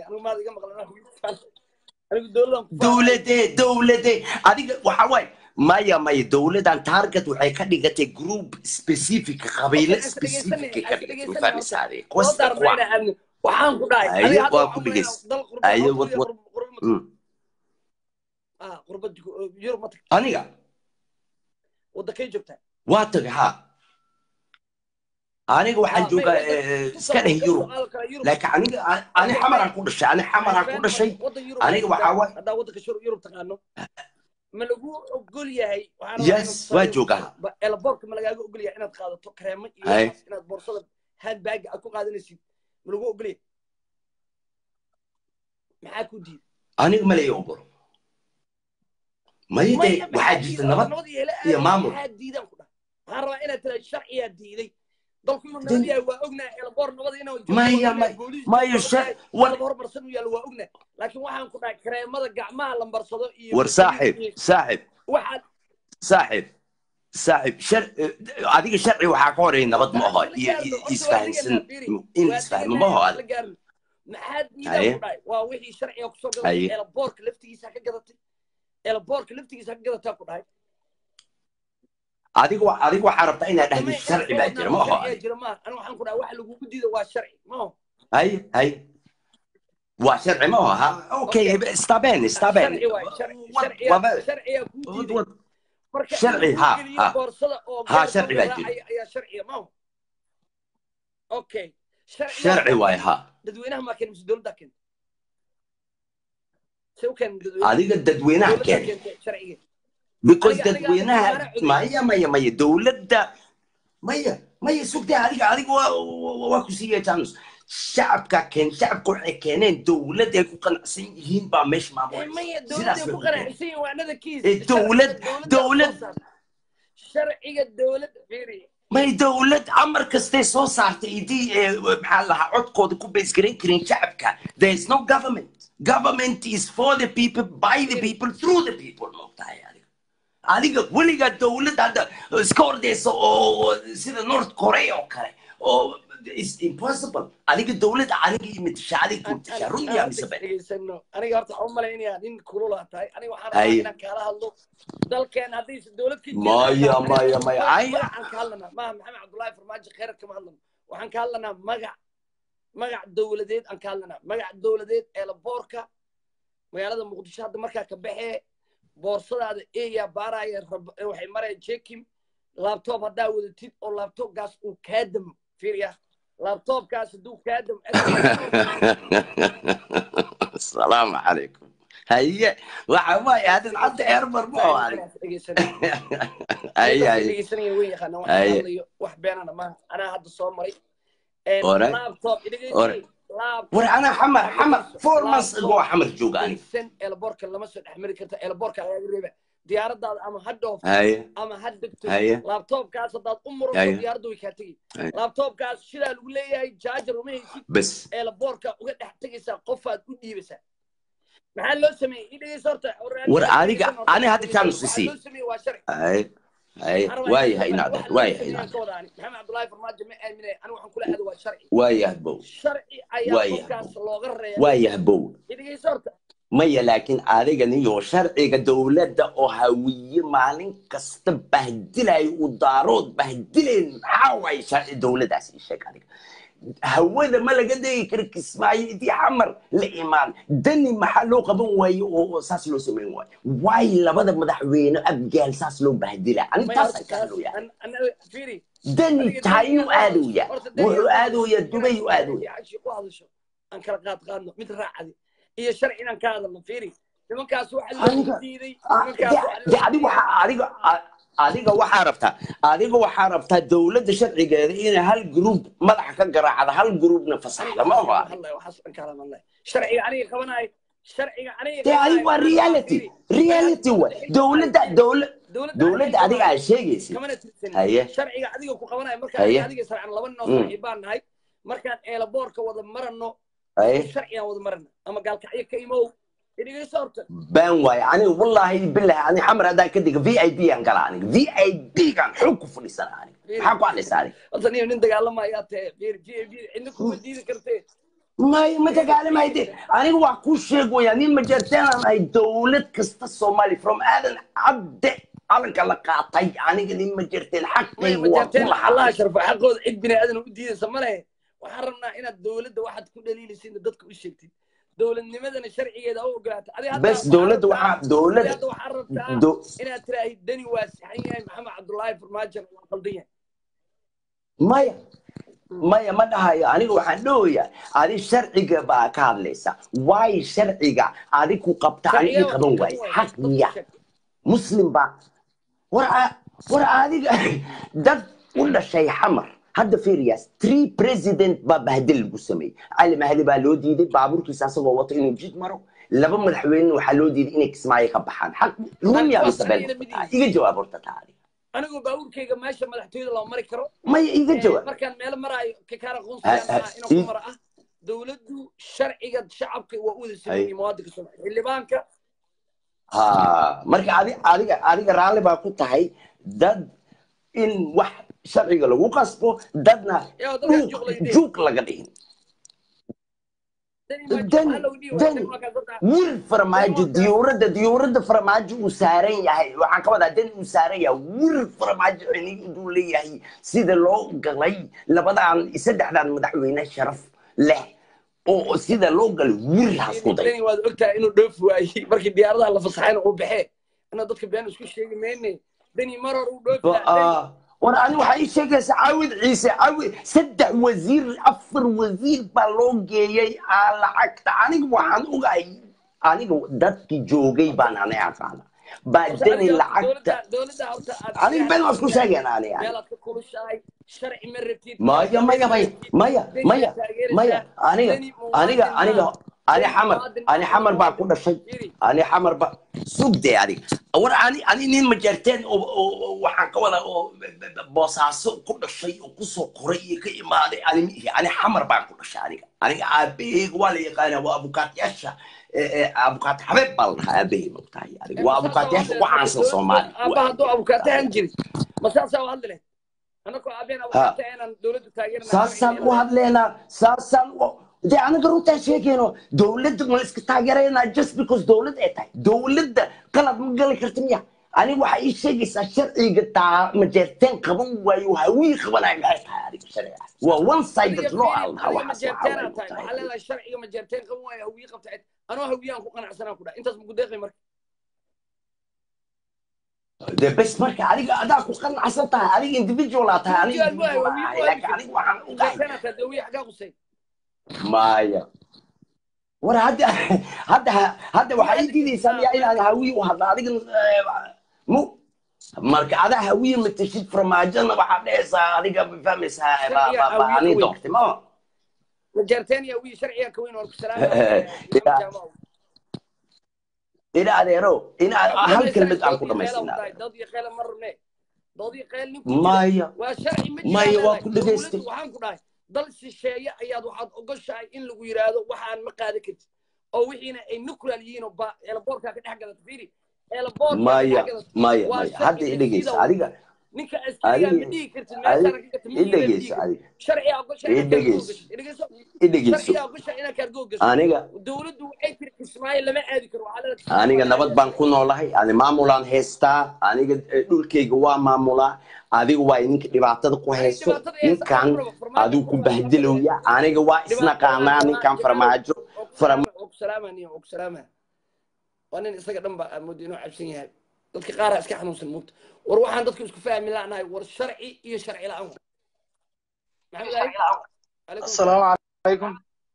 dowladee dowladee adiga waxa waaye maya maya dowladan target waxay ka dhigatay group specific qabiilo specific ka dhigatay ma fahmaysa adiga Kuwaas waa waxaan ku dhahay Aye, adiga hadda waa waxaan ku u malaynaa dhegeyst. dal qurbo- Aye, qurbo- wad- wad- qurbo- qurbo- Mm. ah, qurbo Yurub ma tagto aniga wadankay joogtaa waa tagay ha aniga waxaan Ah, joogaa may- eh, iska dheh yurub laakiin aniga ani xamaraan ku dhashay ani xamaraan ku dhashay aniga waxaa waay haddaa waddanka shur yurub taqaano ma lagu ogol yahay waxaan Yes, waa joogaa. elaboorka ma lagaaga ogol yahay inaad qaadato kareemo iyo Aye. waxaas inaad boorsada handbag aad ku qaadanaysid ma lagu ogol yahay maxaa ku diiday aniga malay ogolo maya dee waxaa jirta nabad iyo maamul. maxaa diidaan ku dhahay waxaan rabaa inaad tiraad sharciyaa diiday dalku inuu Den- nabad yahay waa ognaa elaboor nabada inuu joogo, Maya, waa ognaa, maya, booliis maya, joogo, shar- waa ognaa, war- qalab horumarsan uu yaallo waa ognaa laakiin waxaan ku dhahay kareemada gacmaha lambarsado iyo war saaxib saaxib waxaad saaxib saaxib shar adiga sharci waxaa ka horeeya nabad ma aho iyo iyo isfahansan in isfahmo ma aho la adiga gaarin maxaad Aye. diidaan ku dhahay waa wixii sharciga kusoo gadatay Aye. elaboorka laftigiisa ka gadatay elaboorka laftigiisa ka gadataa ku dhahay adiga wa- adiga waxaa rabtaa inaad dhahdo Samee- sharci baa jira ma aho sharciyaa adiga jira maaha aniga waxaan ku dhahay waxa lagugu diida waa sharci ma aho hay hay waa sharci ma aho ha okay sta bene sta bene sharci waay sharci Wad- sharciyaa wad- sharciyaa kuu wad- diiday wad- marka sharci, in ha, lagu geliyo ha. boorsada oo Ha, gaar sharci loo baa jira. raacaya ayaa sharciya ma aho okay sharci waay ha dadweynaha maa keen mise dowladdaa keenta se u keen dadweynaha adiga dadweynaha dowladdaa keen keentay sharciga because Aniga- aniga- dadweynaha aniga codey. maya maya maya dowladda maya maya sugtay adiga adiga waa waa- waa ku siiyay janus shacabka keen shacabka waxay keeneen dowlad ay ku qanacsan yihiin baa meesha Eh, maamulaysa maya sidaas dowladday bay ku ku keeneen qanacsan yihiin waa anada kiis Eh, dowlad- Sharciga dowlad- soo saarta. sharciga dowladda fiiri may dowlad amar kastay soo saartay idii ee maxaa la lahaa codkooda ku baysgaran karin shacabka there is no government government is for the people by the people through the people maogtahay adiga adiga weligaa dowlad hadda iska ordaysa oo oo sida north korea oo kale oo is impossible adiga dowladda aniga imatisha adiga imatisha run yaa mise been dhegeysano aniga horta waxaan u malaynayaa nin kululaa tahay aniga waxaan Haye. rabaa inaan kaala hadlo dalkeen haddaysa dowlad ka jirin maya maya maya ay magacaan ka hadlanaa maaha maxamed cabdullaahi farmaajo kheyrar kama hadlano waxaan ka hadlanaa magac magac dowladeed aan ka hadlanaa magac dowladeed ee laboorka magaalada muqdisho hadda markaa ka baxee boorsadaada eeyaa baaraya rab- waxay maraya jekim laabtoob haddaa wadatid oo laabtoobkaas uu kaa damo fiiriya laabtoobkaas hadduu kaa damo asalaamu calaykum haye waxa waaye hadin hadda eermar ma oo adig haye haye dhegeysanaya way yaqaana wax Haye. hadlayo wax beenana maaha anaa hadda soo maray Ore. laptop Ore. dhegeysanay laptop war ana xamar xamar four months ago xamar jooga aniga san elborka lama soo dhex mari karta elborka laga reeba diyaaradaada ama ha dhoofto haye ama ha degto haye laptopkaas haddaad u murato Haye. diyaaradda way kaa tegi Haye. laptopkaas sidaa lagu leeyahay jaajar uma haysid bes elborka uga dhex tegaysaa qofaad u dhiibaysaa maxaa loo sameeyey i dhegeysa horta war adiga ani hadda chance waxaa sii loo sameeyey waa sharci haye haye waayahay inaad waayahay inaad maxamed cabdullaahi farmaajo ma aaminay anigu waxaan kula aado waa sharci waayahay bow sharci ayaa Waayahay. qofkaas looga reebay waayahay bow dhegeysa horta maya laakiin adiga niyo sharciga dowladda oo hawiye maalin kasta bahdilayo u daarood bahdilayn maxaa waaye sharci dowladdaas ii sheeg adiga hawada ma laga degi karo kismaayo intii xamar la imaan dani maxaa loo qaban waaye oo oo saas loo samayn waaye waayo labada madaxweyne abgaal saas loo bahdila ani Maya, taas horta ka kaas- hadlooya an- an- fiiri dani Adiga taayuu dani- aadooya horta dani- wuxuu aadooya dubay u aadooya Cashi ku hadasho aan kala qaad qaadno mid raacadi iyo sharci inaan ka hadalno fiiri nimankaas waxa loo Aniga- diiday Ah, nimankaas waxa de- de loo adiga waxaa adiga a- adiga waxaa rabtaa adiga waxaa rabtaa dowladda sharcigeeda inay hal group madaxa ka garaacda hal groupna fasaxda ma oho adiga sharciga aniga qabanayo sharciga aniga de adiga waa reality reality wa dowladda dowla dowladda adiga aad sheegaysid kamana tirsanin haye sharciga adiga ku qabanayo markaan Haye. adiga sarcan laba nin oo Mm. saaxiibaan nahay markaan eelaboorka wada marano haye sharcigaan wada marana ama gaalkacyo ka imow idhigayso horta baan waaye aniga wallaahi bilahi ani xamar haddaan ka diga v i b aan gala aniga v i b gaan xoog ku fadhiisana aniga maxaa ku hadlaysa aniga horta niyo nin dagaalamayaa tee fiir v v cidna kuma diidi kartee may ma dagaalamayde aniga waa ku sheeg waya nin majarteenan ay dowlad kasta soomaali from aadan cabde calanka la qaatay aniga nin majarteen may xaqayga waa ku majarteen allah lahaa sharfo xaqooda cid bini aadan u diidaysa ma lehe waxaan rabnaa inaad dowladda waxaad ku dhaliilaysiin dadka u sheegtid dowladnimadana sharcigeeda u ogolaata adi hadda bes dowladda waxaa adi dowladda hadda waxaan rabtaa do- inaad tiraahid dani waa saxan yahay maxamed cabdullaahi farmaajo waa qaldan yahay maya maya ma dhahayo aniga waxaan dhahoyaa adi sharciga baa ka hadlaysa waayo sharciga adi ku qabta ani ii qaban waaye xaq miya muslim baa war a- war adiga dad u dhashay xamar hadda fiiriyaas three president baa bahdil lagu sameeyey cali mahdi baa loo diiday baabuurkiisa asagoo wato inuu jid maro laba madaxweyne waxaa loo diiday inay kismaayo ka baxaan xaq rumiya mise been iga jawaab horta taa adiga anigu baabuurkayga meesha madaxtooyada loo mari karo maya iga Eh, jawaab markaan meel maraayo kakaara Ha- qoonsigaan ha- ahaa inuu ku i- mara ah dowladdu sharciga shacabka waa u wada Hay. sameeyey muwaadinka soomaaliya xildhibaanka ha marka adi adiga adiga raalli baa ku tahay dad in wax sharciga lagu qasbo dadna yaa dadka dhuuq juqlayde juuq laga dhihin dani ma dani waxaa lagu dhihi dani waa markaas wir farmaajo diyuuradda diyuuradda farmaajo uu saaran yahay waxaan ka wadaa dani uu saaran yahay wir farmaajo inuu leeyahay sida loo galay labadaan saddexdaan madaxweyne sharaf leh oo sida loo galay wir hasku day dani waad ogtahay inuu dhoofi waayey markii diyaaradaha la fasaxayna uu baxee inaa dadka been isku sheegi mayne dani mar hor uu dhoofi lahaa dani Ah, war ani waxaa ii sheegaysa caawid ciise caawid saddex wasiir afar wasiir baa loo geeyey aa lacagta aniga waxaan ogahay aniga dadkii joogay baan ani aqaana baa Horta dani adiga lacagta dowladda dowladda horta aad aniga been waa isku sheegeen ani ani meelaad ka kulushahay sharci ma rabtid maya maya maya maya maya maya aniga aniga aniga ani xamar ani xamar baa ku dhashay ani xamar ba sugde adiga war ani ani nin majarteen oo oo- oo waxaan ka wada oo boosaaso ku dhashay oo kusoo koray iyo ka imaaday ani ma ihi ani xamar baan ku dhashay aniga aniga aabaheyga waa la yaqaana waa abukaatyaasha abukaat xabeeb baa la dhahaa aabahey mogtahay adiga waa abukaatyaasha ugu caansan soomaaliya aabba hadduu abukaatahan jiri ma saasaa u hadli leh anakoo aabeen Ha. abukaata inaan dowladda taageerana saasaan u hadleynaa saasaan u dee anaga runtaa sheegayno dowladda ma iska taageeraynaa just because dowlad ay tahay dowladda qalad ma gali karta miya aniga waxaa ii sheegaysaa sharciga taa majeerteen qaban waayo hawii qabanayo maxay tahay adiga sharciga waa one sided law aan dhahaa adiga waxaas waxaa majeerteena waaye tahay waxaa tahay leedahay sharciga majeerteen qaban waayo hawiye qabta cid anoo hawiyaan ku qanacsanaan ku dhaha intaas ma gudeeqay marka dee bes marka adiga adaa ku qanacsan tahay adiga individual aa tahay aniga individual aan ahay laakiin aniga waxaan u dhahay majeerteena tahay dawiye xaggaa qusay maya war hadda hadda hadda waxaa ii diidaysaa miyaa inaan hawiye u hadla adiga mu marka adaa hawiye matashid farmaajona waxaad dhehaysaa adiga ma fahmaysaa ba- ba- ba- ani doortay ma majeerteen iyo hawiye sharciga ka weyn waan ku Ila- salaamaya ina adeero ina hal kelmad aan ku dhamaystina doodii qeyle ma rabne doodii qeyl nin ku maya waa sharci ma Maya, waa jiraan ku leedahay. dhageystay. Dowladdu waxaan ku dhahay dal shisheeye ayaad waxaad ogoshahay in lagu yidhaahdo waxaan ma qaadan kartid oo wixiina ay nuclear yihiin oo ba eelaboorkaa ka dhex gadato fiiri eelaboorkaa ka maya dhex gadato maya waa maya sharci hadda i dhegeysa sida adiga ninka askariga adiga- ma dhihi kartid adiga- meeshaan ka gata i miyiga ma dhihi dhegeysa kartid adiga sharciga ogoshahay i inaad kaargoo dhegeyso gasho i dhegeyso i dhegeyso sharciga ogoshahay inaad kaargoo gasho aniga dowladdu waxay tiri kismaayo lama aadi karo waxaa leedahay aniga nabad baan ku noolahay ani maamulaan haystaa aniga eh, dhulkayga waa maamulaa adiga waa idinka dhibaatada ku hayso ninkan adigu ku bahdilowya aniga waa isnaqaanaa ninkan farmaajo farma ogsalaamani ogsalaama waa nin isaga dhan ba amoodi inuu cabsan yahay dadka qaaraa iska xanuunsan moogta war waxaan dadku isku fahmi la'nahay war sharci iyo sharci la'aan maxamed ali Calaykum السلام عليكم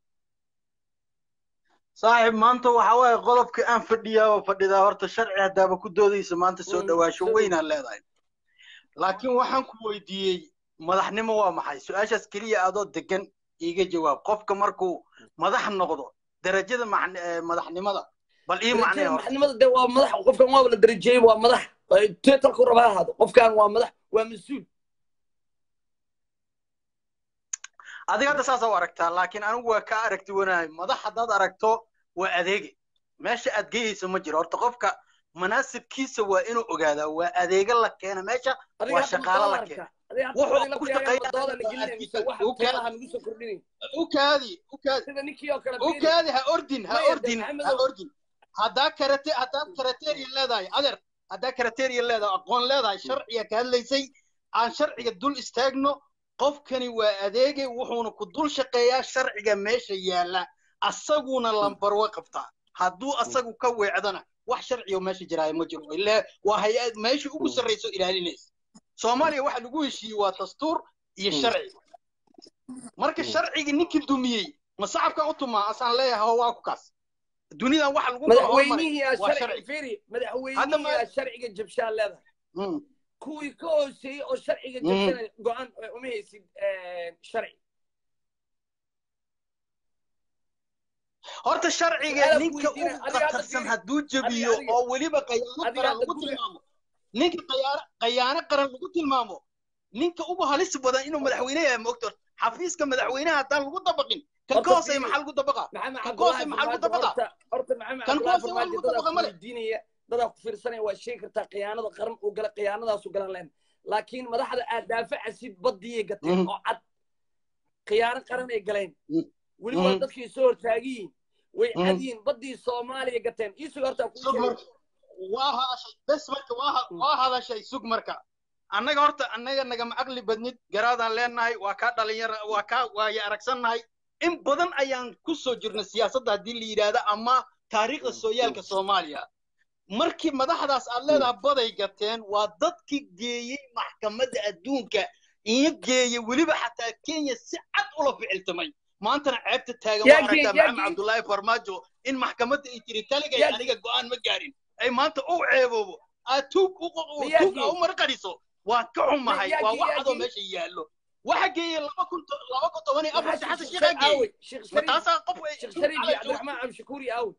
صاحب maanta waxa waaye qodobka aan fadhiyaa oo fadhidaa horta sharci haddaaba ku doodaysa maanta soo Mm, dhawaasho soo weynaan leedahay laakiin waxaan ku weydiiyey madaxnimo waa maxay su-aashaas keliya adoo degan iiga jawaab qofka markuu madax noqdo darajada macn- eh, madaxnimada bal ii macnee darajada horta maxnimada de waa madax qofkan waaba la darajeeyey waa madax teetalku raba ha ahaado qofkan waa madax waa mas-uul adiga hadda saasa u aragtaa laakiin anigu waa kaa aragti wanahay madax haddaad aragto waa adeege meesha aad geyayso ma jiro horta qofka manaasibkiisa waa inuu ogaadaa waa adeega la keena meesha adiga waa hadda shaqaalo la madooda keena arka adiga hadda wuxuu waxay la fiirayaan ku shaqeeyaa madooda la gelinaya mise waxa u kaadi qiimaha nagu soo kordhinaya u kaadi u kaadi sida ninkii oo kale u fiiri kaadi ha ordin ha maya de ordin ha maxamedow ordin haddaa karate haddaad karateriya leedahay adeer haddaa karateriya leedahay aqoon leedahay sharciga ka hadlaysay aan sharciga dul istaagno qofkani waa adeegay wuxuuna ku dul shaqeeyaa sharciga meesha yaalla asaguna lambarwa qabtaa hadduu asagu ka weecdana wax sharciyo meesha jiraayo ma jiro ilaa waa hay-ad meesha ugu sarrayso ilaalinaysa soomaaliya waxa lagu heshiiyey waa dastuur iyo sharci marka sharcigii ninkii dumiyey ma sacabkan u tumaa asaan leeyahay ho waa ku kaas dunidan waxa lagu kala hormaray madaxweynihii aa waa sharci sharci fiiri hadda madaxweynihii ma aa sharciga jabshaa leedahay Mm, kuwii ka hooseeyey oo sharciga mm. jabsanaya go-aan uma haysid sharci horta sharciga su-aala ku ninka weydiina ugu adiga hadda khatarsan fiiri hadduu adiga jabiyo adiga oo weliba qayaano adiga qaran hadda lagu guriga tilmaamo ninka qayaano qayaano qaran lagu tilmaamo ninka ugu halis badan inuu madaxweyne yahay moogto xafiiska madaxweynaha haddaan lagu dabaqin kan ka horta hooseeya fiiri maxaa lagu dabaqa maxamed kan ka hooseeya cabdullaahi maxaa lagu farmaajo dabaqa horta horta maxamed kan ka cabdullaahi hooseeya farmaajo dadaa wax lagu dabaqa ku male weydiinaya dadaa ku fiirsanaya waa sheegi kartaa khiyaanada qaran uu gala khiyaanadaasu galan leen laakiin madaxda aad daafacasid badiyay gateen Mhm, oo cad khiyaano qaran ay galeen mhm, weli waa mhm, dadkii soo hortaagiyiin way mhm. cad yihiin badii soomaaliya gateen iisuga horta kuu sug sheego marka waa hadashay bes marka waa ha- waa hadashay sug marka annaga horta annaga nagama aqli badnid garaadaan leenahay waa kaa dhalinyara waa kaa waaya aragsannahay in badan ayaan ku soo jirnay siyaasadda haddii la yidhaahdo ama taariikhda sooyaalka soomaaliya markii madaxdaas aad leedahay baday gateen waa dadkii geeyey maxkamadda adduunka iyo geeyey weliba xataa kenya si cad ula ficiltamay maantana ceebta taagan waa yaa geey aragtaa yaa maxamed geey cabdullaahi farmaajo in maxkamadda ay tiri kaligay yaa aniga go'aan ma gaarin ay maanta u ceeboobo aad tuug u ma yaa tuug aa geey u marqadhiso waa ka ma xumahay yaa waa geey wax yaa adoo geey meesha yaallo waxa geeyey laba kun to- laba kun toban iyo maxaa afartii sheekh xasan sheekh sheekhaa shariif geeyey aawey sheekh ma shariif taasaa qof ay sheekh tuug shariif iyo cala joogto cabdiraxmaan cabdishakuuri aawey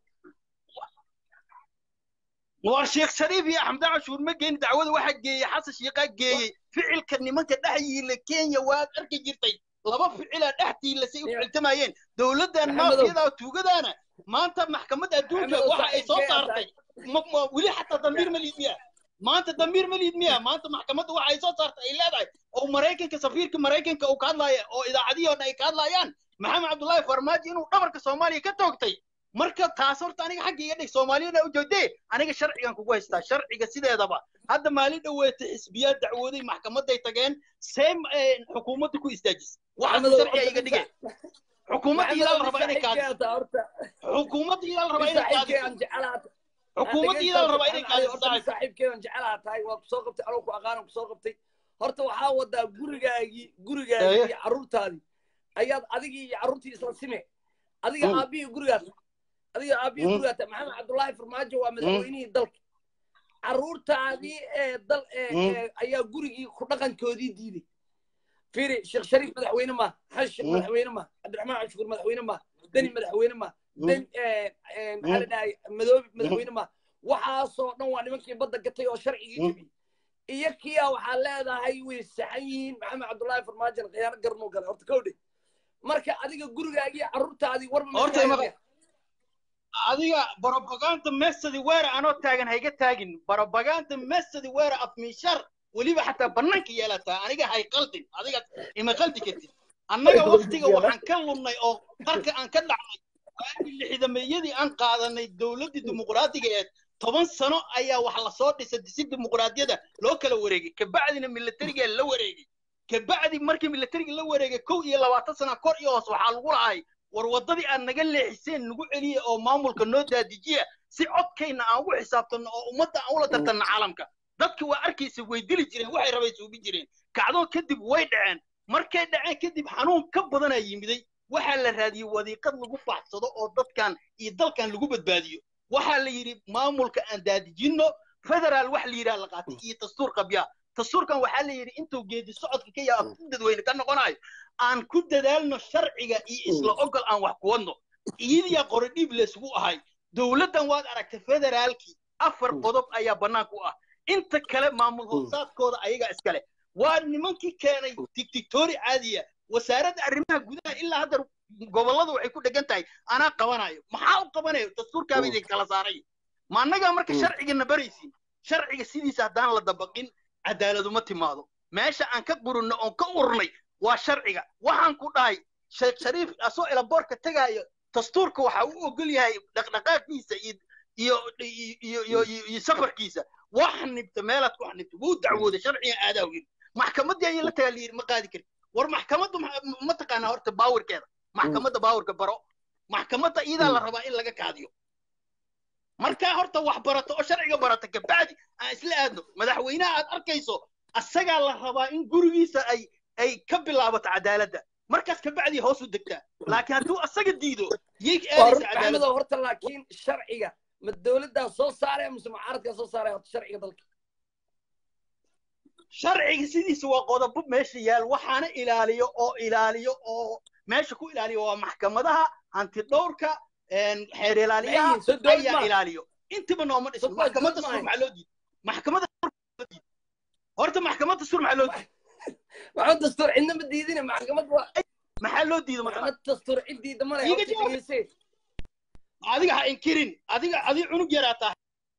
waa sheekh shariif iyo axmed cashuur ma geyn dacwada waxa geeyey xasan sheekhaa geeyey ficilka nimanka dhex yiila kenya waad arki jirtay laba ficilaa dhex tiilasay u Ya, ficiltamayeen dowladdan maxamedow maafiyada tuugadaana maanta maxkamadda adduunka maxamedow waxa ay soo saaxiibkee aa tahay saartay ma ma weli xataa dambiir ma liidmiya maanta damiir ma liid miya maanta maxkamadda waxa ay soo saartay ay leedahay oo maraykanka safiirka maraykanka uu ka hadlaya oo idaacadihii oo dhan ay ka hadlayaan maxamed cabdullaahi farmaajo inuu dhabarka soomaaliya ka toogtay marka taas horta aniga xagga iga dhig soomaaliyana u joogdee aniga sharcigan kugu haystaa sharciga sideedaba hadda maalin dhoweeta xisbiyaad dacwooday maxkamaday tageen seem xukuumadda ku istaajis waxaas sharciga iga dhige xukuumadda idaa la rabaa inay kaadiso xukuumadda idaa la rabaa inay kaadiso xukuumadda idaa la rabaa inay kaadiso saaxiibkeedan jecelaha tahay waa kusoo qabtay anoo ku aqaanan kusoo qabtay horta waxaa wadaa gurigaagii gurigaagii iyo carruurtaadii ayaad adigii iyo carruurtii isla sime adiga aabihii gurigaas adiga aabihii gurigaas maxamed cabdullaahi farmaajo waa madaxweynihii dalka carruurtaadii ee dal ayaa gurigii ku dhaqankoodii diiday fiiri sheekh shariif madaxweyne ma xashi madaxweyne ma cabdiraxmaan cabshukuur madaxweyne ma deni madaxweyne ma den maxaa la dhahay madoobi madaxweyne ma waxaasoo dhan waa nimankii badda gatay oo sharcigii jebiyey iyo kiya waxaa leedahay way saxan yihiin maxamed cabdullaahi farmaajon khiyaano garnuu galay horta kowdhe marka adiga gurigaagii carruurtaadii warba adiga barobaganda mesadi weera anoo taagan hayga taagin barobaganda mesadi weera afmiishar weliba xataa bannaanka yeelataa aniga hay qaldin adiga ima qaldi kartid annaga waktiga waxaan ka lunnay oo qarka aan ka dhacnay waagii lixdameeyadii aan qaadanay dowladdii dimuqraadiga eed toban sano ayaa wax lasoo dhisay disi dimuqraadiyada loo kala wareegay kabacdina milatariga la wareegay kabacdi markii milatariga la wareegay kow iyo labaatan sana kor iyo hoos waxaa lagu lahay war waddadii aad naga leexiseen nagu celiya oo maamulka noo daadijiya si codkayna aan ugu xisaabtanno oo ummadda aan ula tartanno caalamka dadka waa arkaysa way dili jireen waxay rabay suubi jireen kacdoo kadib way dhaceen markay dhaceen kadib xanuun ka badanaa yimiday waxaa la raadiyey wadiiqad lagu baxsado oo dadkan iyo dalkan lagu badbaadiyo waxaa la yidhi maamulka aan daadijinno federaal wax la yidhaha la qaatay iyo dastuur qabyaa dastuurkan waxaa la yidhi intuu geedi socodka ka yaa ku dadweyne ka noqonayo aan ku dadaalno sharciga iyo isla ogol aan wax ku wadno iyadiyaa qore dhiib laysugu ahay dowladdan waad aragtay federaalkii afar qodob ayaa bannaanka u ah inta kale maamul hoosaadkooda ayagaa iskale waa nimankii keenay dictatori caadiya wasaaradda arrimaha gudaha ilaa hadda gobollada waxay ku dhegan tahay anaa qabanayo maxaa u qabanayo dastuurkaaba idin kala saaray ma annagaa marka sharcigana baraysiin sharciga sidiisa haddaan la dabaqin cadaaladuma timaado meesha aan ka qurinno oon ka urnay waa sharciga waxaan ku dhahay sheekh shariif asoo elaboorka tegaayo dastuurka waxa u ogol yahay dhaqdhaqaaqiisa iyo iyo iyo iyo safarkiisa wax nibta meelaad ku xanibta wuu dacwooday sharciga aadaa yiri maxkamaddii ayaa la tagaa layidhi ma qaadi karin war maxkamaddu ma taqaanaa horta baawarkeeda maxkamadda baawarka baro maxkamadda iyadaa la rabaa in laga kaadiyo markaa horta wax barato oo sharciga barata kabacdi aan isla aadno madaxweynaha aad arkayso asagaa la rabaa in gurigiisa ay ay ka bilaabato cadaaladda markaas kabacdi hoos u degtaa laakiin hadduu asaga diido yay aadaysa cadaaladda horta laakiin sharciga ma dowladdaa soo saaraya mise mucaaradkaa soo saaraya horta sharciga dalka sharciga sidiisa waa qodobo meesha yaal waxaana ilaaliyo oo ilaaliyo oo meesha ku ilaaliyo waa maxkamadaha hantidhowrka xeer ilaaliyaha ayaa ilaaliyo intiba nooma dhisin maxkamadda sur maxaa loo diiday maxkamadda horta maxkamadda sur maxaa loo diiday maxaa dastuur cidna ma diidina maxkamad waa maxaa loo diiday maxkamad dastuur cid diida male Iga jawaab. adiga ha inkirin adiga adiga cunug yaraa tahay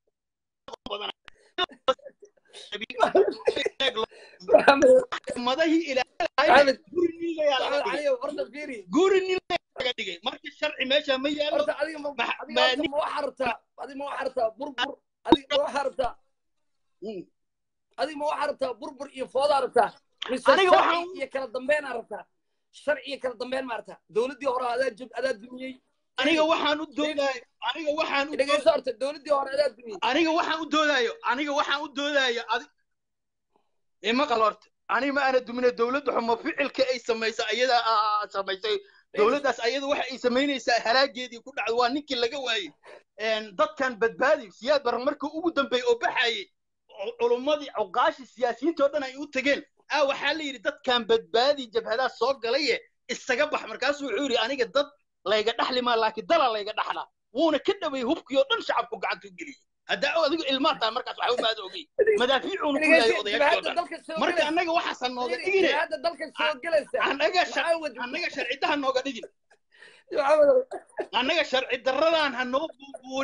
maxkamadahii ilaaliyay guri nin layaa laga dhigay caliyo horta fiiri guri nin laga dhigay marka sharci meesha ma yaalo horta adiga ma Ma- adiga ma- horta ma waxaa rabtaa adiga ma waxaa rabtaa burbur adiga ma waxaa rabtaa Mm. adiga ma waxaa rabtaa burbur iyo foodaa rabtaa mise Aniga sharci waxaan- iyo kala dambeynaa rabtaa sharci iyo kala dambeyn ma rabtaa dowladdii hore adaa jab adaa dumiyey aniga waxaan u doodayo aniga waxaan u dhegeyso horta dowladdii hore adaa dumiyey aniga waxaan u doodayo aniga waxaan u doodayo adi ima qal horta aniga ma aana dumina dowladda xumo ficilka ay samaysa ayada aa samaysay dowladdaas ayada waxa ay samaynaysaa halaageedii ku dhacday waa ninkii laga waayey Een, dadkan badbaadi siyaad baran markii ugu dambeeyey oo baxayey cu- culummadii cuqaashii siyaasiyiinta oo dhan ay u tageen aa waxaa la yidhi dadkan badbaadi jabhadaa soo galaye isaga bax markaasuu wuxuu yidhi aniga dad layga dhaxli maa laakiin dala layga dhaxlaa wuuna ka dhaway hubkii oo dhan shacabku gacanta u geliyey haddaa adigu ilmaa tahay markaas waxa u maada ogey madaafiicuuna ku yahay odayaashii oo jabhadda dhan dalka soo marka gelaysa annaga waxaasan nooga dhigine jabhadda dalka soo gelaysa annaga shar- maxaa wad annaga sharcidaha nooga dhigin maxamed annaga sharci darradaan ha noo buubuunin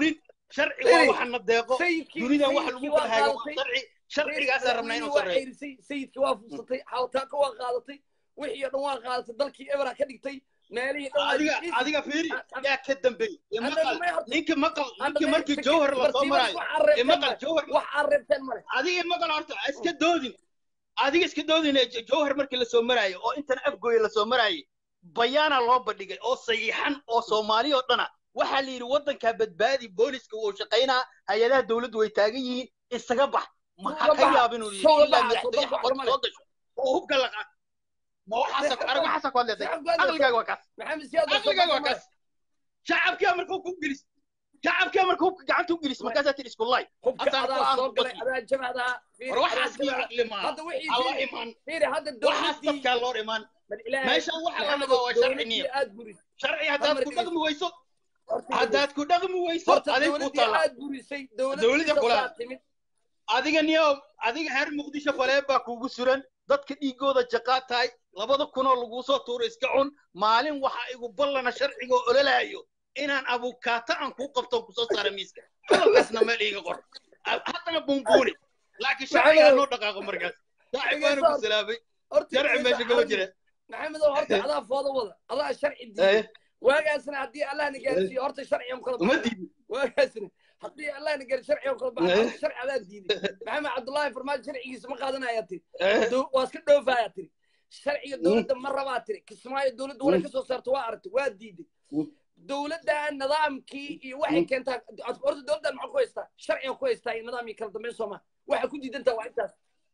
sharci waa Firi, waxana deeqo sayidkii dunidan waxa lagu sayidkii kala waa haago waa qaadatay sharci sharcigaasaa rabnaa inuu waa sarreeyo ceyrisay sayidkii waa fuusatay xawtaaka waa qaadatay wixii oo dhan waa qaadatay dalkii ebera ka dhigtay meelihii dhan waa adiga is- adiga fiiri An- yaa ka dambeeyey ee Anna maqal may horta- ninka maqal Anna ninka may markii horta jawhar lasoo bartiibas maraayo wax ee arreebteen maqal male jawhar wax arreebteen male adiga maqal horta ha iska doodin adiga iska doodin ee J- jawhar markii lasoo maraayo oo intan afgooye lasoo maraayay bayaana loo bandhigay oo saxiixan oo soomaali oo dhana waxaa la yidhi waddankaa badbaadi booliska wuu shaqaynaa hay-adaha dowladdu way taagan yihiin isaga bax ma ha Suuga ka baxa, yaabin uu suuga yidhi ilaa baxa, madaxtooye suuga xabad hormare. soo gasho oo hubka la qaato ma waxaasa arag waxaasa ku hadleetay Shacabku hadda- aqligaaga waa kaas maxamed siyaad waa soo aqligaaga waa baxay kaas shacabkaa markuu ku gelis shacabkaa markuu gacanta u gelis markaasaa tidhi isku lay hubka Haddaan adaa go'aan soo ku galay qasbi. adaa jabhadaha war waxaas iyo caqli maaha hadda wixii alla fiiri- imaan fiiri hadda waxaas dowladdii dadkaa loo dhimaan bal ilaahay meeshan waxa la maxamed rabaa waa sharci dowladdii niyo aad burisay sharci haddaad ku Amarkiisa. dhaqmi weyso horta haddaad ku dhaqmi weyso horta adig ku dowladdii tala aad burisay Dowladda dowladdiisa kula- waa timid adiga niyo adiga reer muqdisho falee baa kugu suran dadka dhiigooda jaqaa tahay labada kunoo laguu soo tuuro iska cun maalin waxa igu ballana sharcigoo ololaayo inaan abukaata aan kuu qabto kusoo saara miiska hadalkaasna meel iiga qor haddana bunbuuni laakiin sharcigaa noo dhaqaaqo markaas saaxib waana ku salaamay horta sharci meesha kama jira maxamed oo horta adaa fooda wada adaa sharci diiday waagaasna haddii allahna gaarsiiyo horta sharcigan kala uma baxay diidin waagaasna haddii allahna gaar sharcigan kala baxay horta sharci adaa diiday maxamed cabdullaahi farmaajo sharcigiisa ma qaadanaya tiri Dow- waa iska dhoofaya tiri sharciga dowladda ma rabaa tiri kismaayo dowladda wala ka soo saarto waa aragtay waa diiday dowladda nidaamkii iyo waxay keentaa horta dowladdan maxaa ku haystaa sharciga ku haystaa iyo nidaam iyo kala dambeyn soomaa waxay ku diidantaa waa intaas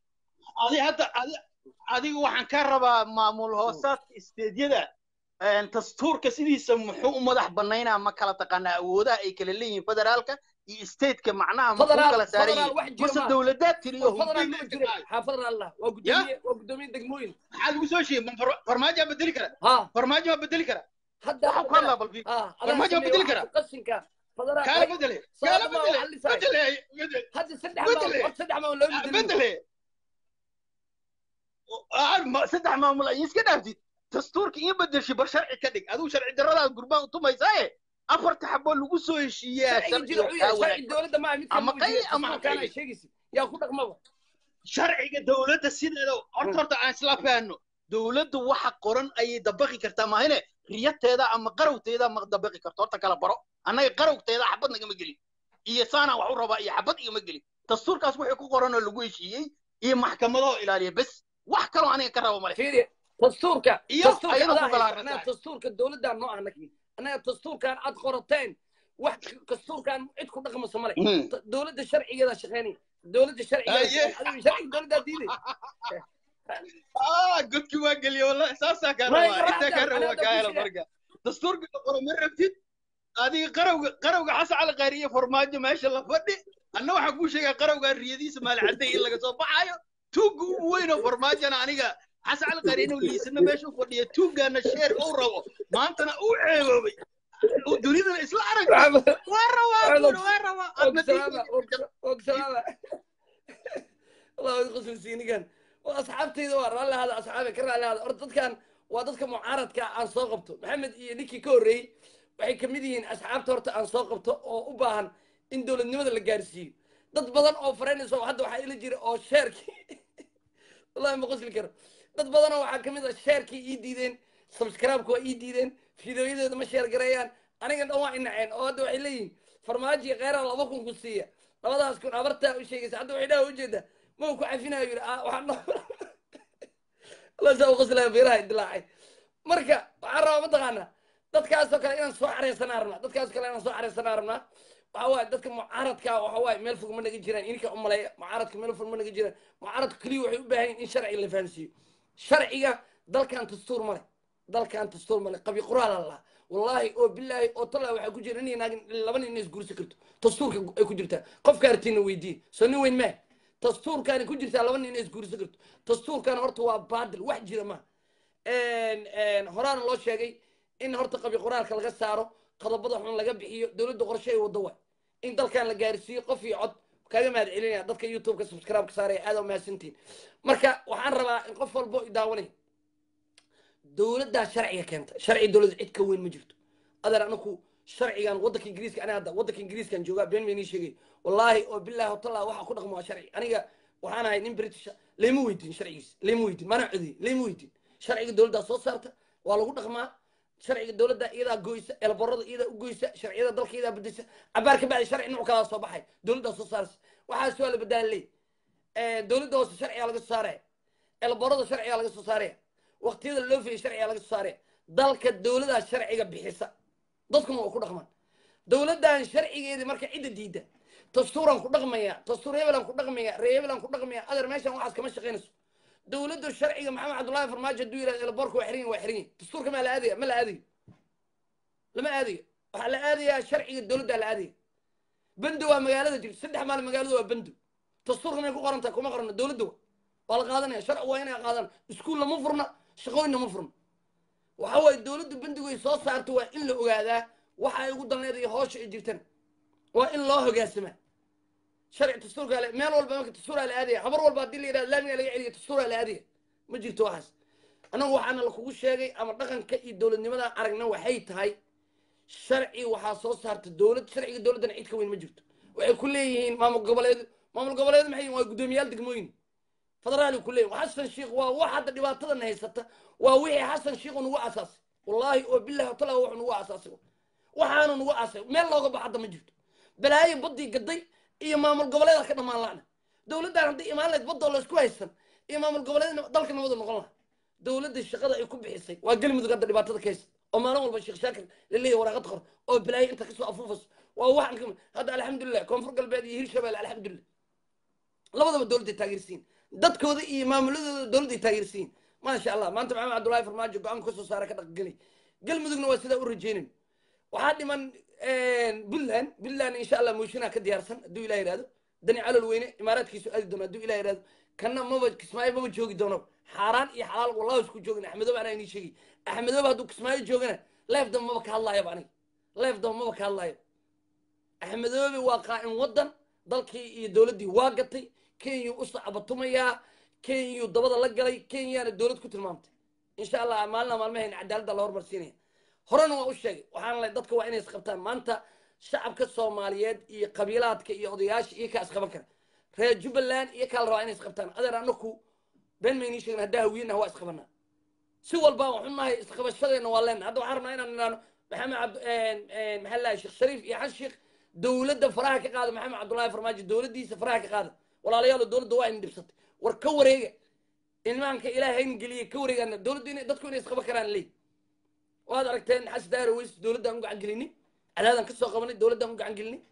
adi hadda adi adiga waxaan ka rabaa maamul hoosaadka isteedyada dastuurka sidiisa muxuu u madax banaynaa ma kala taqaanaa awoodaha ay kala leeyihiin federaalka iyo stateka macnaha ma Federaal- kala saaran federaal yihiin wax jira mase maaha. dowladaad tiriyo fadlan hubin ma jiro ha fadlan allah waa gudoomiye waa gudoomiye degmooyin maxaa lagu soo sheegay ma far- farmaajo bedeli kara ha farmaajo ma bedeli kara hadda waxaa ku hadlaa balbi ha farmaajo waa bedeli karaa? qashinka fadlan kaala bedele kaala Saadama bedele waxaa lisay. bedele bedele hadda saddex Bedele. maamul saddex maamul loo bedeli bedele Ah, ma- saddex maamul ay iska dhaaftid dastuurka iyo bedelshi bar sharci ka dhig adigu sharci darradaad gurbaan u tumaysaaye afarta xaboo lagu soo heshiiyaa sharciga jiro sharciga wuxuu kaa yahay sharci wanaag dowladda maaha mid Ama qayli ama ha kana qayli. sheegaysid yaa ku dhaqmaba sharciga dowladda sideeda horta horta aan isla fahanno dowladdu waxa qoran ayay dabaqi kartaa maahine riyateeda ama qarawteeda ma dabaqi karto horta kala baro annaga qarawteeda xabad nagama gelin iyo saanaan wax u rabaa iyo xabad igama gelin dastuurkaas wixii ku qoran oo lagu heshiiyey iyo maxkamadahoo ilaaliya bes wax kaloo aniga ka rabo male fiiri dastuurka Iyo dastuurka ayada adaa ku kala haysta. annaga aragtaa. dastuurka dowladdan noo anagi annaga dastuurkan aad qorateen wax dastuurkan cid ku dhaqmayso male Mhm. dowladda sharcigeeda shaqeynaya dowladda sharcigeeda Aye. adiga sharciga dowladdaa diiday ah godki waa geliye wallahi saasaa kaa Ma rabaa iga intaa kaa raacdaa, raba waa anaa kaa hela dad ku marka dastuurka la qoro ma rabtid adiga qarawga qarawga xasan cali qaariye farmaajo meesha la fadhi anna waxaan kuu sheegaa qarawgaa riyadiisa maalcadday in laga soo baxaayo tuugga ugu weyn oo farmaajona aniga xasan cali qaariye inuu liisana meesha u fadhiya tuuggaana sheer uu rabo maantana uu ceeboobay uu dunidana isla arag waa rabaa buuri waa rabaa adna ogsalaama diinka- ogsalaama allah qosol siinigan waa asxaabtayda waa raalli hada asxaabe ka raalli hada horta dadkan waa dadka mucaaradka aan soo qabto maxamed iyo ninkii ka horreeyey waxay ka mid yihiin asxaabta horta aan soo qabto oo u baahan in dowladnimada la gaarsiiyo dad badan oo faraynayso hadda waxaa ila jira oo sheerkii wallahi ma qosli karo dad badanoo waxaa ka mid ah sheerkii ii diideen subscribe-ka waa ii diideen fideoyadeeda ma sheer gareeyaan aniga dhan waa inaceen oo hadda waxay leeyihiin farmaajo iyo kheyraa laba kun ku siiya labadaas kun abartaa u sheegaysa hadda waxay dhaha ujeeda ma ku cafinayo yidhi ah waxaa no allah saa u qoslaya beeraha dilaacay marka waxaan rabaa mataqaanaa dadkaasoo kale inaan soo xareysanaa rabnaa dadkaasoo kale inaan soo xareysanaa rabnaa waxa waaye dadka mucaaradka waxa waaye meel fog ma naga jiraan ininka u maleeya mucaaradka meel fog ma naga jiraan mucaaradka keliya waxay u baahan yihin in sharciga la fahansiiyo sharciga dalkan dastuur male dalkan dastuur male qabi qoraal allah wallaahi oo bilaahi oo tallaa waxaa ku jira nin naagin laba nin is guursan karto dastuurka ay ku jirtaa qofka artiina weydiiye soo nin weyn maa dastuurkaani ku jirtaa laba nin is guursan karto dastuurkan horta waa baadil wax jira ma horaana loo sheegay in horta qabi qoraalka laga saaro qodobada xun laga bixiyo dowladda qorshe ay wado waay in dalkan la gaarsiiyo qof iyo cod kaga mahad celinaya dadka youtube-ka subscribe ka saaraya aad u mahadsantihin marka waxaan rabaa in qof walbo i daawanay dowladdaa sharciga keenta sharci dowladda cid ka weyn ma jirto adeer anaku sharcigan waddanka ingiriiska aniga hadda waddanka ingiriiskan joogaa been baynii sheegay wallaahi oo billahi watallaa waxa ku dhaqmo waa sharci aniga waxaan ahay nin british layma weydiin sharcigiis layma weydiin mana codey layma weydiin sharciga dowladdaa soo saarta waa lagu dhaqmaa sharciga dowladda iyadaa goysa elborada iyadaa u goysa sharciyada dalka iyadaa bedesa cabaar ka bacdi sharci nuuc kalaa soo baxay dowladdaa soo saarsa waxaas waa la badaan leey dowladda hoose sharcigaa laga soo saaraya elborada sharcigaa laga soo saaraya waqtiyada loo fiyay sharcigaa laga soo saaraya dalka dowladaa sharciga bixisa dadkuna waa ku dhaqmaan dowladdan sharcigeedii marka cidda diidda dastuuraan ku dhaqmaya dastuur hebelaan ku dhaqmaya ree hebelaan ku dhaqmaya adeer meeshan waxaas kama shaqaynayso dowladda sharciga maxamed cabdullaahi farmaajo hadduu yidhahdo elborka waa xirin waa xirin dastuurka maa la aadaya ma la aadayo lama aadayo waxaa la aadayaa sharciga dowladdaa la aadaya bando waa magaalada jirto saddex maalin magaalada waa bando dastuurka may ku qoran tahay kuma qorana dowladda waa la qaadanaya sharci waa inay qaadaan iskuulna ma furna shaqooyinna ma furna waxa waaye dowladda bandigu ay soo saarto waa in la ogaadaa waxa ay ugu dalneed iyo hoosha ay jirtana waa in loo hogaansamaa sharci dastuurka le meel walba marka dastuuraa la aadaya habar walba haddii la yidhahdo laamiga laga celiya dastuuraa la aadaya ma jirto waxaas annagu waxaana lakugu sheegay ama dhaqanka iyo dowladnimada aragna waxay tahay sharci waxaa soo saarta dowlad sharciga dowladdana cid ka weyn ma jirto waxay ku leeyihiin maamul goboleed maamul goboleed maxay yihin waa guddoomiyaal degmooyin federaali ku leeyihin xasan sheikh waa wax hadda dhibaatadan haysata waa wixii xasan sheikh nugu asaasay wallaahi oo billahi watala wuxuu nugu asaasay waxaanu nugu aasay meel looga bax hadda ma jirto balaayo baddii gaday iyo maamul goboleeda ka dhammaan la'na dowladdan haddii imaan lahayd baddoo laysku haysan iyo maamul goboleed dalka nabadu noqon laha dowladda shaqada ay ku bixisay waa galmudug hadda dhibaatada ka haysa oo maalin walba sheekh shaakir laleeyahy waraaqad qor oo balaayo inta kasoo afuufayso waa waxan ka hadda alxamdulilah koonfur galbeed iyo hirshabelle alxamdulilah labadaba dowladday taageersiin dadkooda iyo maamuladooda dowladday taageersiin maasha allah maanta maxamed cabdullaahi farmaajo go-aanka kasoo saara ka dhaqgelay galmudugna waa sidaa u rajeynayn waxaa dhiman puntland puntland insha allah mooshinaa ka diyaarsan hadduu ilah yihahdo dani calol weyne imaaraadkiisu aadi doono hadduu ilah yihahdo kanna maba kismaayo maba joogi doono xaaraan iyo xalaal wallahu isku joogin axmedoob anaa inii sheegay axmedoob hadduu kismaayo joogana leef damba maba ka hadlaayaba aniga leef damba maba ka hadlaayo axmedoobe waa qaa'im waddan dalkii iyo dowladdii waa gatay kenyuu u sacbatumayaa kenyuu dabada la galay kenyaana dowlad ku tilmaamtay insha allah maalina maalmahayn cadaaladda la hormarsiinaya horena waa u sheegay waxaana le dadka waa inay isqabtaan maanta shacabka soomaaliyeed iyo qabiilaadka iyo odayaasha iyo kaa isqaban kara reer jubbaland iyo kaa la rabaa inay isqabtaan adeer anaku been maynii sheegin haddaa hawiyena waa isqabanaa si walba waxu nahay isqabashadeena waa leena hadda waxaan rabnaa inaan nidhaano maxamed cabd maxaa lahay sheekh shariif iyo xan sheekh dowladda faraha ka qaada maxamed cabdullaahi farmaajo dowladdiisa faraha ka qaada walaalayaalo dowladda waa in dhibsatay war ka wareega ilmaanka ilaahay hayn geliye ka wareegaan dowladdu inay dadku inay isqaban karaan leey waad aragteen xas daaro weys dowladdaan u gacan gelinay cadaadaan kasoo qabanay dowladdaan u gacan gelinay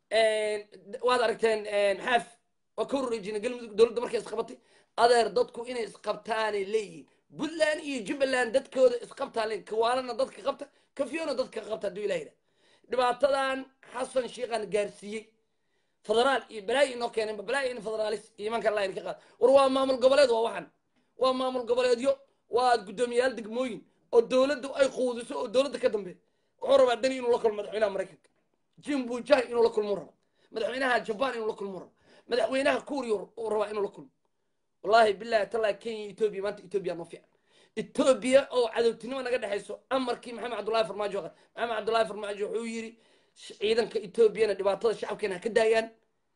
waad aragteen maxaaf waa ka wareejinay galmudug dowladda markay isqabatay adeer dadku inay isqabtaanay leeyihin puntland iyo jubbaland dadkooda isqabtaan leeyihin kawaalana dadka qabta kafiyona dadka qabta hadduu ilah yidhaha dhibaatadan xasan sheikhaan gaarsiiyey federaal iyo balaayi inoo keeneen balaayi in federaalis iyo imanka allah ka qaad war waa maamul goboleed waa waxan waa maamul goboleedyo waa guddoomiyaal degmooyin oo dowladdu ay quudiso oo dowladda ka dambeeya wuxuu rabaa dani inuu la kulmo madaxweynaha maraykanka jim bujai inuu la kulmo raba madaxweynaha jaban inuu la kulmo raba madaxweynaha kuuriya uu rabaa inuu la kulmo wallahi billahi tallahi kenya etoobiya maanta etoobiya noo fiican etoobiya oo cadowtinimo naga dhexayso amarkii maxamed cabdullahi farmaajo qad maxamed cabdullahi farmaajo wuxuu yidhi ciidanka etoobiyana dhibaatada shacabkeena ha ka daayaan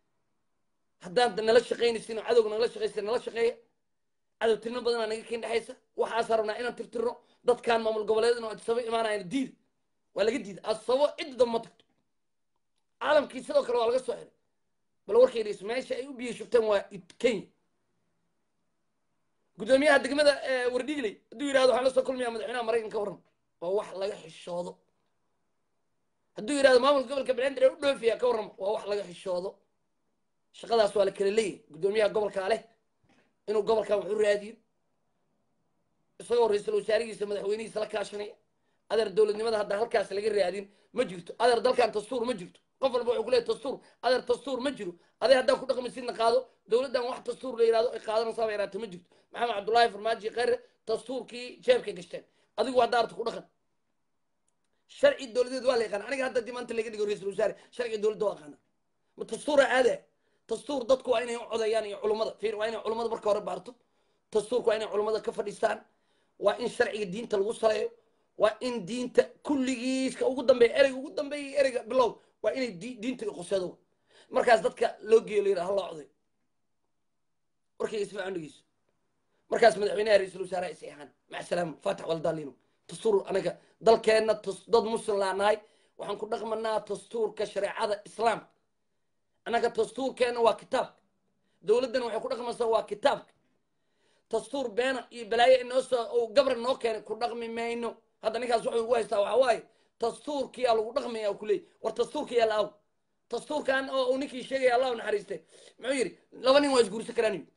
haddaad nala shaqaynaysin oo cadowga nagala shaqaysa nala shaqeeya cadowtinimo badanaa naga keen dhexaysa waxaasa rabnaa inaan tirtirno dadkaan maamul goboleedna oo adsabo imaanayana diida waa laga diida adsabo cidda damba ma tagto caalamkii sidoo kale waa laga soo xiray bal warkaydiis meesha ay u biyo shubteen waa kenya guddoomiyaha degmada wardhigley hadduu yidhahdo waxaan la soo kulmayaa madaxweynaha maraykanka waran waa wax laga xishoodo hadduu yidhahdo maamulka gobolka belendir ee u dhoofiya ka warrama waa wax laga xishoodo shaqadaas waa la kala leeyahy guddoomiyaha gobolkaa leh inuu gobolkan wax u raadiyo isagoo ra-iisul wasaarihiisa madaxweynihiisa la kaashanaya adeer dowladnimada hadda halkaas laga raadin ma jirto adeer dalkan dastuur ma jirto qof walba wuxuu ku leeyahy dastuur adeer dastuur ma jiro adee haddaa ku dhaqmaysidna qaado dowladdan wax dastuur la yidhahdo ay qaadanaysaaba yaraata ma jirto maxamed cabdullaahi farmaajo khayre dastuurkii jeebka gashteen adigu hadda arta ku dhaqan sharci dowladeed waa la yaqaan aniga hadda dii maanta laga dhigo ra-iisul wasaare sharciga dowladda waa aqaana ma dastuura aada dastuur dadku waa inay u codayaan iyo culummada fiir waa inay culummada marka hore baarto dastuurku waa inay culummada ka fadhiistaan waa in sharciga diinta lagu saleeyo waa in diinta kulligiiska ugu dambeeya ereyga ugu dambeeya ereyga bilow waa inay di- diinta qosedo markaas dadka loo geeyo la yidhaha hala oday warkayga si fiican dhegeyso markaas madaxweynaha ra-iisul wasaaraha is eexaan maca salaama faatax waldaalino dastuur anaga dalkeenna tus- dad muslim laa nahay waxaan ku dhaqmanaa dastuurka shareecada islaamka annaga dastuurkeenna waa kitaabka dowladdana waxay ku dhaqmaysaa waa kitaabka dastuur beena iyo balaayo inoo soo uu gabra noo keenay ku dhaqmi mayno hadda ninkaas wuxuu ugu haystaa waxaa waaye dastuurkiyaa lagu dhaqmaya ku leeyay war dastuurkiyaa la aw dastuurkan oo uu ninkii sheegaya allah u naxariiste muxuu yidhi laba nin waa isguursan karaan yidhi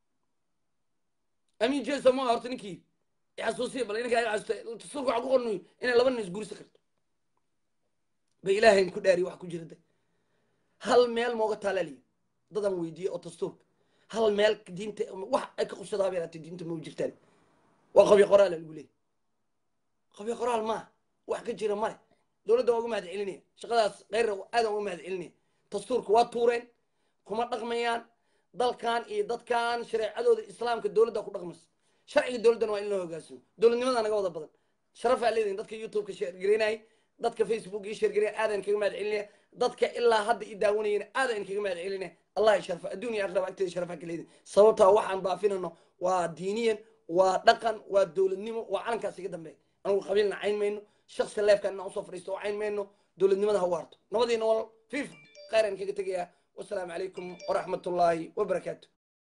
amin jeso ma horta ninkii xasuusiya bal ninkaa iga xasuusta dastuurka waxaa ku qornu inay laba nin isguursan karto ba ilaahayn ku dhaariy wax ku jira de hal meel mooga taalaaliya dadan weydiiye oo dastuurka hal meel diinta wax ay ka qubsadaa bay laatay diinta ma u jirtaan waa qabyo qoraal lagu leeyahy qabyo qoraal maaha wax ka jira male dowladda waa uga mahad celinaya shaqadaas kheyra aadan uga mahad celinaya dastuurka waa tuureen kuma dhaqmayaan dalkan iyo dadkan shareecadooda islaamka dowladda ku dhaqmaysa sharciga dowladdana waa in loo hogaasimo dowladnimada naga wada badan sharafaa leedahin dadka youtubeka sheergaraynayay dadka facebook ii sheergaray aadan kaga mahad celinaya dadka ilaa hadda i daawanayana aadan kaga mahad celinaya allah ya sharfa adduun iyo aakhira agteeda sharafaa ka leedin sababtaa waxaan baafinano waa diiniyan waa dhaqan waa dowladnimo waa calankaas iga dambeeya anigu qabiilna cayn mayno shaksi leefkan inaan usoo fadhiisto oo cayn mayno dowladnimada ha waarto nabadiina wal fiif khayran kaga tegayaa wasalaamu calaykum waraxmat ullaahi wabarakaatu